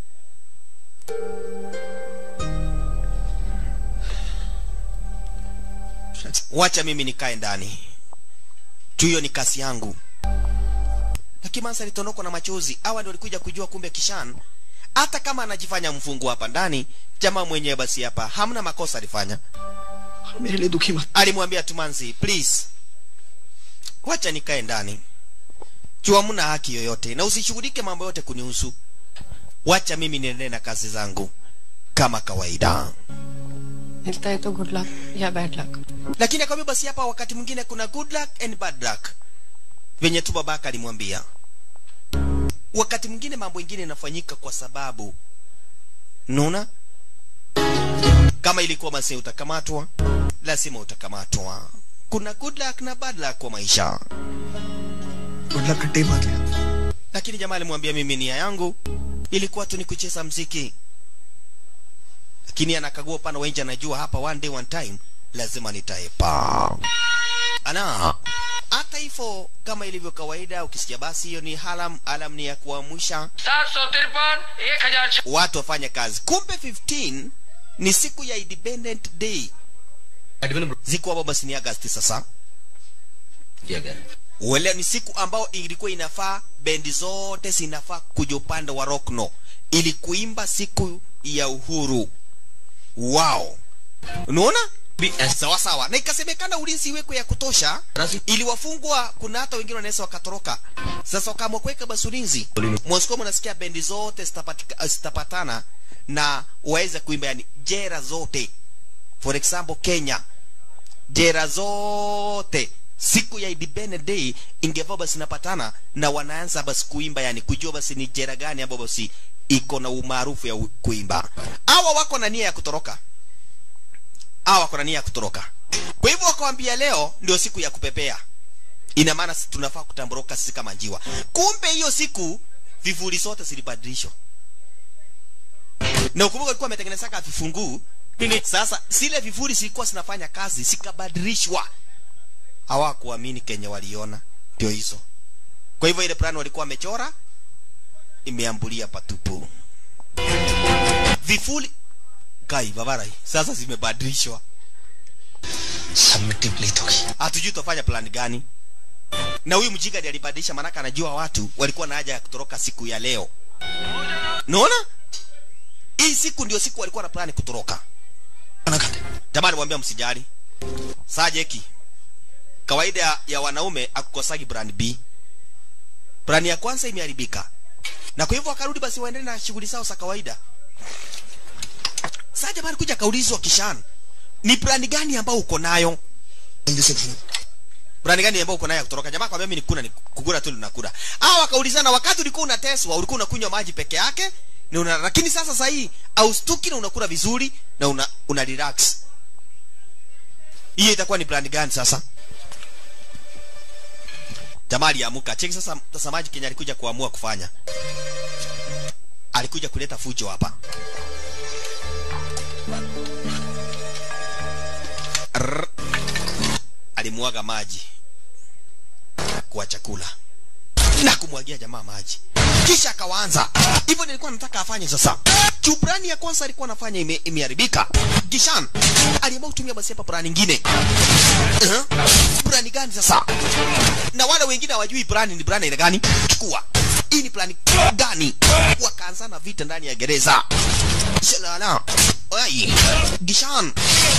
wacha mimi nikae ndani juu hiyo ni kasi yangu lakini mansa alitondokwa na machozi awa ndio walikuja kujua kumbe kishan hata kama anajifanya mfungu hapa ndani jamaa mwenyewe basi hapa hamna makosa alifanya मेरे लिए दुखी मत alimwambia tumanzi please wacha nikae ndani juu hamna haki yoyote na usishughulike mambo yote kunihusu wacha mimi niendelee na kazi zangu kama kawaida मिलता है तो good luck या bad luck lakini akamwambia basi hapa wakati mwingine kuna good luck and bad luck venye tu babaka alimwambia wakati mwingine mambo ingine inafanyika kwa sababu naona kama ilikuwa basi utakamatwa lazima utakamatwa kuna good luck na bad luck kwa maisha good luck खट्टे मार लिया lakini jamaa alimwambia mimi nia yangu ilikuwa tu ni kucheza mziki lakini anakagua upande wa nje anajua hapa one day one time lazima nitaepa ana hata hivyo kama ilivyo kawaida ukisikia basi hiyo ni halam alam ni ya kuamsha सात सौ तिरपन एक हजार watu wafanye kazi kumbe 15 ni siku ya independent day siku hapo basi ni agasti sasa uelewa ni siku ambayo ilikuwa inafaa bendi zote zinafaa kuja upande wa rockno ili kuimba siku ya uhuru wao unaona sawa sawa na ikasemekana ulinzi iwekwe ya kutosha ili wafungwa kuna hata wengine wanaweza wakatoroka sasa wakaamua kuweka basi ulinzi moscow mnasikia bendi zote zitapatika- zitapatana na waweze kuimba yani jera zote for example kenya jera zote siku ya Independence Day ingekuwa basi napatana na wanaanza basi kuimba yani kujua basi ni jera gani ambayo basi iko na umaarufu ya u- kuimba hawa wako na nia ya kutoroka hawa wako na nia ya kutoroka kwa hivyo wakawambia leo ndio siku ya kupepea ina maana si- tunafaa kutamburuka sisi kama njiwa kumbe hiyo siku vivuli zote zilibadilishwa na ukumbuka alikuwa ametengenezaka vifunguu sasa zile vivuli zilikuwa zinafanya kazi zikabadilishwa hawakuamini kenye waliona ndio hizo kwa hivyo ile plan walikuwa wamechora imeambulia patupu vifuli kai babarai sasa zimebadilishwa सब मिट्टी प्लीत होगी hatujui tutafanya plan gani na huyu mjinga ndiye alibadilisha maanake anajua watu walikuwa na haja ya kutoroka siku ya leo naona hii siku ndio siku walikuwa na plani kutoroka jamani mwambia msijali sajeki kawaida ya wanaume akukosagi plan b plani ya kwanza imeharibika na kwa hivyo wakarudi basi waendelee na shughuli zao za kawaida saa jamani kuja kaulizwa kishan ni plani gani ambayo uko nayo Brani gani ambao uko nayo ya kutoroka? Jamaa kwambia mimi nikuna ni kukura tu ninakula. Hao wakaulizana wakati ulikuwa unateswa, ulikuwa unakunywa maji peke yake na una, lakini sasa sasa hii austuki na unakula vizuri na una, una relax. Hiyo itakuwa ni plani gani sasa? Jamaa aliamuka. Cheki sasa mtazamaji Kenya alikuja kuamua kufanya. Alikuja kuleta fujo hapa. Rrr. Alimwaga maji kwa chakula na kumwagia jamaa maji kisha akawaanza hivyo nilikuwa nataka afanye sasa chubrani ya kwanza alikuwa anafanya ime, imeharibika kishan aliamua kutumia basi hapa brani nyingine uh-huh. brani gani sasa na wale wengine hawajui brani ni brani aina gani chukua hii ni plani gani wakaanzana vita ndani ya gereza shalala ai gishan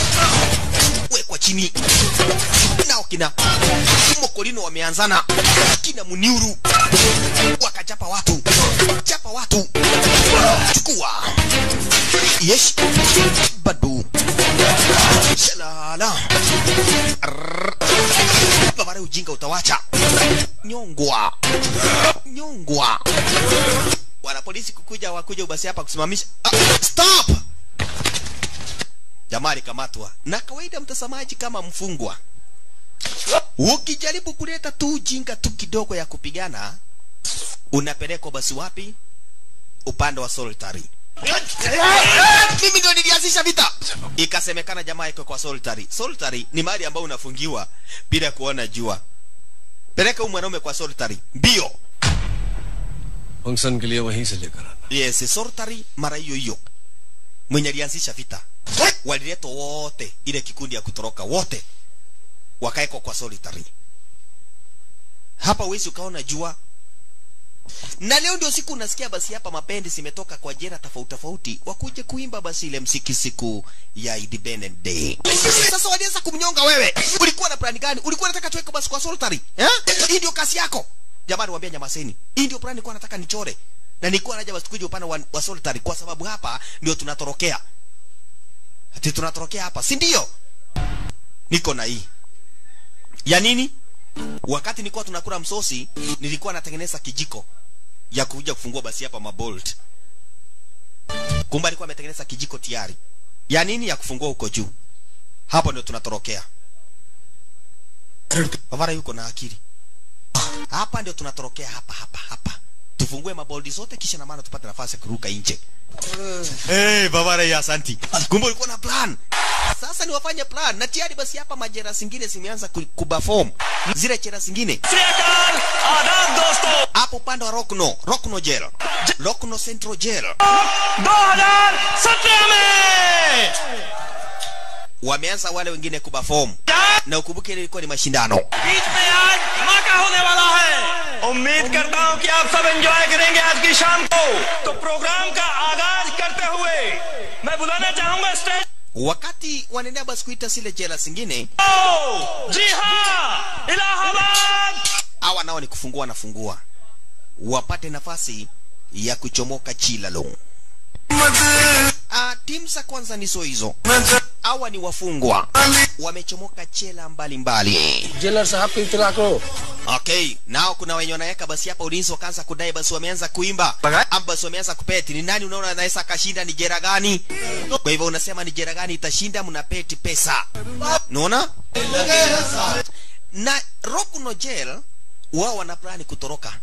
wekwa chini nao kina mokolino wameanzana kina muniuru wakachapa watu chapa watu chukua yesh badu shalala Arr. babare ujinga utawacha nyongwa nyongwa wanapolisi kukuja wakuja ubasi hapa kusimamisha ah, stop jamaa alikamatwa na kawaida mtazamaji kama mfungwa ukijaribu kuleta tu ujinga tu kidogo ya kupigana unapelekwa basi wapi upande wa solitary mimi ndio nilianzisha vita ikasemekana jamaa iko kwa solitary solitary ni mahali ambao unafungiwa bila kuona jua peleka huyu mwanaume kwa solitary mbio function के लिए वहीं से लेकर आना yes solitary mara hiyo hiyo mwenye alianzisha vita waliletwa wote ile kikundi ya kutoroka wote wakaekwa kwa solitary hapa wezi ukaona jua na leo ndio siku unasikia basi hapa mapendi zimetoka kwa jera tofauti tofauti wakuje kuimba basi ile msiki siku ya Independence Day. Sasa walianza kumnyonga wewe. Ulikuwa na plani gani? Ulikuwa unataka tuweke basi kwa solitary? Eh? Hii ndio kasi yako. Jamani waambia nyamaseni. Hii ndio plani nilikuwa nataka nichore. Na nilikuwa naja basi tukuje upande wa, wa solitary kwa sababu hapa ndio tunatorokea. Ati tunatorokea hapa, si ndio? Niko na hii. Ya nini? Wakati nilikuwa tunakula msosi, nilikuwa natengeneza kijiko ya kuja kufungua basi hapa mabolt. Kumbe alikuwa ametengeneza kijiko tayari. Ya nini? Ya kufungua huko juu. Hapo ndio tunatorokea. Bavara yuko na akili. Hapa ndio tunatorokea hapa hapa hapa. Tufungue maboldi zote kisha na maana tupate nafasi ya kuruka nje. Hey, Bavara ya asanti. Kumbe ulikuwa na plan. Sasa ni wafanye plan na tayari basi hapa majera zingine zimeanza ku- kuperform zile chera zingine hapo upande wa Rockno, Rockno Jail, Rockno Central Jail 2017 में wameanza wale wengine kuperform na ukumbuke ile ilikuwa ni mashindano. बीच में आज धमाका होने वाला है उम्मीद करता हूं कि आप सब एंजॉय करेंगे आज की शाम को तो प्रोग्राम का आगाज करते हुए मैं मैं बुलाना चाहूंगा stage wakati wanaendea basi kuita zile jela zingine जी हाँ Allahabad hawa nao ni kufungua nafungua wapate nafasi ya kuchomoka chilalo Ah, timu za kwanza nizo hizo hawa ni wafungwa wamechomoka chela mbalimbali jailer साहब को इतला करो okay nao kuna wenye wanaweka basi hapa ulinzi wakaanza kudai basi wameanza kuimba ama basi wameanza kupeti ni nani unaona anaweza akashinda ni jera gani kwa hivyo unasema ni jera gani itashinda mnapeti pesa unaona na rokuno jail wao wana plani kutoroka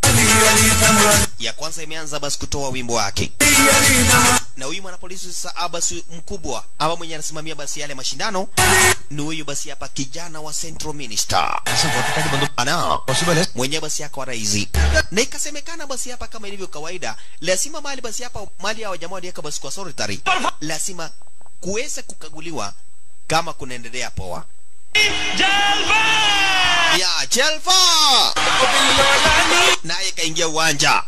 ya kwanza imeanza basi kutoa wimbo wake na huyu mwanapolisi sasa basi mkubwa ama mwenye anasimamia basi yale mashindano ni huyu basi hapa kijana wa Central Minister ana mwenye basi yako raisi na ikasemekana basi hapa kama ilivyo kawaida lazima mali basi hapa mali ya wajamaa waliweka basi kwa solitary lazima kuweze kukaguliwa kama kunaendelea poa ya Chelfa naye kaingia uwanja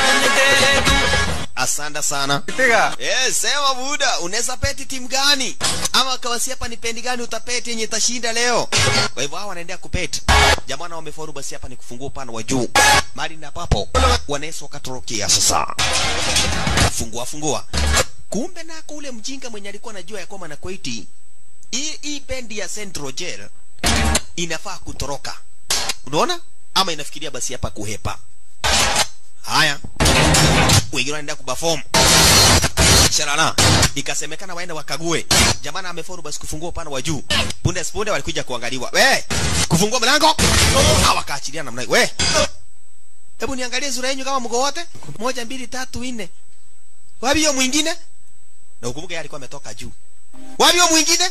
asante sana yes, sema buda unaweza peti timu gani ama kawasi hapa ni pendi gani utapeti yenye itashinda leo kwa hivyo hao wanaendea kupeti jamaa na wamefaulu basi hapa ni kufungua upande wa juu mali na papo wanaweza wakatorokia sasa fungua fungua kumbe nako ule mjinga mwenye alikuwa anajua ya kwamba na kweti hii hii bendi ya Central Jail inafaa kutoroka unaona ama inafikiria basi hapa kuhepa haya wengine wanaenda kuperform sharana ikasemekana waende wakague jamana amefaulu basi kufungua upande wa juu punde punde walikuja kuangaliwa we kufungua mlango hawakaachilia namna hiyo. we hebu niangalie sura yenu kama mko wote moja mbili tatu nne wapi hiyo mwingine na ukumbuke yeye alikuwa ametoka juu wapi hiyo mwingine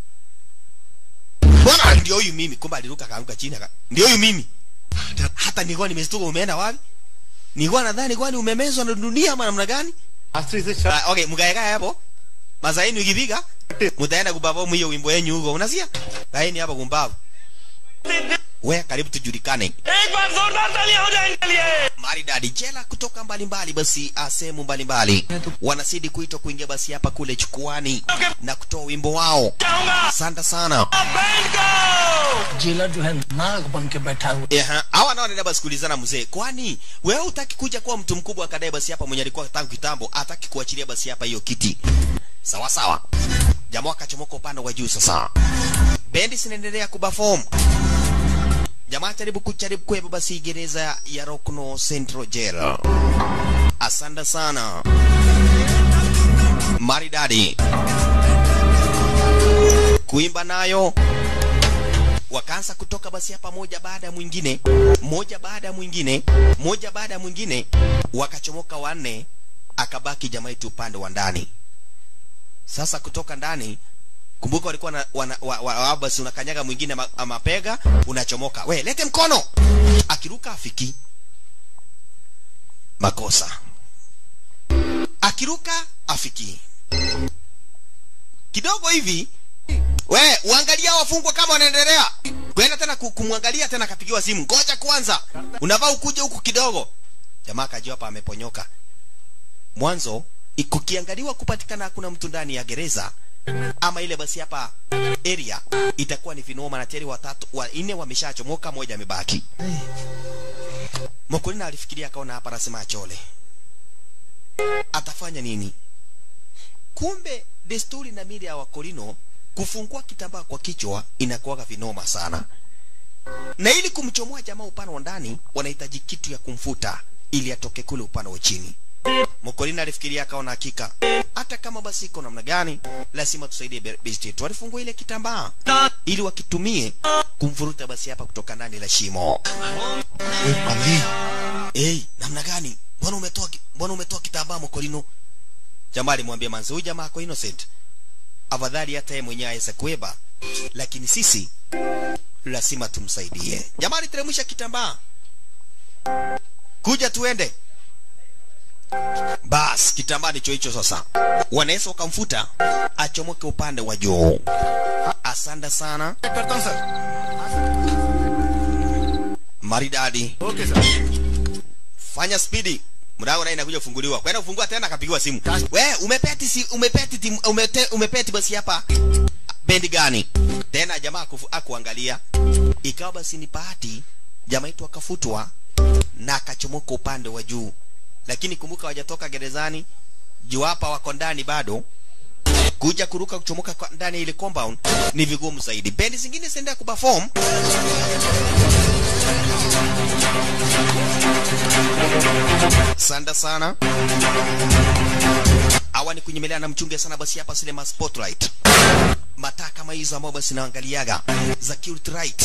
bwana ndio huyu mimi kumbe aliruka kaanguka chini aka ndio huyu mimi hata nilikuwa nimestuka umeenda wapi nilikuwa nadhani kwani umemezwa na dunia ama namna gani Ah, okay mgaeka hapo mazaini ukipiga mtaenda kubavu hiyo wimbo yenu huko unasikia laini hapa kumbavu we karibu tujulikane एक बार जोरदार तालियां हो जाएंगे लिए maridadi jela kutoka mbalimbali basi ah, sehemu mbalimbali wanazidi kuitwa kuingia basi hapa kule chukuani na kutoa wimbo wao asante sana jailer जो है नाग बन के बैठा हुआ Eha, hawa nao wanaenda basi kuulizana mzee, kwani wewe utaki kuja kuwa mtu mkubwa akadai basi hapa mwenye alikuwa tangu kitambo ataki kuachilia basi hapa hiyo kiti. Sawa sawa. Jamaa akachomoka upande wa juu sasa. Bendi zinaendelea kuperform. Jamaa jaribu kujaribu kuepa basi gereza ya Rockno Central Jail. Asante sana. Maridadi. Kuimba nayo wakaanza kutoka basi hapa moja baada ya mwingine moja baada ya mwingine moja baada ya mwingine wakachomoka wanne akabaki jamaa yetu upande wa ndani sasa kutoka ndani kumbuka walikuwa na, wana, wa, wa, wa, basi unakanyaga mwingine ma, mapega unachomoka we lete mkono akiruka afiki makosa akiruka afiki kidogo hivi we uangalia wafungwa kama wanaendelea kwenda tena ku- kumwangalia tena akapigiwa simu ngoja kwanza unavaa ukuje huku kidogo jamaa akajua hapa ameponyoka mwanzo i- kukiangaliwa kupatikana hakuna mtu ndani ya gereza ama ile basi hapa area itakuwa ni vinoma na tayari watatu wanne wameshachomoka moja amebaki Mokolina alifikiria akaona hapa anasema achole atafanya nini kumbe desturi na mili ya wakolino kufungua kitambaa kwa kichwa inakuwaga vinoma sana na ili kumchomoa jamaa upande wa ndani wanahitaji kitu ya kumfuta ili atoke kule upande wa chini mokolina alifikiria akaona hakika hata kama basi iko namna gani lazima tusaidie be- besti yetu walifungua ile kitambaa ili wakitumie kumfuruta basi hapa kutoka ndani la shimo hey, namna gani mbona umetoa ki- mbona umetoa kitambaa mokolino jamaa alimwambia manzi huyu jamaa ako innocent afadhali hata yeye mwenyewe aweze kueba lakini sisi lazima tumsaidie jamaa aliteremsha kitambaa kuja tuende bas kitambaa ndicho hicho sasa wanaweza wakamfuta achomoke upande wa juu asante sana maridadi fanya spidi mlango naye inakuja kufunguliwa kwenda kufungua tena akapigiwa simu we umepeti si umepeti tim, umete, umepeti basi hapa bendi gani tena jamaa akufu- akuangalia ikawa basi ni bahati jamaa yetu akafutwa na akachomoka upande wa juu lakini kumbuka wajatoka gerezani juu hapa wako ndani bado kuja kuruka kuchomoka kwa ndani ya ile compound ni vigumu zaidi bendi zingine zinaendelea kuperform sanda sana hawa ni kunyemelea na mchunge sana basi hapa sinema spotlight mataa kama hizo ambao basi naangaliaga za cute right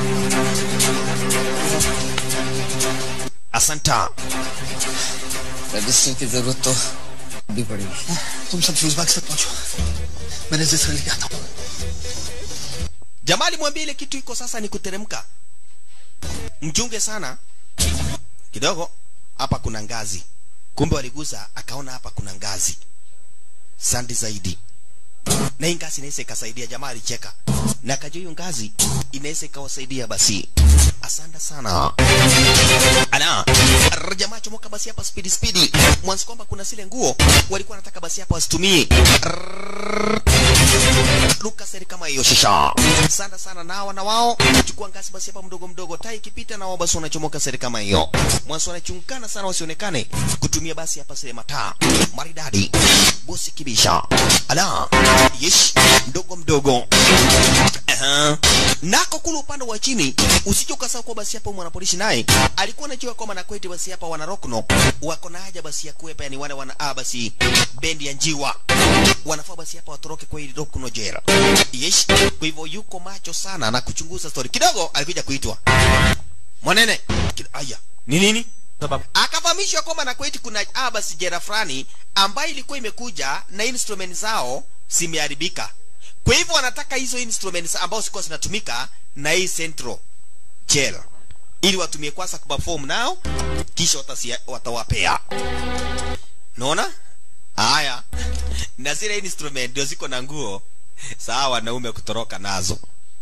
asanta register की जरूरत तो भी पड़ेगी तुम सब फ्यूज बाग तक पहुंचो मैं रजिस्टर लेके आता हूँ jamaa alimwambia ile kitu iko sasa ni kuteremka mchunge sana kidogo hapa kuna ngazi kumbe waligusa akaona hapa kuna ngazi sandi zaidi na hii ngazi inaweza ikasaidia jamaa alicheka na akajua hiyo ngazi inaweza ikawasaidia basi asante sana ala Arr, jamaa chomoka basi hapa spidi spidi mwanzo kwamba kuna zile nguo walikuwa wanataka basi hapa wasitumie Arr. luka seri kama hiyo shisha sana sana na hawa na wao chukua ngazi basi hapa mdogo mdogo tai ikipita na wao basi wanachomoka seri kama hiyo mwanzo wanachungana sana wasionekane kutumia basi hapa sile mataa maridadi bosi kibisha ala yesh mdogo mdogo Aha. nako kule upande wa chini usije ukasahau kuwa basi hapa mwanapolishi naye alikuwa anajua kwamba nakweti basi hapa wana rokno wako na haja basi ya kuwepa yani wale wana ah, basi bendi ya njiwa wanafaa basi hapa watoroke kwa hili rokno jera yes kwa hivyo yuko macho sana na kuchunguza story kidogo alikuja kuitwa mwanene Kid- aya ni nini akafahamishwa kwamba na kweti kuna ah, basi jera fulani ambayo ilikuwa imekuja na instrument zao zimeharibika kwa hivyo wanataka hizo instruments ambao sikuwa zinatumika na hii central jail ili watumie kwanza kuperform nao kisha watasia, watawapea naona haya na zile instrument ndio ziko na nguo sawa wanaume kutoroka nazo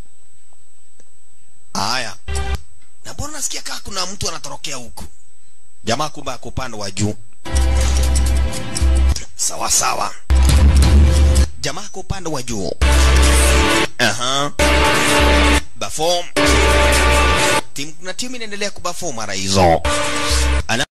haya na mbona nasikia kaa kuna mtu anatorokea huku jamaa kumbe ako upande wa juu sawa sawa jamaa ako upande wa juu aha bafom timu na timu inaendelea kubafom mara hizo ana